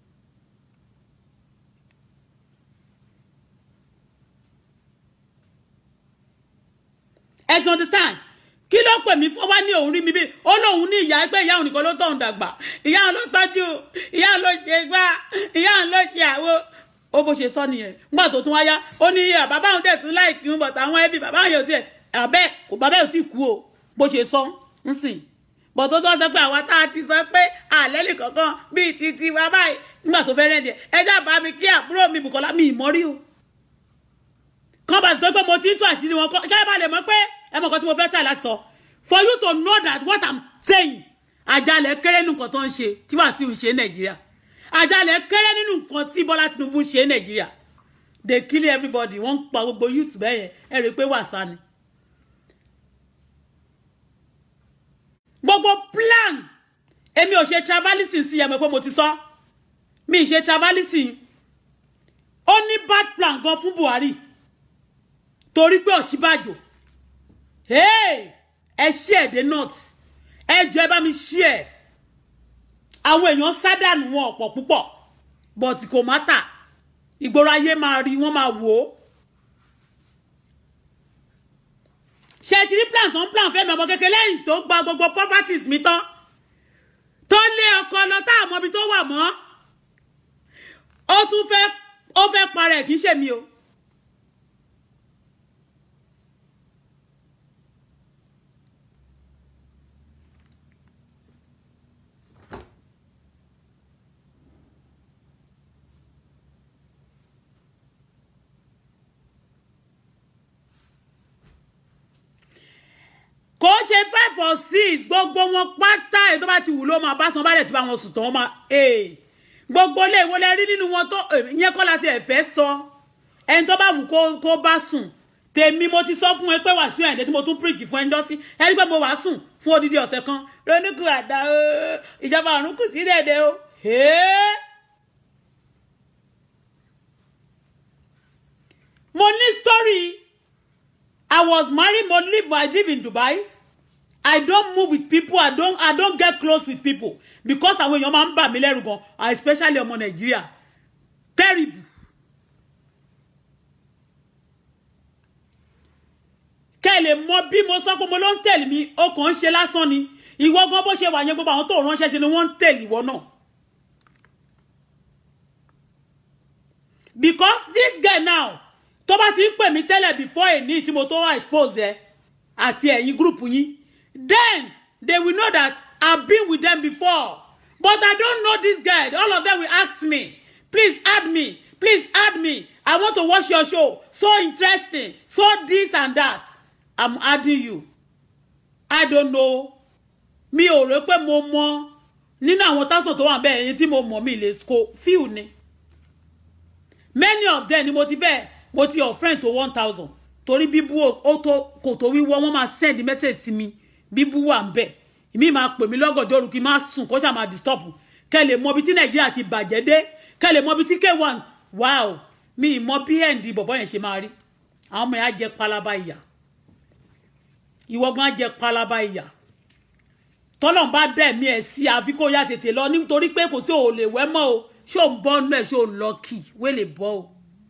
[SPEAKER 1] ẹ ti understand kí ló pè mí fún wa ní òun rí mi bí ó lóun ní ìyá ẹgbẹ́ ìyá òun nìkan ló tọ̀hún dàgbà ìyá òun ló tọ́jú ìyá òun ló ṣe gbá ìyá òun ló ṣe àwo ó bó ṣe sọ nìyẹn nígbà tó tún wáyá ó ní bàbá òun dẹ̀ tún láìpín un bọ̀tà àwọn ẹbí bàbá òun yóò tiẹ̀ àbẹ́ kò bàbá yóò tí kú o bó ṣe sọ ń sìn bọ̀ tó tó sọ pé àwa tá a ti sọ pé àlẹ́ lè kankan bíi ti ti wa báyìí nígbà tó fẹ́ rẹ́ndì ẹ já bá mi kí àbúrò mi Bùkọ́lá mi ìmọ̀rí o kán bá tó pé mo ti ń tú àṣírí wọn kí ẹ bá lè mọ̀ pé ẹ mọ̀ kan tí mo fẹ́ try láti sọ for you to know that what i'm saying àjálẹ̀ kéré nínú nǹkan tó ń ṣe tí Wàsíù ń ṣe ní nàìjíríà àjálẹ̀ kéré nínú nǹkan tí Bọ́lá Tinubu ń ṣe ní nàìjíríà they kill everybody wọ́n ń pa gbogbo youth bẹ́ẹ̀ yẹn ẹ rí i pé wàsá ni. gbogbo plan èmi ò ṣe travelising sí ẹ̀mọ́ pé mo ti sọ mi ì ṣe travelising ó ní bad plan gan fún Buhari torí pé Ọ̀ṣínbàjò hey! ẹ ṣí ẹ̀ dé north ẹ jọ ẹ bá mi ṣí ẹ̀ àwọn èèyàn sádànù wọn ọ̀pọ̀ púpọ̀ but kò mátà ìgboro ayé máa rí wọ́n máa wò ó ṣe ti rí plan tó ń plan fẹ́mi ọmọ kékeré lẹ́yìn tó gba gbogbo properties mi tán tó lé ọkọ lọ tá àmọ́ ibi tó wà mọ́ ó tún fẹ́ ó fẹ́ parẹ́ kì í ṣe mi o. kò ṣe five or six gbogbo wọn pátá èyí tó bá ti wù ló máa bá san bálẹ̀ tí bá wọn sùn tán máa gbogbo ilé ìwọlẹ̀ rí nínú wọn tó ìyẹn kọ́ láti ẹ̀fẹ́ sọ ẹni tó bá wù kó bá sùn tèmi mo ti sọ fún ẹ pé Wàsíù Àyìndé tí mo tún preach fún ẹjọ́ sí ẹni pé mo wàá sùn fún odidi ọ̀sẹ̀ kan ronúkú àdá o ìjọba ọ̀run kù sí dẹ̀dẹ̀ o. mo ní story I was married mo live I live in Dubai I don't move with people I don't I don't get close with people because àwọn èèyàn máa ń bà mí lẹ́rù gan especially ọmọ Nàìjíríà terrible. kẹ́ ẹ lè mọ bí mo sọ pé mo ló ń tẹ̀lé mi ó kàn ń ṣe lásán ni ìwọ gan bó ṣe wà yẹn gbogbo àwọn tó ránṣẹ́ ṣe ni wọ́n ń tẹ̀lé ìwọ náà. because this guy now tó bá ti ń pè mí tẹ́lẹ̀ before èní tí mo tó wá expose ẹ àti ẹ̀yin group yín then they will know that I've been with them before but I don't know this guy all of them will ask me please add me please add me I want to watch your show so interesting so this and that I'm adding you I don't know mi ò rò pé mo mọ nínú àwọn tásán tó wà bẹ́ẹ̀ ẹ̀yin tí mo mọ̀ mi lè ko few ni many of them ni mo ti fẹ́ mo ti offend to one thousand torí bíbú ó tó kò tó wíwọ́ wọ́n máa send message sí mi bíbú wà ń bẹ̀ èmi máa pè mí lọ́gọ̀jọ́ òru kí n má sùn kó ṣáà máa disturb kẹ́ lè mọ ibi tí nàìjíríà ti bàjẹ́ dé kẹ́ lè mọ ibi tí k1 wow mi ì mọ bí ẹ̀ǹdì bọ̀bọ̀ yẹn ṣe máa rí àwọn ọmọ yẹn á jẹ palaba ìyà ìwọ gan á jẹ palaba ìyà tọ́lọ́n bá dẹ̀ mí ẹ̀ sí àfi kó yá tètè lọ nítorí pé kò sí ò lè wẹ́ mọ́ o ṣé ò ń bọ́ nú ẹ̀ ṣé ò ń lọ kì wé lè bọ́ o.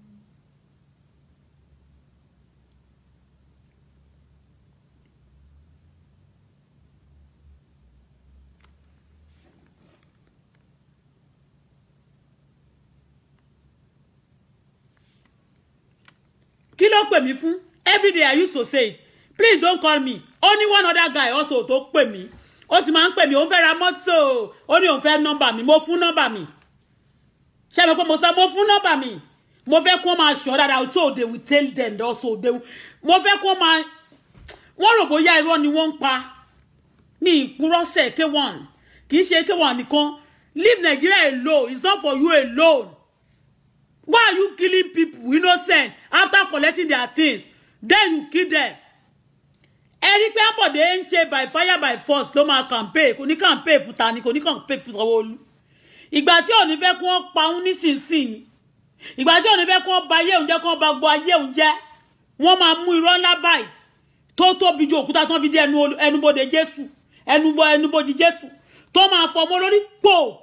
[SPEAKER 1] kí ló pè mí fún everyday i used to say it please don't call me only one other guy also tó pè mí ó ti máa ń pè mí òun fẹ́ ra mọ́tò ó ní òun fẹ́ nọ́mbà mi mo fún nọ́mbà mi ṣé mi pé mo sọ mo fún nọ́mbà mi mo fẹ́ kó máa ṣọ́ dáadáa so they will tell them also they will mo fẹ́ kó máa wọ́n rò bóyá irọ́ ni wọ́n ń pa ní ìpúrọ́sẹ̀ k1 kì í ṣe k1 nìkan leave Nigeria alone it's not for you alone why are you killing people innocent after collecting their things then you kill them ẹ̀rí pé àbọ̀dé ń ṣe by fire by force ló máa campaign kò ní campaign fún ta ni kò ní campaign fún Sanwó-Olú ìgbà tí ò ní fẹ́ kí wọ́n pa òun nísinsìnyí ìgbà tí ò ní fẹ́ kí wọ́n ba ayé òun jẹ́ kí wọ́n ba gbọ́ ayé òun jẹ́ wọ́n máa mú irọ́ ńlá báyìí tó tóbi ju òkúta tó fi dé ẹnubodè Jésù ẹnubọ ẹnubodè Jésù tó máa fọmọ lórí pò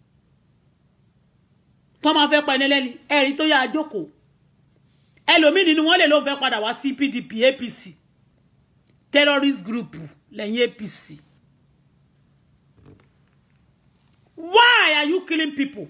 [SPEAKER 1] tó máa fẹ́ pa ẹni lẹ́ni ẹ̀rí tó yá àjókòó ẹlòmíì nínú wọn lè ló fẹ́ padà wá sí PDP APC terrorist group lẹ́yìn APC why are you killing people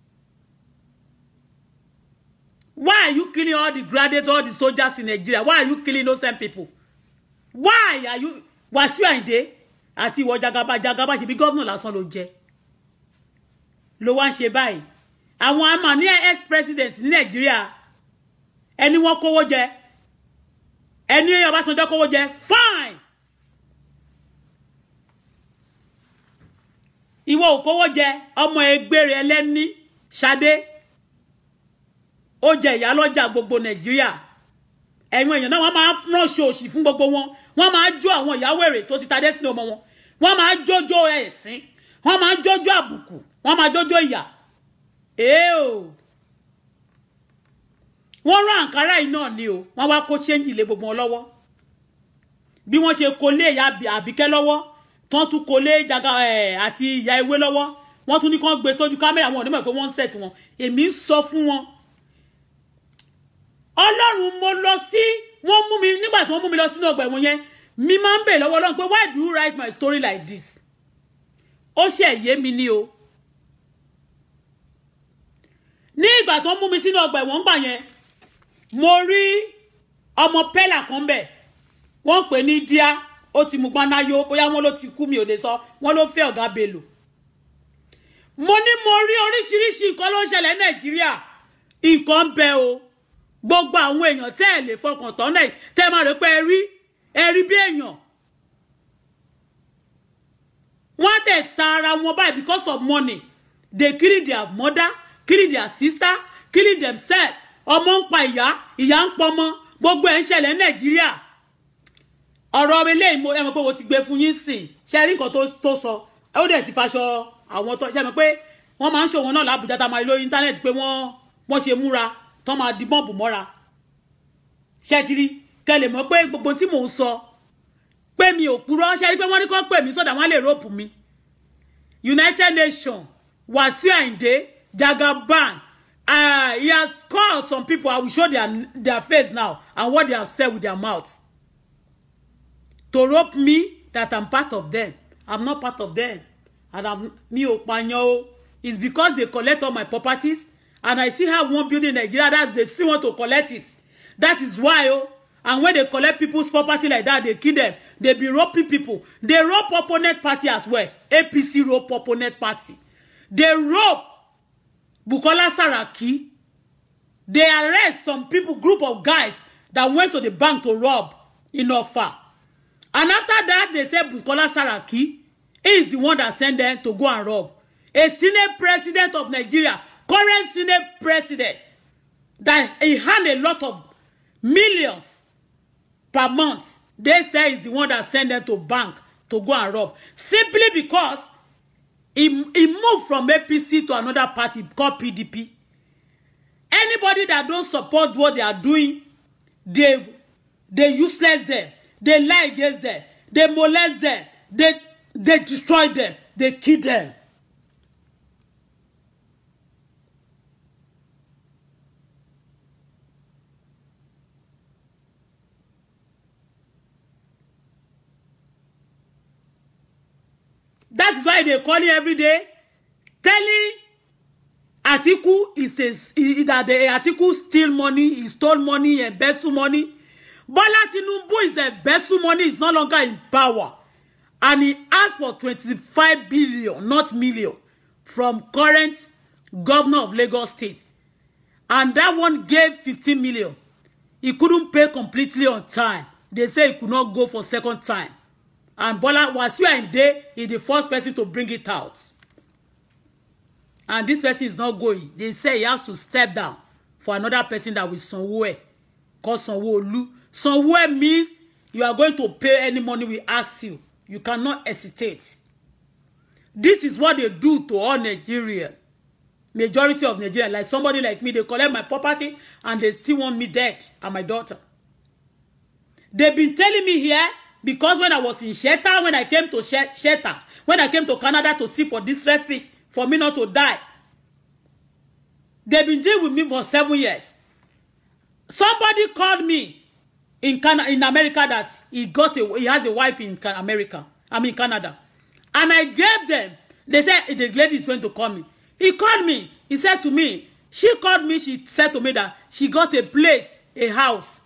[SPEAKER 1] why are you killing all the graduates all the soldiers in Nigeria why are you killing innocent people why are you Wàsíù Àyìndé àti ìwọ jagaba jagaba ṣe bí gọ́vnà lásán ló jẹ ló wá ń ṣe báyìí àwọn àmà ní ex president ní Nàìjíríà ẹni wọ́n kówó jẹ ẹni Ọbásanjọ́ kówó jẹ fine ìwọ ò kówó jẹ ọmọ ẹgbẹrẹ ẹlẹni Ṣadé ó jẹ ìyálọ́jà gbogbo Nàìjíríà ẹ̀yin èèyàn náà wọ́n máa ránṣọ òṣì fún gbogbo wọn wọ́n máa jó àwọn ìyàwó èrè tó ti ta dé sínú ọmọ wọn wọ́n máa jójó ẹ̀sìn wọ́n máa jójó àbùkù wọ́n máa jójó ìyà èèò wọ́n rán àǹkárá yìí náà ni o wọ́n wá kó ṣéǹjì lé gbogbo wọn lọ́wọ́ bí wọ́n ṣe kó lé ìyá àbíkẹ́ lọ́wọ́ tán tún kó lé jaga ẹ̀ àti ìyá ewé lọ́wọ́ wọ́n tún ní kán gbé sójú kámẹ́rà wọn ò ní mọ̀ pé wọ́n ń set wọn èmi ń sọ fún wọn ọlọ́run mo lọ sí wọ́n mú mi nígbà tí wọ́n mú mi lọ sínú ọgbà ẹ̀wọ̀n yẹn mi máa ń bèèrè lọ́wọ́ ọlọ́run pé why do you write my story like this ó ṣe yé mi ní o ní ìgbà tó ń mú mi sínú ọgbà ẹ̀wọ̀n gbà yẹn mo rí ọmọ pẹ́là kan bẹ̀ wọ́n pè ní díá ó ti mú gbanáyó bóyá wọ́n ló ti kú mi ò lè sọ wọ́n ló fẹ́ ọ̀gá belò mo ní mo rí oríṣiríṣi nǹkan ló ń ṣẹlẹ̀ nàìjíríà nǹkan ń bẹ o gbogbo àwọn èèyàn tẹ́ ẹ̀ lè fọkàn tán náà tẹ́ ẹ máa rò pé ẹ rí ẹ rí bí èèyàn wọ́n á dẹ̀ ta ara wọn báyìí because of money they killing their mother killing their sister killing themselves ọmọ ń pa ìyá ìyá ń pọmọ gbogbo ẹ̀ ń ṣẹlẹ̀ ní nàìjíríà ọ̀rọ̀ eléyìí mo ẹ mọ̀ pé mo ti gbé fún yín sìn ṣe rí nǹkan tó sọ ó dẹ̀ ti faṣọ àwọn tó ṣe mọ̀ pé wọ́n máa ń ṣòwò náà lábùjá tá a máa rí lórí íńtánẹ́ẹ̀tì pé wọ́n wọ́n ṣe múra tó máa di bọ́ǹbù mọ́ra ṣe ti rí kẹ́ lè mọ̀ pé gbogbo tí mò ń sọ pé mi ò purọ́ ṣe rí pé wọ́n ní kó pè mí sọ́dà wọ́n lè rọ́ọ̀pù mi United Nations Wasiu Ayinde Jagaban uh, he has called some people I will show their their face now and what they have said with their mouth to rope me that I'm part of them I'm not part of them and I'm mi ò pààyàn o it's because they collect all my properties and I still have one building in Nigeria that they still want to collect it that is why oh and when they collect people's property like that they kill them they be roping people they rope opponent party as well APC rope opponent party they rope Bukola Saraki they arrest some people group of guys that went to the bank to rob in Offa and after that they say Bukola Saraki is the one that sent them to go and rob a senate president of Nigeria current senate president that he had a lot of millions per month they say is the one that sent them to bank to go and rob simply because he he moved from APC to another party called PDP anybody that don't support what they are doing they they useless them they lie against them they molest them they they destroy them they kill them that is why they call him every day telling Atiku is a that the Atiku steal money he stole money he embezzle money Bola Tinubu is embezzle money is no longer in power and he asked for twenty-five billion not million from current governor of Lagos State and that one gave fifteen million he couldn't pay completely on time they say he could not go for second time and Bola Wasiu Ayinde is the first person to bring it out and this person is not going they say he has to step down for another person that will Sanwo-E called Sanwo-Olu Sanwo-E means you are going to pay any money we ask you you cannot hesitate this is what they do to all Nigerians majority of Nigerians like somebody like me they collect my property and they still want me dead and my daughter they've been telling me here because when I was in shelter when I came to shelter when I came to Canada to see for this refuge for me not to die they've been dealing with me for seven years somebody called me in Canada in America that he got a he has a wife in America I mean Canada and I gave them they said the lady is going to call me he called me he said to me she called me she said to me that she got a place a house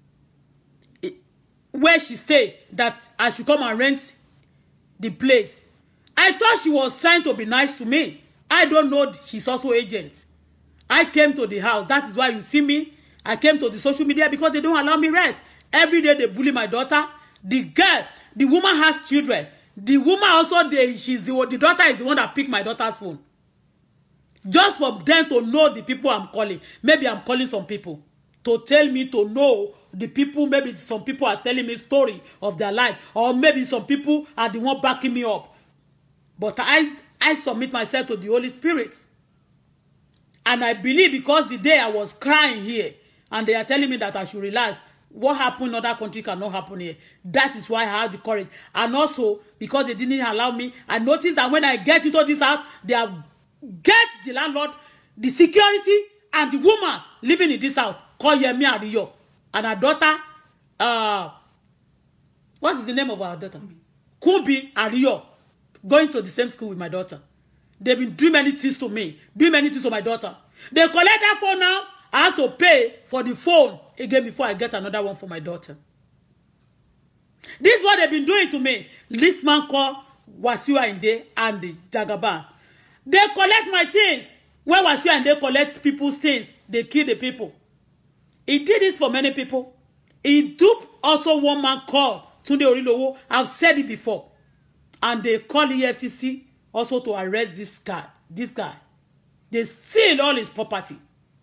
[SPEAKER 1] where she stay that I should come and rent the place I thought she was trying to be nice to me I don't know she's also agent I came to the house that is why you see me I came to the social media because they don't allow me rest every day they bully my daughter the girl the woman has children the woman also dey she's the the daughter is the one that pick my daughter's phone just for them to know the people I'm calling maybe I'm calling some people to tell me to know the people maybe some people are telling me story of their life or maybe some people are the one backing me up but I I submit myself to the Holy Spirit and I believe because the day I was crying here and they are telling me that I should relax what happened in other country cannot happen here that is why I have the courage and also because they didn't allow me I noticed that when I get into this house they have get the landlord the security and the woman living in this house called Yemi Ariyo and her daughter uh, what is the name of our daughter Kumbi Ariyo going to the same school with my daughter they've been doing many things to me doing many things to my daughter they collect that phone now I have to pay for the phone again before I get another one for my daughter this is what they've been doing to me this man called Wasiu Ayinde and the Jagaban they collect my things when Wasiu Ayinde collect people's things they kill the people he did this for many people he duped also one man called Tunde Orilowo I've said it before and they call EFCC also to arrest this guy this guy they steal all his property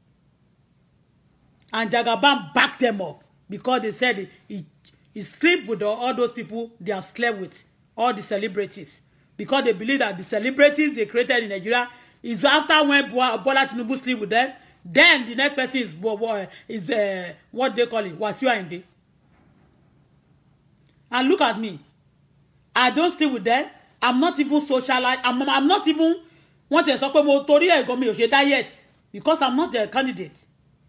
[SPEAKER 1] and Jagaban back them up because they said he he sleep with all those people they have slept with all the celebrities because they believe that the celebrities they created in Nigeria is after when Bola Tinubu sleep with them then the next person is is uh, what they call it Wasiu Ayinde and look at me I don't sleep with them I'm not even socialite I'm, I'm not even wọ́n ti sọ pé mo torí ẹ̀gọ́ mi ò ṣe diet because I'm not their candidate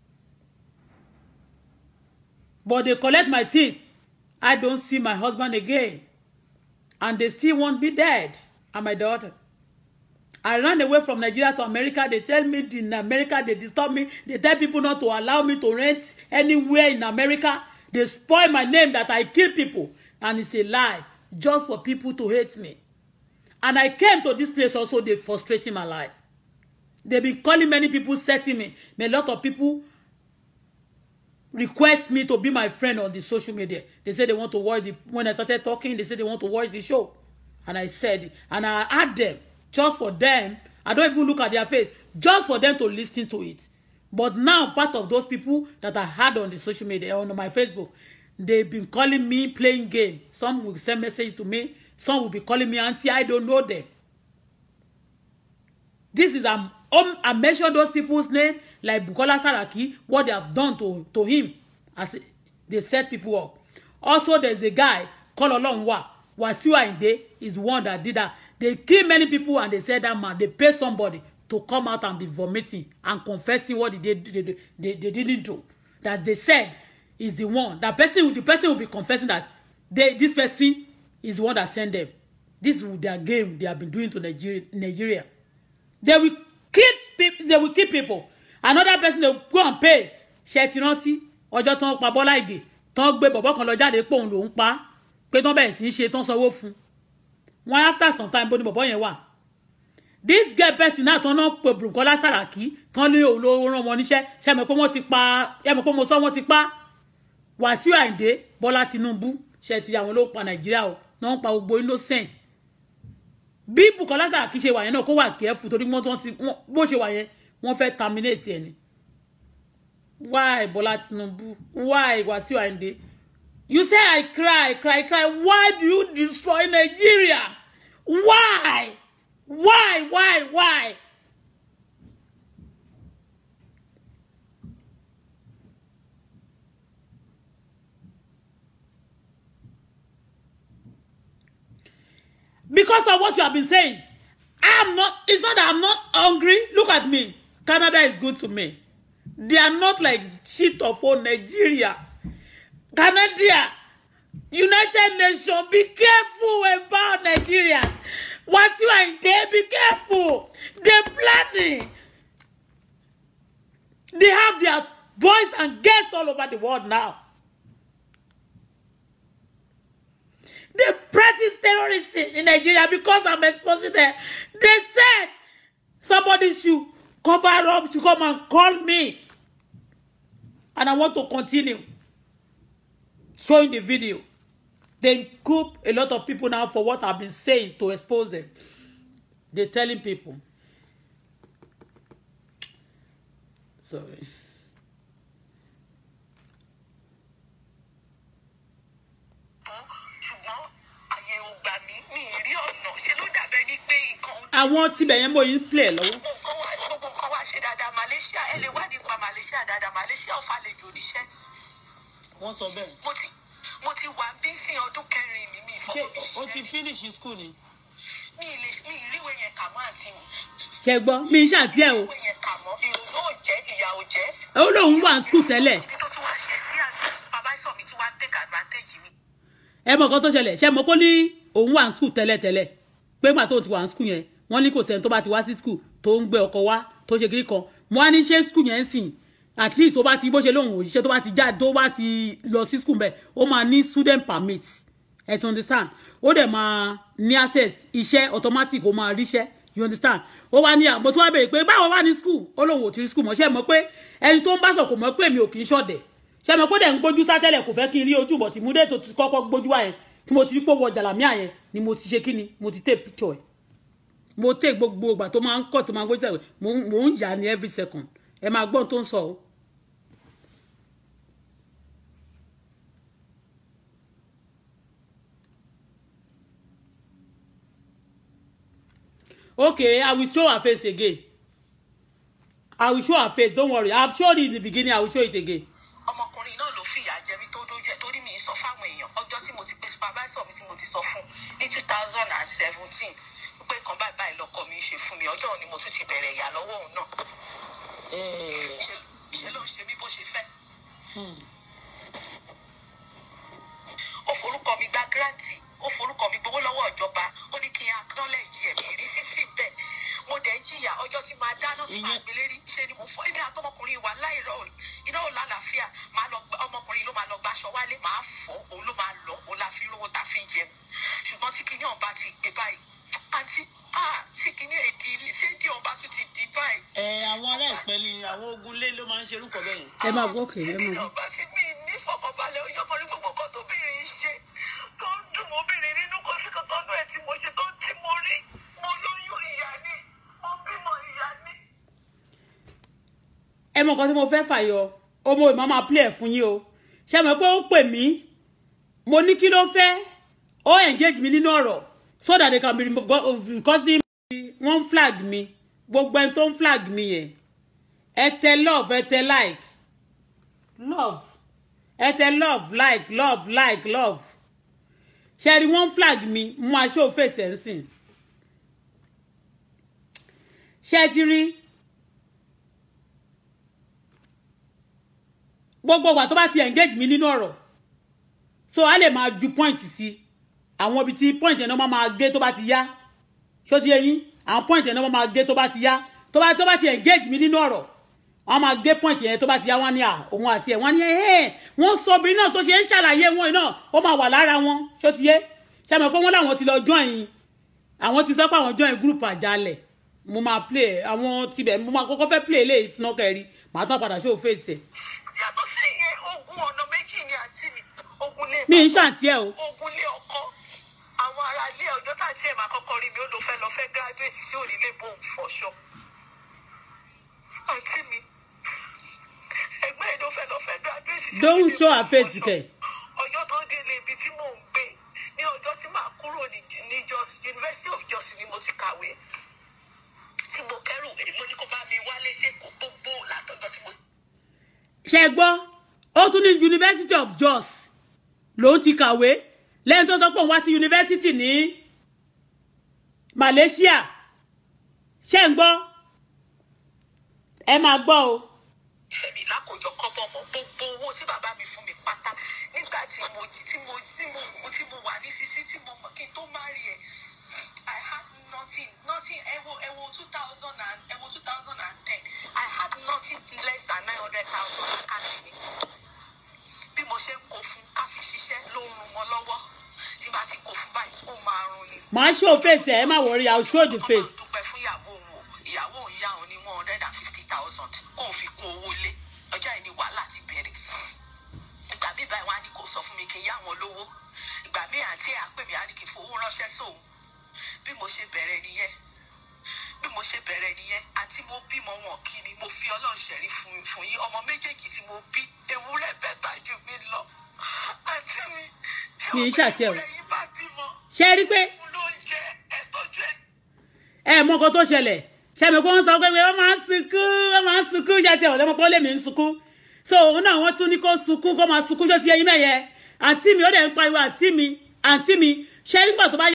[SPEAKER 1] but they collect my things I don't see my husband again and they still want me dead and my daughter I ran away from Nigeria to America. They tell me in America they disturb me. They tell people not to allow me to rent anywhere in America. They spoil my name that I kill people. And it's a lie just for people to hate me. And I came to this place also, they frustrating my life. They've been calling many people, setting me. A lot of people request me to be my friend on the social media. They say they want to watch the when I started talking, they say they want to watch the show. And I said, and I asked them just for them. I don't even look at their face, just for them to listen to it. But now, part of those people that I had on the social media, on my Facebook, they've been calling me playing game. Some will send messages to me. Some will be calling me auntie. I don't know them. This is um, um I mentioned those people's name like Bukola Saraki, what they have done to to him as they set people up. Also, there's a guy called Olonwa Wasiu Ayinde is one that did that. They kill many people and they said that man they pay somebody to come out and be vomiting and confessing what they did they, they, they, they didn't do. That they said is the one that person the person will be confessing that they this person is the one that sent them. This is their game they have been doing to Nigeria. Nigeria they will kill people they will kill people another person they will go and pay ṣe ti rántí ọjọ́ tó ń pa Bọ́lá Ìgè tó ń gbé bọ̀bọ́ kan lọ jáde pé òun lòún pa pé tó ń bẹ̀rẹ̀ sí í ṣe tó ń sanwó fún wọn after some time bó ni bọ̀bọ́ yẹn wà this girl person náà tó ń náà pè Bùkọ́lá Sàràkí kan ní òun ló rán wọn níṣẹ́ ṣe mọ̀ pé wọ́n ti pa ṣe mọ̀ pé mo sọ wọ́n ti pa Wàsíù Àyìndé Bọ́lá Tinubu ṣe ti àwọn ló pa Nàìjíríà o náà ń pa gbogbo innocent bí Bukola Saraki ṣe wà yẹn náà kó wà kẹ́ẹ̀fù torí wọ́n ti bó ṣe wà yẹn wọ́n fẹ́ terminate ẹ̀ ni why Bola Tinubu why Wasiu Ayinde you say I cry cry cry why do you destroy Nigeria why why why why because of what you have been saying i'm not it's not that i'm not hungry look at me canada is good to me they are not like shit of all nigeria canada united nations be careful about nigerians Wasiu Ayinde be careful they planning they have their boys and girls all over the world now They practice terrorism in Nigeria because I'm exposing them. They said somebody should cover up to come and call me. And I want to continue showing the video. They coup a lot of people now for what I've been saying to expose them. They're telling people. Sorry.
[SPEAKER 2] ṣùgbọ́n àyè ò gbà mí mi ì rí ọ̀nà ṣe ló dàbẹ́ ní pé nǹkan
[SPEAKER 1] Àwọn tibẹ̀ yẹn mọ̀ yín play lọ́wọ́.
[SPEAKER 2] gbogbo nǹkan wá gbogbo nǹkan wá ṣe dáadáa Malaysia ẹ lè wádìí pa Malaysia dáadáa Malaysia ò falejò níṣẹ́
[SPEAKER 3] wọ́n sọ bẹ́ẹ̀.
[SPEAKER 2] mo ti mo ti wà bí sí ọdún kẹrin mi mi
[SPEAKER 3] ṣé
[SPEAKER 2] ìfọwọ́
[SPEAKER 3] o ti finish school ni.
[SPEAKER 2] mi ì lè mi ì ríwé yẹn kà mọ́ àǹtí mi
[SPEAKER 1] Ṣé gbọ́? Mi ń ṣàtì ẹ̀ o.
[SPEAKER 2] ríwé yẹn kà mọ́ ìrònú ò jẹ́ ìyà ò jẹ́
[SPEAKER 1] Ó lóun wà ní school tẹ́lẹ̀.
[SPEAKER 2] ibi tó tún wá ṣe sí àná babáṣọ mi tún wá take advantage mi
[SPEAKER 1] ẹ mọ nǹkan tó ṣẹlẹ̀ ṣe mọ kó ní òun wà ní skul tẹ́lẹ̀tẹ́lẹ̀ pé gbà tó ti wà ní skul yẹn wọ́n ní kò sẹ́ni tó bá ti wá sí skul tó ń gbé ọkọ̀ wá tó ṣe kiri kan mo wá ní ṣé skul yẹn ń sìn at least tó bá ti bó ṣe lóhùn òṣìṣẹ́ tó bá ti jáde tó bá ti lọ sí skul bẹ́ẹ̀ ó máa ní student permit ẹ ti understand ó dẹ̀ máa ní access iṣẹ́ automatic ó máa ríṣẹ́ you understand ó wá ní àmọ́ tó wá béèrè pé báwo wà ní skul ó lóun ò ti rí skul mọ́ ṣe mọ̀ pé ẹni tó ń bá sọ kò mọ̀ pé mi ò kì í ṣọ̀dẹ̀ ṣe mọ̀ pé dẹ̀ ń gbójú sátẹ́lẹ̀ kò fẹ́ kí n rí ojú bọ̀ tí múdé tó ti kọ́kọ́ gbójú wá yẹn tí mo ti rí pé wọ jàlámíà yẹn ni mo ti ṣe kí ni mo ti take picture ẹ̀ mo take gbogbo ìgbà tó máa ń kọ́ tó máa ń gbójú sẹ́wẹ̀ mo ń- mo ń yà ní every second ẹ máa gbọ́n tó ń sọ o. okay i will show her face again i will show her face don't worry i have shown it in the beginning i will show it again.
[SPEAKER 2] ọmọkùnrin náà ló fìyà jẹ mí tó dójú ẹ torí mi ì sọ fáwọn èèyàn ọjọ́ tí mo ti pe supervisor mi tí mo ti sọ fún ní two thousand and seventeen pé kan báyìí báyìí lọkọ mi ń ṣe fún mi ọjọ́ òní mo tún ti bẹ̀rẹ̀ ìyà lọ́wọ́ òun náà
[SPEAKER 3] Eh,
[SPEAKER 2] ṣe ṣe ló ń ṣe mí bó ṣe fẹ́. ó forúkọ mi gba gírántì ó forúkọ mi gbowó lọ́wọ́ ìjọba ó ní kí n acknowledge ẹ̀ mi rí sísí bẹ́ẹ̀ mo
[SPEAKER 3] àwọn ogun lé ló máa ń ṣerú kọ bẹ́ẹ̀ yẹn.
[SPEAKER 1] ẹ máa gbọ́ òkè ẹ máa gbọ́.
[SPEAKER 2] ìjọba tí mi ní fọkànbalẹ̀ ó yọkọ ní gbogbo nǹkan tóbìnrin ṣe tó ń dùn mọ́bìnrin nínú kò sí kankan náà ẹ̀ tí mo ṣe tó tí mo rí mo lóyún ìyá ni mo bímọ ìyá ni.
[SPEAKER 1] ẹ mọ nǹkan tí mo fẹ́ fàyọ ọmọ ìmọ̀ máa play ẹ̀ fún yín o ṣé ẹ mọ̀ pé ó pè mí mo ní kí ló fẹ́ ó engage mi nínú ọ̀rọ̀ so that they can be removed because the wọ́n flag mi gbogbo ẹni tó ń flag mi yẹn ẹ tẹ love ẹ tẹ like love ẹ tẹ love like love like love ṣe rí wọ́n flag mi mú aṣọ òfèsì ẹ̀ ń sìn ṣe ti rí. gbogbo ìgbà tó bá ti engage mi nínú ọ̀rọ̀ so a lè máa ju point sí àwọn ibi tí point yẹn náà máa máa gé tó bá ti yá ṣó ti yé yín àwọn point yẹn náà máa máa gé tó bá ti yá tó bá tó bá ti engage mi nínú ọ̀rọ̀ wọ́n máa gé point yẹn tó bá ti yá wọ́n ní à òun àti ẹ̀ wọ́n ní ẹ̀ wọ́n sọ obìnrin náà tó ṣe ń ṣàlàyé wọn náà ó máa wà lára wọn ṣó ti yé ṣe mọ̀ pé wọ́n láwọn ti lọ join àwọn ti sọ pé àwọn join group àjálẹ̀ mo máa play àwọn tibẹ̀ mo máa kọ́kọ́ fẹ́ play eléyìí fúnná kẹrí màá tán padà ṣó fèsì ẹ̀
[SPEAKER 2] yàtọ̀ sí ìyẹn ogun ọ̀nà méjì ni àti mi ogun lé
[SPEAKER 1] mi ń ṣàǹtí ẹ̀ o
[SPEAKER 2] ogun lé ọkọ àwọn ará ilé ọjọ́ tá àti ẹ̀ máa kọ́kọ́ rí mi ó lọ fẹ́ lọ fẹ́ graduate sí òrìlé bóun fọṣọ àǹtí mi ẹgbẹ́ ẹ̀ ló fẹ́ lọ fẹ́ graduate sí
[SPEAKER 1] Don't
[SPEAKER 2] òrìlé
[SPEAKER 1] show
[SPEAKER 2] bóun
[SPEAKER 1] her face,
[SPEAKER 2] fọṣọ.
[SPEAKER 1] kẹ̀.
[SPEAKER 2] ọjọ́ tó délé ibi tí mò ń gbé ní ọjọ́ tí màá kúrò ní ní Jos University of Jos ni mo ti kàwé tí mo kẹ́rù èmo ní kó bá mi wálé ṣe kó gbogbo látọjọ́ tí mo
[SPEAKER 1] ṣe gbọ́ ó tún ní University of Jos lòún ti kàwé lẹ́yìn tó sọ pé òun wá sí yunifásitì ní Malaysia ṣe ń gbọ́ ẹ máa gbọ́ o
[SPEAKER 2] fẹ́mi lákòjọ kọ́bọ̀ mọ́ gbogbo owó tí bàbá mi fún mi pátá nígbà tí mo tí mo tí mo tí mo wà ní sísí tí mo mọ̀ kí n tó má rí ẹ̀ I had nothing nothing ẹ̀wò ẹ̀wò two thousand and ẹ̀wò two thousand and ten I had nothing less than nine hundred thousand lákàtí mi bí mo ṣe ń kó fún káfí ṣiṣẹ́ ló ń rún wọn lọ́wọ́ tí bá ti kó fún báyìí ó máa rún ni
[SPEAKER 1] màá show face ẹ ẹ má worry I will show the face
[SPEAKER 2] dúpẹ́ fún ìyàwó òun o ìyàwó òun yá òun ní one hundred and fifty thousand kó o fi kún owó lé ọjọ́ yìí ni wàhálà ti bẹ̀rẹ̀ ìgbà mi báyìí wọ́n á ní kó sọ fún mi kí n yá wọn lówó ìgbà mi àti ẹ̀ àpè mi á ní kí n fowó ránṣẹ́ sóun bí mo ṣe bẹ̀rẹ̀ nìyẹn bí mo ṣe bẹ̀rẹ̀ nìyẹn àti mo bímọ wọn kí mi mo fi ọlọ́run ṣẹ̀rí fún fún yín ọmọ méjèèjì tí mo bí ewúrẹ́ bẹ́tà ju mi lọ àti mi tí
[SPEAKER 1] Mi ń
[SPEAKER 2] ọmọ
[SPEAKER 1] ṣàṣẹ o.
[SPEAKER 2] ewúrẹ́ yìí bá bímọ
[SPEAKER 1] ṣe rí pé
[SPEAKER 2] fún lóúnjẹ ẹ̀tọ́jú ẹ̀
[SPEAKER 1] ẹ mọ nǹkan tó ṣẹlẹ̀ ṣàmì pé wọ́n sọ pé wọ́n máa ń sunkún wọ́n máa ń sunkún ṣe ti ọ̀dọ́ mọ́ pé ó lè mí ń sunkún so òun náà wọ́n tún ní kó sunkún kó máa sunkún ṣó ti yẹ yín mẹ́yẹ àǹtí mi ó dẹ̀ ń pariwo àǹtí mi àǹtí mi ṣe nígbà tó bá